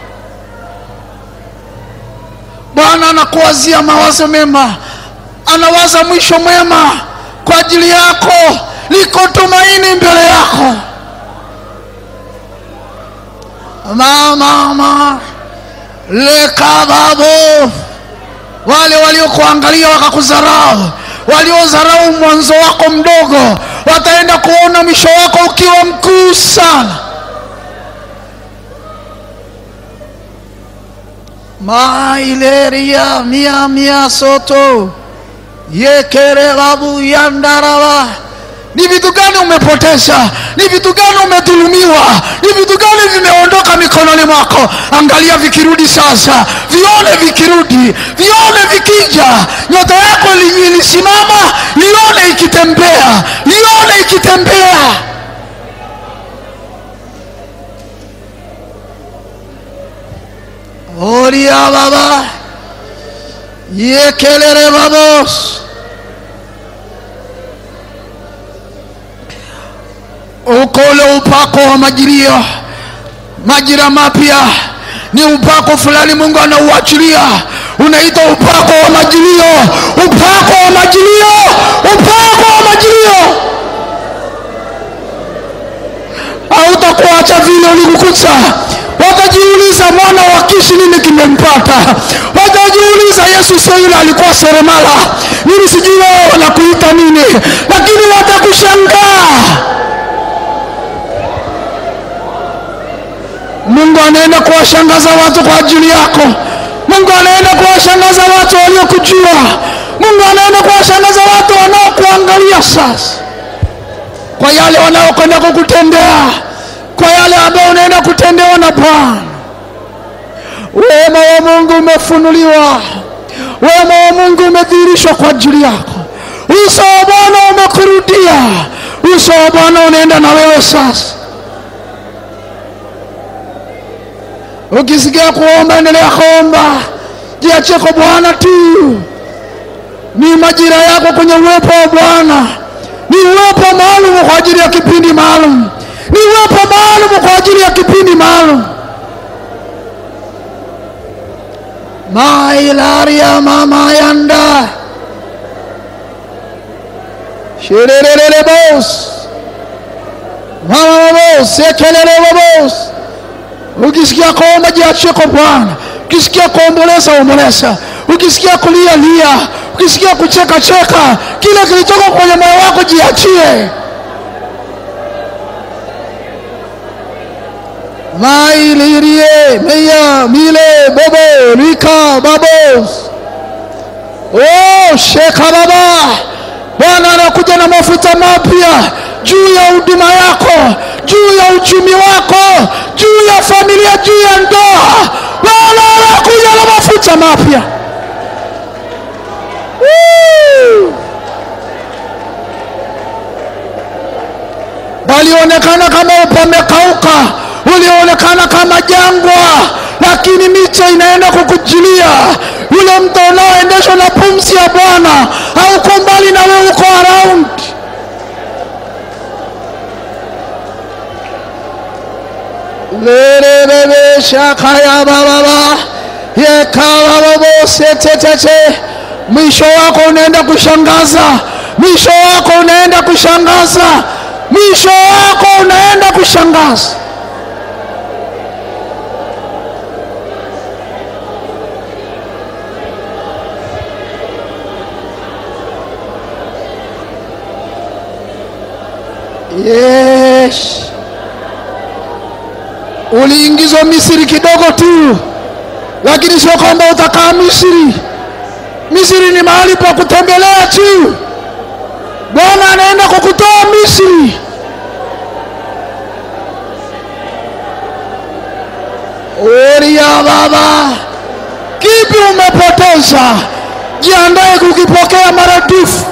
bwana anakuwazia mawazo mema anawaza mwisho mwema kwa ajili yako liko tumaini mbele yako mama mama lekababo wale waliokuangalia wakakudharau waliodharau mwanzo wako mdogo wataenda kuona mwisho wako ukiwa mkuu sana maileria mia mia soto yekerebabu yandaraba ni vitu gani umepoteza ni vitu gani umedhulumiwa ni vitu gani vimeondoka mikononi mwako angalia vikirudi sasa vione vikirudi vione vikija nyota yako ili- ilisimama ione ikitembea ione ikitembea oria baba yekelere babos uko ule upako wa majilio majira mapya ni upako fulani mungu anauachilia unaitwa upako wa majilio upako wa majilio upako wa majilio hautakuacha vile ulikukuta watajiuliza mwana wa kishi nini kimempata watajiuliza yesu sio yule alikuwa seremala mimi sijui wewe wanakuita nini lakini watakushangaa mungu anaenda kuwashangaza watu kwa ajili yako mungu anaenda kuwashangaza watu waliokujua mungu anaenda kuwashangaza watu wanaokuangalia sasa kwa yale wanaokwenda kukutendea kwa yale ambayo unaenda kutendewa na bwana wema wa mungu umefunuliwa wema wa mungu umedhihirishwa kwa ajili yako uso wa bwana umekurudia uso wa bwana unaenda na wewe sasa ukisikia kuomba endelea kuomba jiachie kwa bwana tu ni majira yako kwenye uwepo wa bwana ni uwepo maalum kwa ajili ya kipindi maalum ni uwepo maalum kwa ajili ya kipindi maalum mailaria mama yanda shirerere bos mama bos ekelele bos ukisikia kuomba jiachie kwa Bwana ukisikia kuomboleza omboleza ukisikia kulia lia ukisikia kucheka cheka kile kilichoko kwenye moyo wako jiachie mailirie meya mile bobo rika babos oh sheka baba bwana anakuja na mafuta mapya juu ya huduma yako juu ya uchumi wako juu ya familia juu ya ndoa bwana anakuja na mafuta mapya Woo! palionekana kama pamekauka, ulionekana kama jangwa, lakini mito inaenda kukujilia. Yule mto unaoendeshwa na pumzi ya Bwana hauko mbali na wewe, uko around. lerebebe shakaya bababa yekabababosetetete mwisho wako unaenda kushangaza mwisho wako unaenda kushangaza mwisho wako unaenda kushangaza yes uliingizwa misri kidogo tu lakini sio kwamba utakaa misri misri ni mahali pa kutembelea tu bwana anaenda kukutoa misri oria baba kipi umepoteza jiandae kukipokea maradufu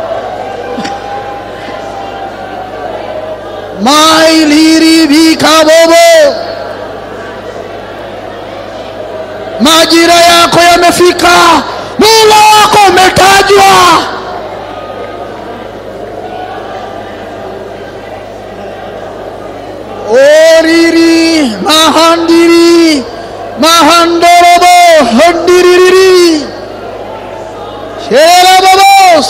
mailiribika bobo majira yako yamefika mula wako umetajwa oriri mahandiri mahandorobo hondiririri sherabobos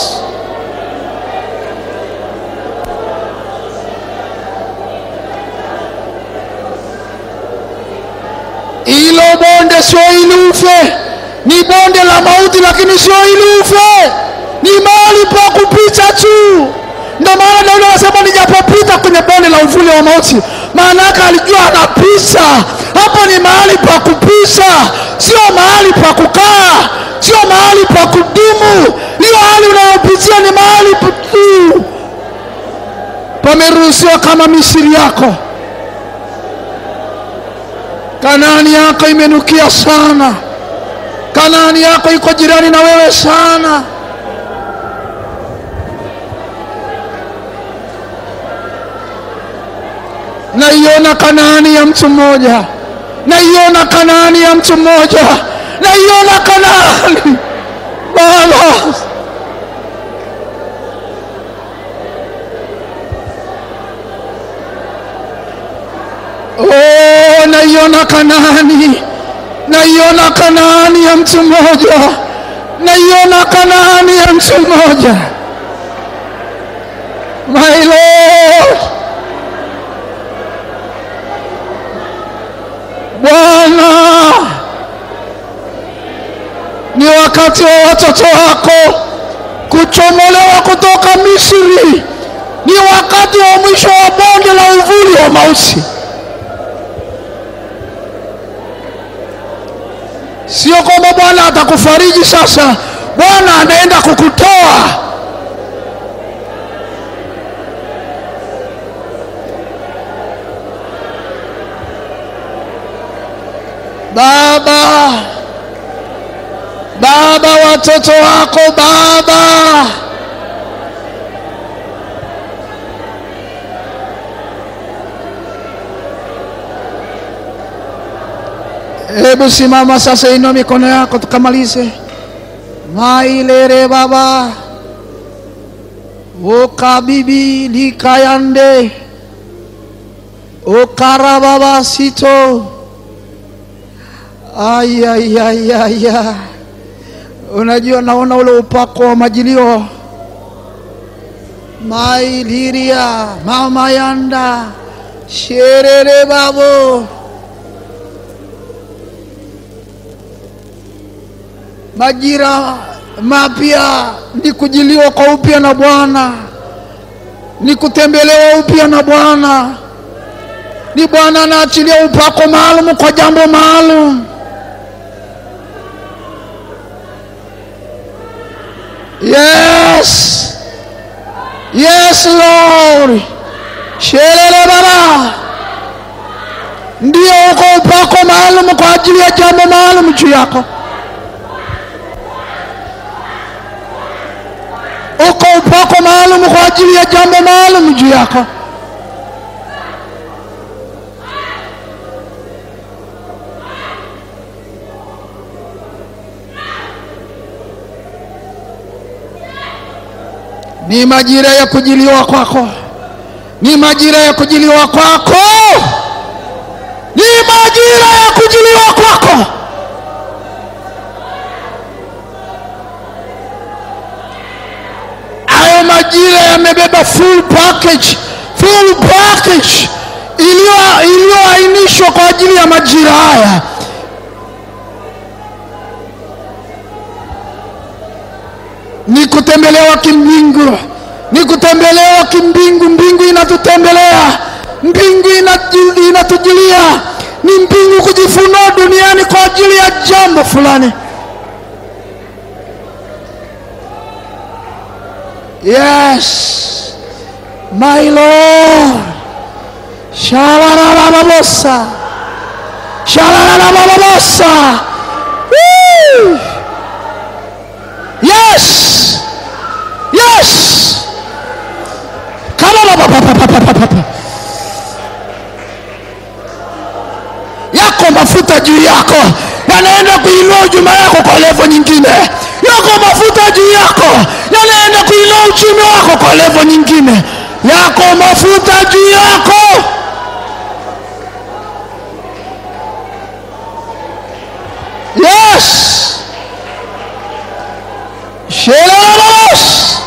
hilo bonde sio ili ufe ni bonde la mauti lakini sio ili ufe ni mahali pa kupita tu ndio maana daudi anasema nijapopita kwenye bonde la uvuli wa mauti maana yake alijua anapita hapo ni mahali pa kupita sio mahali pa kukaa sio mahali pa kudumu hiyo hali unayopitia ni mahali tu pameruhusiwa kama misiri yako Kanaani yako imenukia sana. Kanaani yako iko jirani na wewe sana. Naiona Kanaani ya mtu mmoja, naiona Kanaani ya mtu mmoja, naiona Kanaani Baba. Oh, naiona Kanaani, naiona Kanaani ya mtu mmoja, naiona Kanaani ya mtu mmoja. My Lord, Bwana, ni wakati wa watoto wako kuchomolewa kutoka Misri, ni wakati wa mwisho wa bonde la uvuli wa mauti. Sio kwamba Bwana atakufariji sasa, Bwana anaenda kukutoa. Baba, Baba, watoto wako Baba, Hebu simama sasa, inua mikono yako tukamalize. Mailere baba ukabibi likayande ukara baba sito Ayayayaya, unajua, naona ule upako wa majilio mailiria mama yanda sherere babo majira mapya ni kujiliwa kwa upya na Bwana, ni kutembelewa upya na Bwana, ni Bwana anaachilia upako maalum kwa jambo maalum. Yes, yes Lord, sherere baba, ndio uko upako maalum kwa ajili ya jambo maalum juu yako. uko upako maalum kwa ajili ya jambo maalum juu yako. Ni majira ya kujiliwa kwako, ni majira ya kujiliwa kwako, ni majira ya kujiliwa kwako. Hayo majira yamebeba full package, full package iliyo- iliyoainishwa kwa ajili ya majira haya. Ni kutembelewa kimbingu, ni kutembelewa kimbingu. Mbingu inatutembelea, mbingu inatu- inatujilia, ni mbingu kujifunua duniani kwa ajili ya jambo fulani. Yes, my Lord. Shalalababosa. Shalalababosa. Woo! Yes. Yes. Kalababababababa. Yako mafuta juu yako yanaenda kuinua huduma yako kwa levo nyingine. Yako mafuta juu yako yanaenda kuinua uchumi wako kwa levo nyingine. Yako mafuta juu yako. Yes. Shelalalos.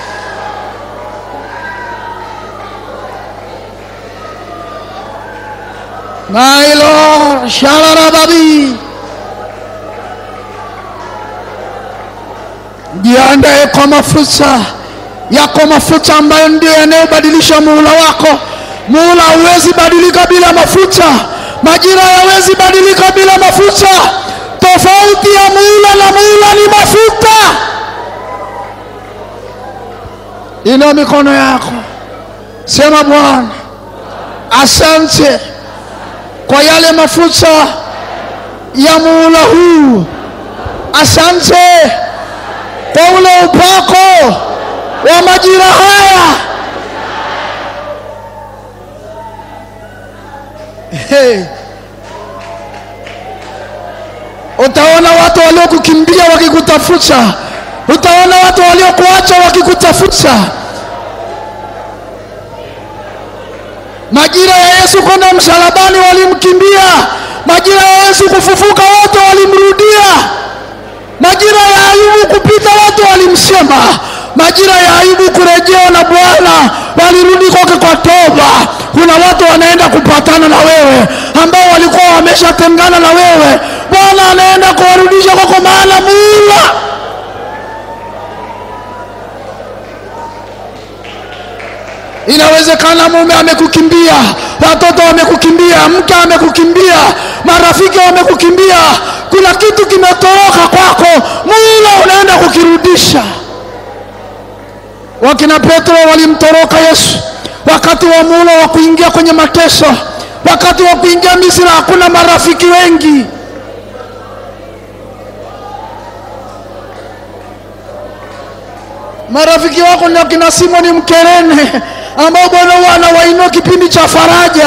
My Lord, Shalarababi. Jiandae kwa mafuta yako, mafuta ambayo ndio yanayobadilisha muhula wako. Muhula hauwezi badilika bila mafuta, majira hayawezi badilika bila mafuta. Tofauti ya muhula na muhula ni mafuta. Inua mikono yako, sema Bwana, asante kwa yale mafuta ya muhula huu. Asante kwa ule upako wa majira haya. Hey. Utaona watu waliokukimbia wakikutafuta, utaona watu waliokuacha wakikutafuta. Majira ya Yesu kwenda msalabani walimkimbia, majira ya Yesu kufufuka wote walimrudia, majira ya Ayubu kupita watu walimsema, majira ya Ayubu kurejewa na Bwana walirudi kwake kwa toba. Kuna watu wanaenda kupatana na wewe ambao walikuwa wameshatengana na wewe, Bwana anaenda kuwarudisha kwako, maana muula Inawezekana mume amekukimbia, watoto wamekukimbia, mke amekukimbia, marafiki wamekukimbia, kuna kitu kimetoroka kwako, muula unaenda kukirudisha. Wakina Petro walimtoroka Yesu wakati wa muula wa kuingia kwenye mateso, wakati wa kuingia Misri hakuna marafiki wengi. Marafiki wako ni akina Simoni Mkerene ambao Bwana huwa anawainua kipindi cha faraja.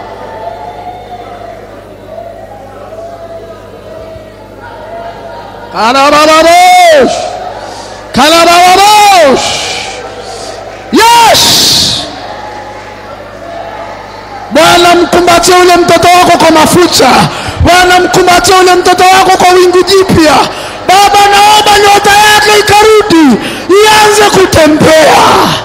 Kalabababosh, kalabababosh. Yes, Bwana mkumbatie ule mtoto wako kwa mafuta, Bwana, mkumbatie ule mtoto wako kwa wingu jipya. Baba, naomba nyota yake ikarudi, ianze kutembea.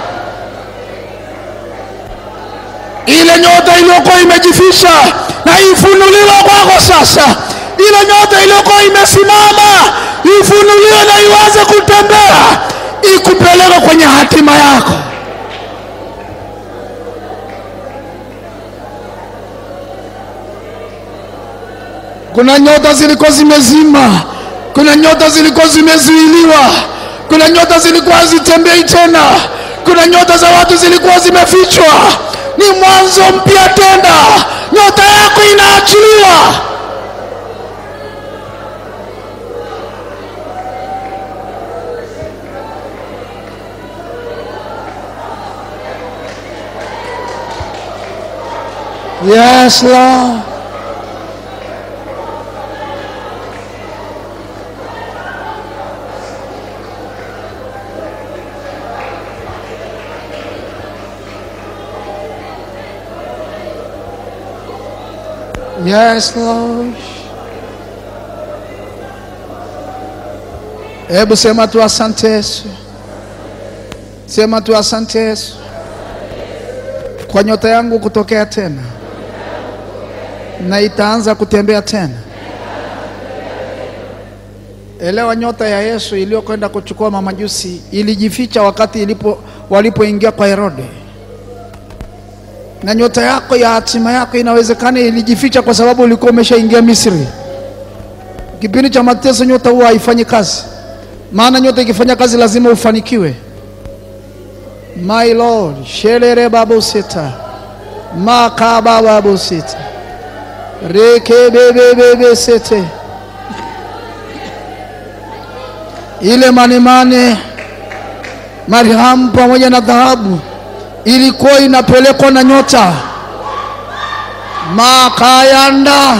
Ile nyota iliyokuwa imejificha na ifunuliwe kwako sasa. Ile nyota iliyokuwa imesimama ifunuliwe na ianze kutembea, ikupeleke kwenye hatima yako. Kuna nyota zilikuwa zimezima, kuna nyota zilikuwa zimezuiliwa, kuna nyota zilikuwa hazitembei tena, kuna nyota za watu zilikuwa zimefichwa. Ni mwanzo mpya tena, nyota yako inaachiliwa. Yes, Lord. Yes, Lord. Hebu sema tu asante Yesu, sema tu asante Yesu kwa nyota yangu kutokea tena, na itaanza kutembea tena. Elewa, nyota ya Yesu iliyokwenda kuchukua mamajusi ilijificha wakati ilipo walipoingia kwa Herode na nyota yako ya hatima yako inawezekana ilijificha kwa sababu ulikuwa umeshaingia Misri. Kipindi cha mateso, nyota huwa haifanyi kazi, maana nyota ikifanya kazi lazima ufanikiwe. My Lord, shelere babu sita makaba babu sita rekebebebebe sete ile manemane marhamu pamoja na dhahabu ilikuwa inapelekwa na nyota makayanda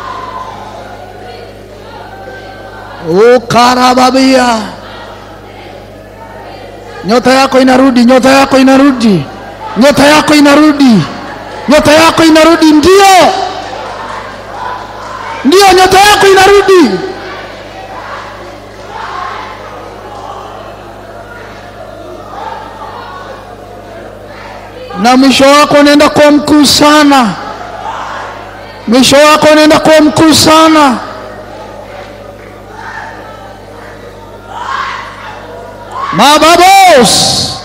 ukarababia nyota yako inarudi nyota yako inarudi nyota yako inarudi nyota yako inarudi ndio ndio nyota yako inarudi na mwisho wako unaenda kuwa mkuu sana, mwisho wako unaenda kuwa mkuu sana. Mababos,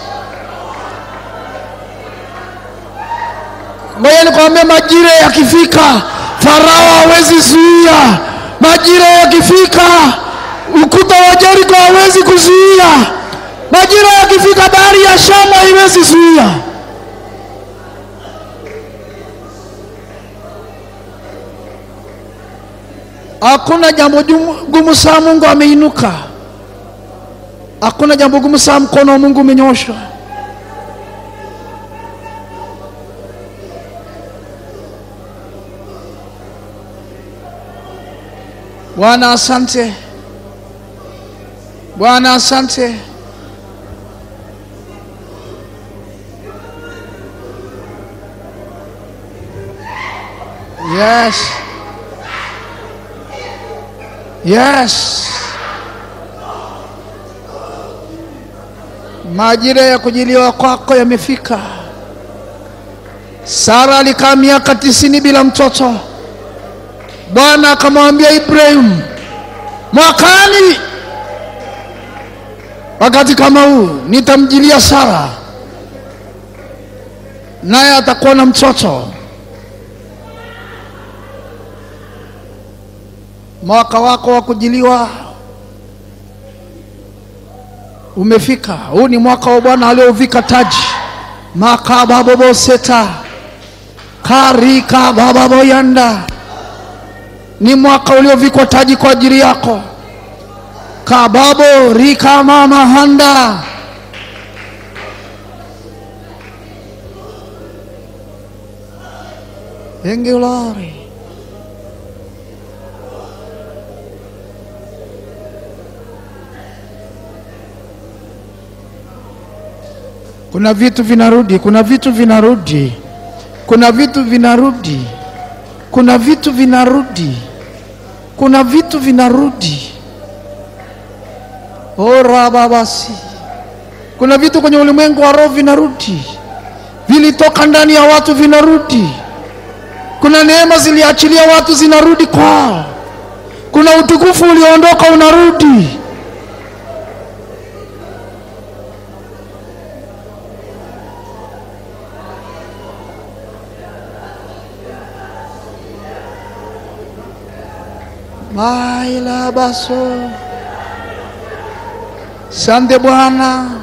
ngoja nikwambie, majira yakifika, Farao hawezi zuia. Majira yakifika, ukuta wa Jeriko hawezi kuzuia. Majira yakifika, bahari ya Shamu haiwezi zuia. Hakuna jambo jumu- gumu saa Mungu ameinuka. Hakuna jambo gumu saa mkono wa Mungu umenyoshwa. Bwana asante, Bwana asante. Yes. Yes. Majira ya kujiliwa kwako yamefika. Sara alikaa miaka tisini bila mtoto. Bwana akamwambia Ibrahim, mwakani wakati kama huu nitamjilia Sara, naye atakuwa na mtoto. Mwaka wako wa kujiliwa umefika. Huu ni mwaka wa Bwana aliovika taji makababoboseta karika bababoyanda, ni mwaka uliovikwa taji kwa ajili yako. kababo rika mama handa Thank you, Lord. Kuna vitu vinarudi, kuna vitu vinarudi, kuna vitu vinarudi, kuna vitu vinarudi. kuna vitu vinarudi. Ora babasi, kuna vitu kwenye ulimwengu wa roho vinarudi, vilitoka ndani ya watu vinarudi. Kuna neema ziliachilia watu zinarudi kwao. Kuna utukufu ulioondoka unarudi. Maila baso. Sante Bwana,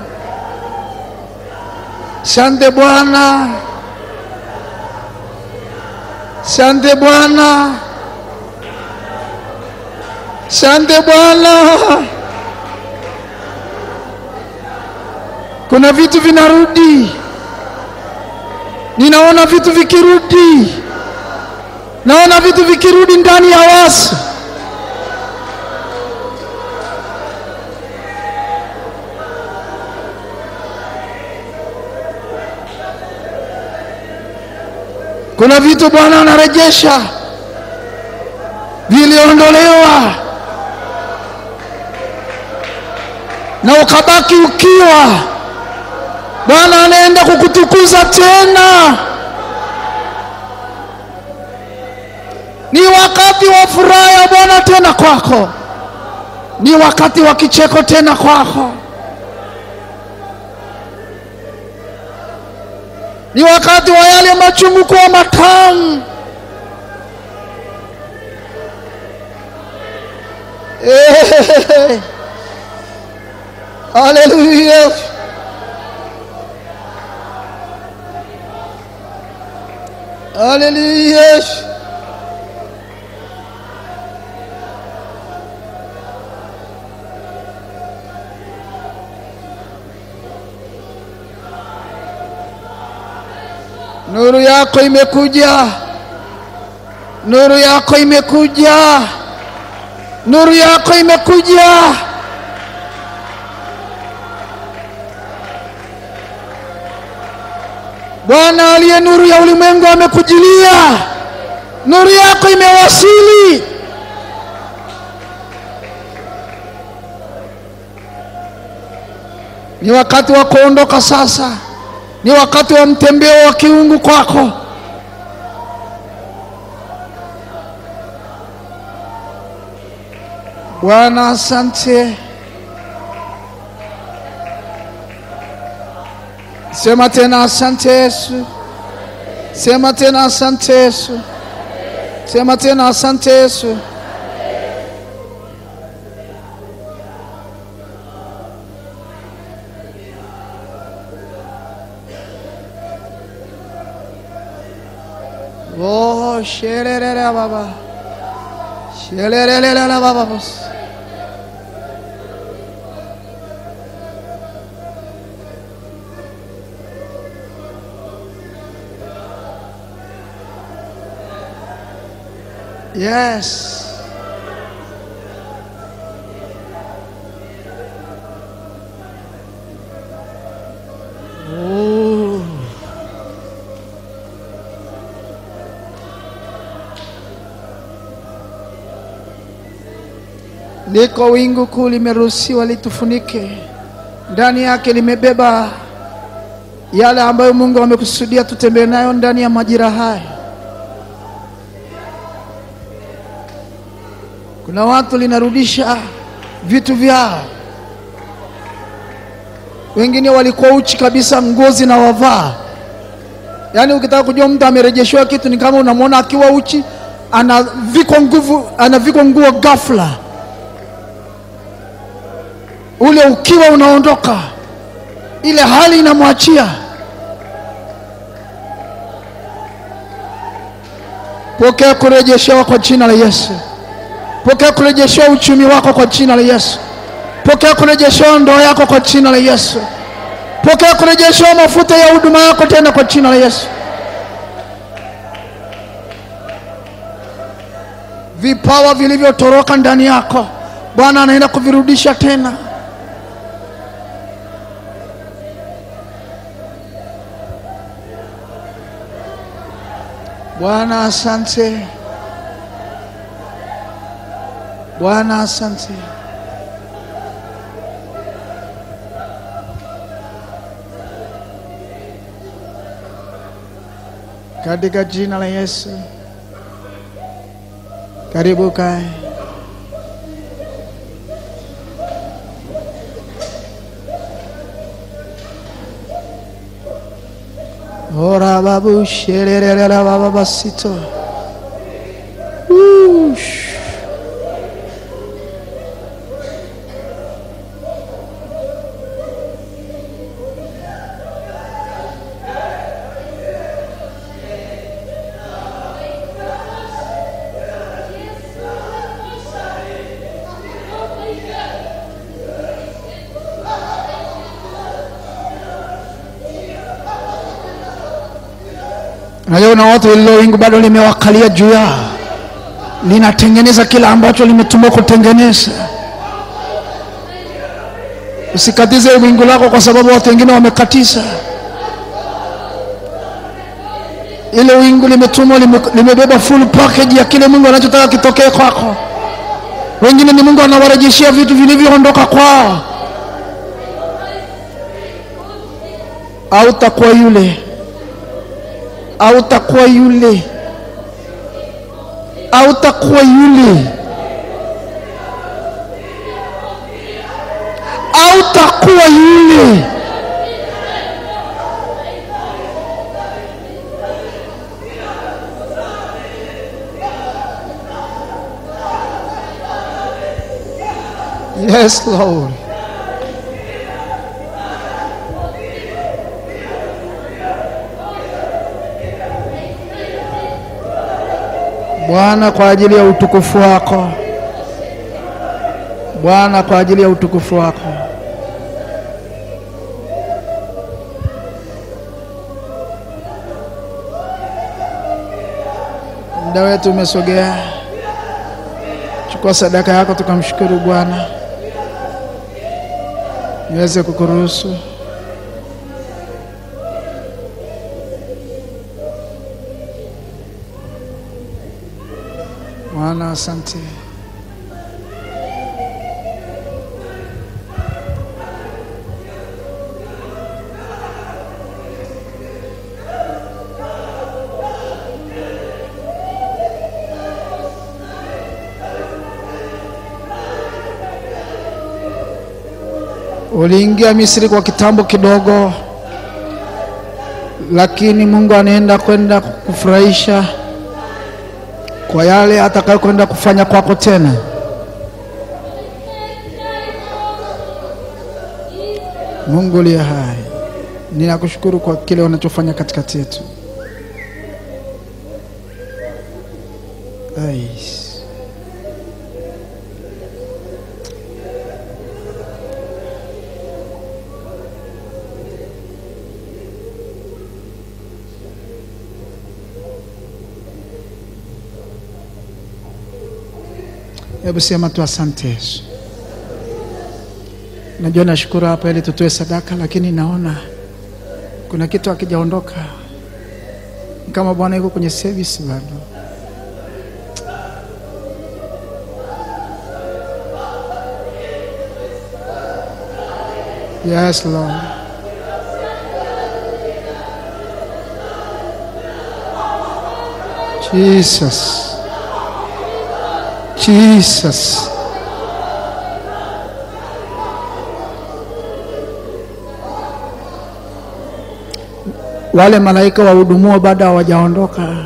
sante Bwana, sante Bwana, sante Bwana. Kuna vitu vinarudi, ninaona vitu vikirudi, naona vitu vikirudi ndani ya watu. Kuna vitu Bwana anarejesha viliondolewa, na ukabaki ukiwa. Bwana anaenda kukutukuza tena. Ni wakati wa furaha ya Bwana tena kwako, ni wakati wa kicheko tena kwako. ni wakati wa yale machungu kuwa matamu. Eh, Haleluya! Haleluya! Nuru yako imekuja, nuru yako imekuja, nuru yako imekuja. Bwana aliye nuru ya ulimwengu amekujilia, nuru yako imewasili. Ni wakati wa kuondoka sasa ni wakati wa mtembeo wa kiungu kwako. Bwana, asante. Sema tena asante Yesu, sema tena asante Yesu, sema tena asante Yesu. Oh, shererere baba. Shererere baba. Yes. Oh. Liko wingu kuu limeruhusiwa litufunike, ndani yake limebeba yale ambayo Mungu amekusudia tutembee nayo ndani ya majira haya. Kuna watu linarudisha vitu vyao, wengine walikuwa uchi kabisa, nguo zinawavaa. Yaani ukitaka kujua mtu amerejeshewa kitu, ni kama unamwona akiwa uchi, anavikwa nguvu, anavikwa nguo ghafla ule ukiwa unaondoka, ile hali inamwachia. Pokea kurejeshewa kwa jina la Yesu. Pokea kurejeshewa uchumi wako kwa jina la Yesu. Pokea kurejeshewa ndoa yako kwa jina la Yesu. Pokea kurejeshewa mafuta ya huduma yako tena kwa jina la Yesu. Vipawa vilivyotoroka ndani yako Bwana anaenda kuvirudisha tena. Bwana asante. Bwana asante. Katika jina la Yesu, karibu kae. Ora babu shererera baba basito. Ush. Unajua kuna watu lilo wingu bado limewakalia juu yao, linatengeneza kile ambacho limetumwa kutengeneza. Usikatize wingu lako kwa sababu watu wengine wamekatiza. Ile wingu limetumwa lime, limebeba full package ya kile Mungu anachotaka kitokee kwako. Wengine ni Mungu anawarejeshea vitu vilivyoondoka kwao. Au takuwa yule hautakuwa yule, hautakuwa yule, hautakuwa yule. Yes, Lord. Bwana, kwa ajili ya utukufu wako Bwana, kwa ajili ya utukufu wako. Muda wetu umesogea, chukua sadaka yako, tukamshukuru Bwana. Niweze kukuruhusu Bwana, asante. Uliingia Misri kwa kitambo kidogo, lakini Mungu anaenda kwenda kukufurahisha kwa yale atakayokwenda kufanya kwako tena. Mungu liye hai, ninakushukuru kwa kile unachofanya katikati yetu. Ais. Hebu sema tu asante Yesu. Najua nashukuru hapa ili tutoe sadaka, lakini naona kuna kitu hakijaondoka, Ni kama Bwana yuko kwenye service bado. Yes, Lord. Jesus. Jesus. Wale malaika wahudumuo bado hawajaondoka.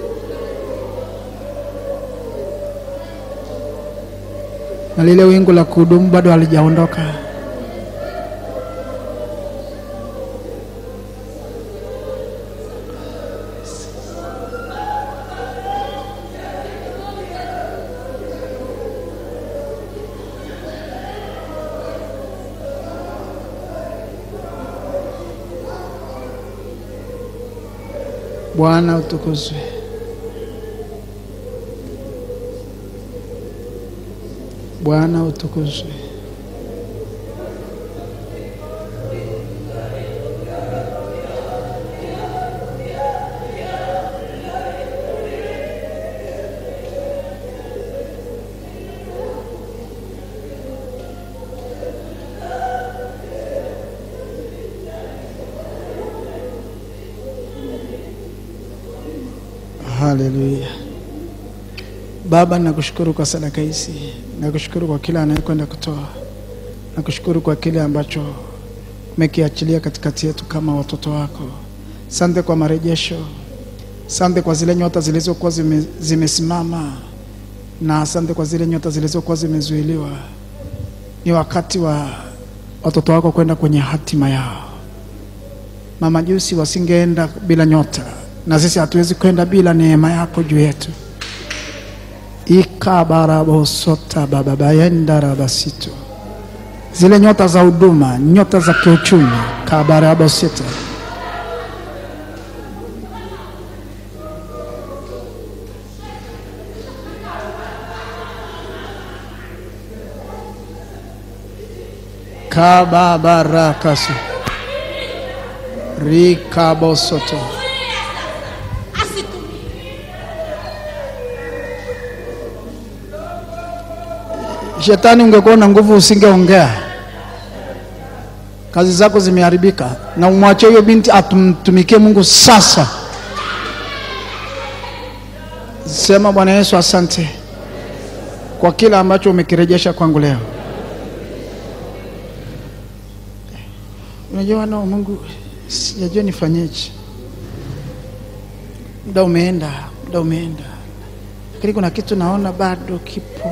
Na lile wingu la kuhudumu bado halijaondoka. Bwana utukuzwe. Bwana utukuzwe. Haleluya. Baba, nakushukuru kwa sadaka hizi, nakushukuru kwa kila anayekwenda kutoa, nakushukuru kwa kile ambacho umekiachilia katikati yetu kama watoto wako. Sante kwa marejesho, sante kwa zile nyota zilizokuwa zime, zimesimama na asante kwa zile nyota zilizokuwa zimezuiliwa. Ni wakati wa watoto wako kwenda kwenye hatima yao. Mamajusi wasingeenda bila nyota, na sisi hatuwezi kwenda bila neema yako juu yetu. ikabarabosota bababayendarabasito zile nyota za huduma, nyota za kiuchumi kabarabosita kababarakasu rikabosoto Shetani, ungekuwa na nguvu usingeongea. Kazi zako zimeharibika, na umwachie huyo binti atumtumikie Mungu sasa. Sema, Bwana Yesu, asante kwa kile ambacho umekirejesha kwangu leo. Unajua wana wa Mungu, sijajua nifanyeje. Muda umeenda, muda umeenda, lakini kuna kitu naona bado kipo.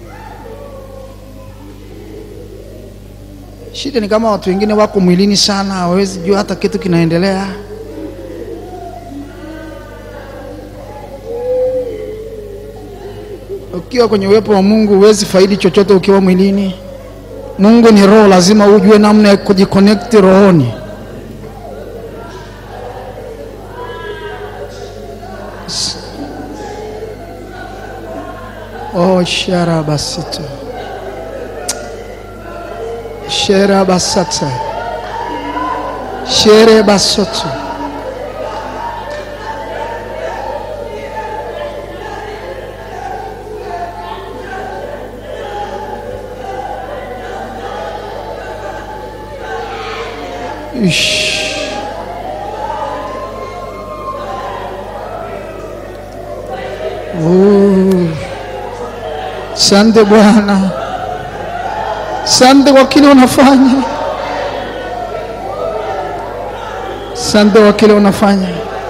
Shida ni kama watu wengine wako mwilini sana, hawawezi jua hata kitu kinaendelea. Ukiwa kwenye uwepo wa Mungu huwezi faidi chochote ukiwa mwilini. Mungu ni roho, lazima ujue namna ya kujiconnect rohoni. S- Oh, sharabasito shere basata shere basoto Ish. Oh. Sante Bwana, sante kwa kile unafanya, sante kwa kile unafanya.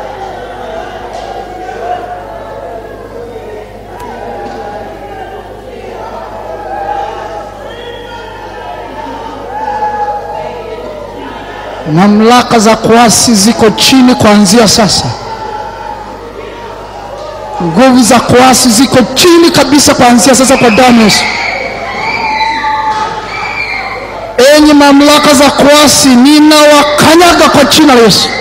Mamlaka za kuasi ziko chini kuanzia sasa. Nguvu za kuasi ziko chini kabisa kuanzia sasa kwa damu ya Yesu. Enyi mamlaka za kuasi, ninawakanyaga kwa jina la Yesu.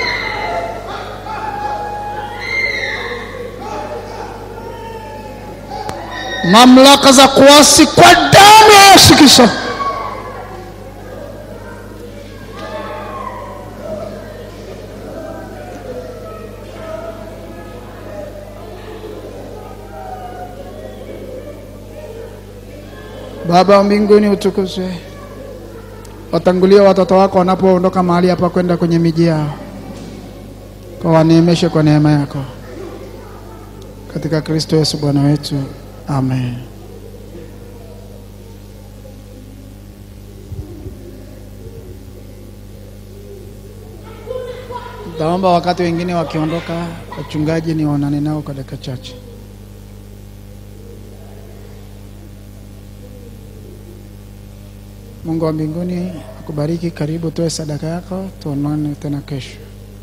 Mamlaka za kuasi kwa damu ya Yesu Kristo. Baba wa mbinguni utukuzwe. Watangulie watoto wako wanapoondoka mahali hapa kwenda kwenye miji yao, kwa waneemeshe kwa neema yako, katika Kristo Yesu Bwana wetu, amen. Taomba wakati wengine wakiondoka, wachungaji ni waonane nao kwa dakika chache. Mungu wa mbinguni akubariki. Karibu toe sadaka yako, tuonane tena kesho.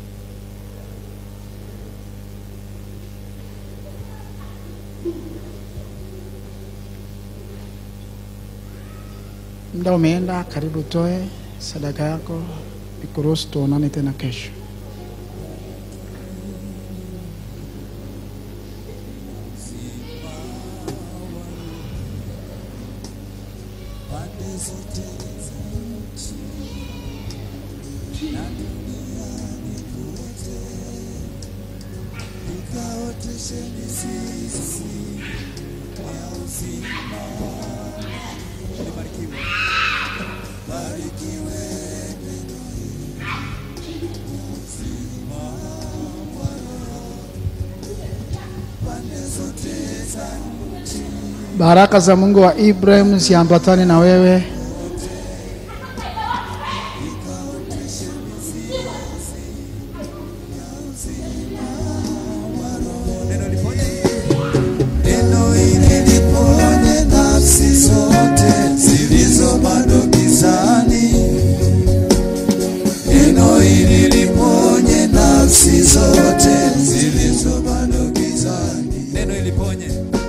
Muda umeenda, karibu toe sadaka yako, nikuruhusu tuonane tena kesho. pande zote za nchi na duniani kote, ikaoteshe mizizi ya uzima. Libarikiwe, barikiwe neno hili, uzima wa roho Baraka za Mungu wa Ibrahim ziambatane na wewe. Neno liponye. Neno hili liponye nafsi zote zilizo bado gizani. Neno hili liponye nafsi zote zilizo bado gizani. Neno iliponye.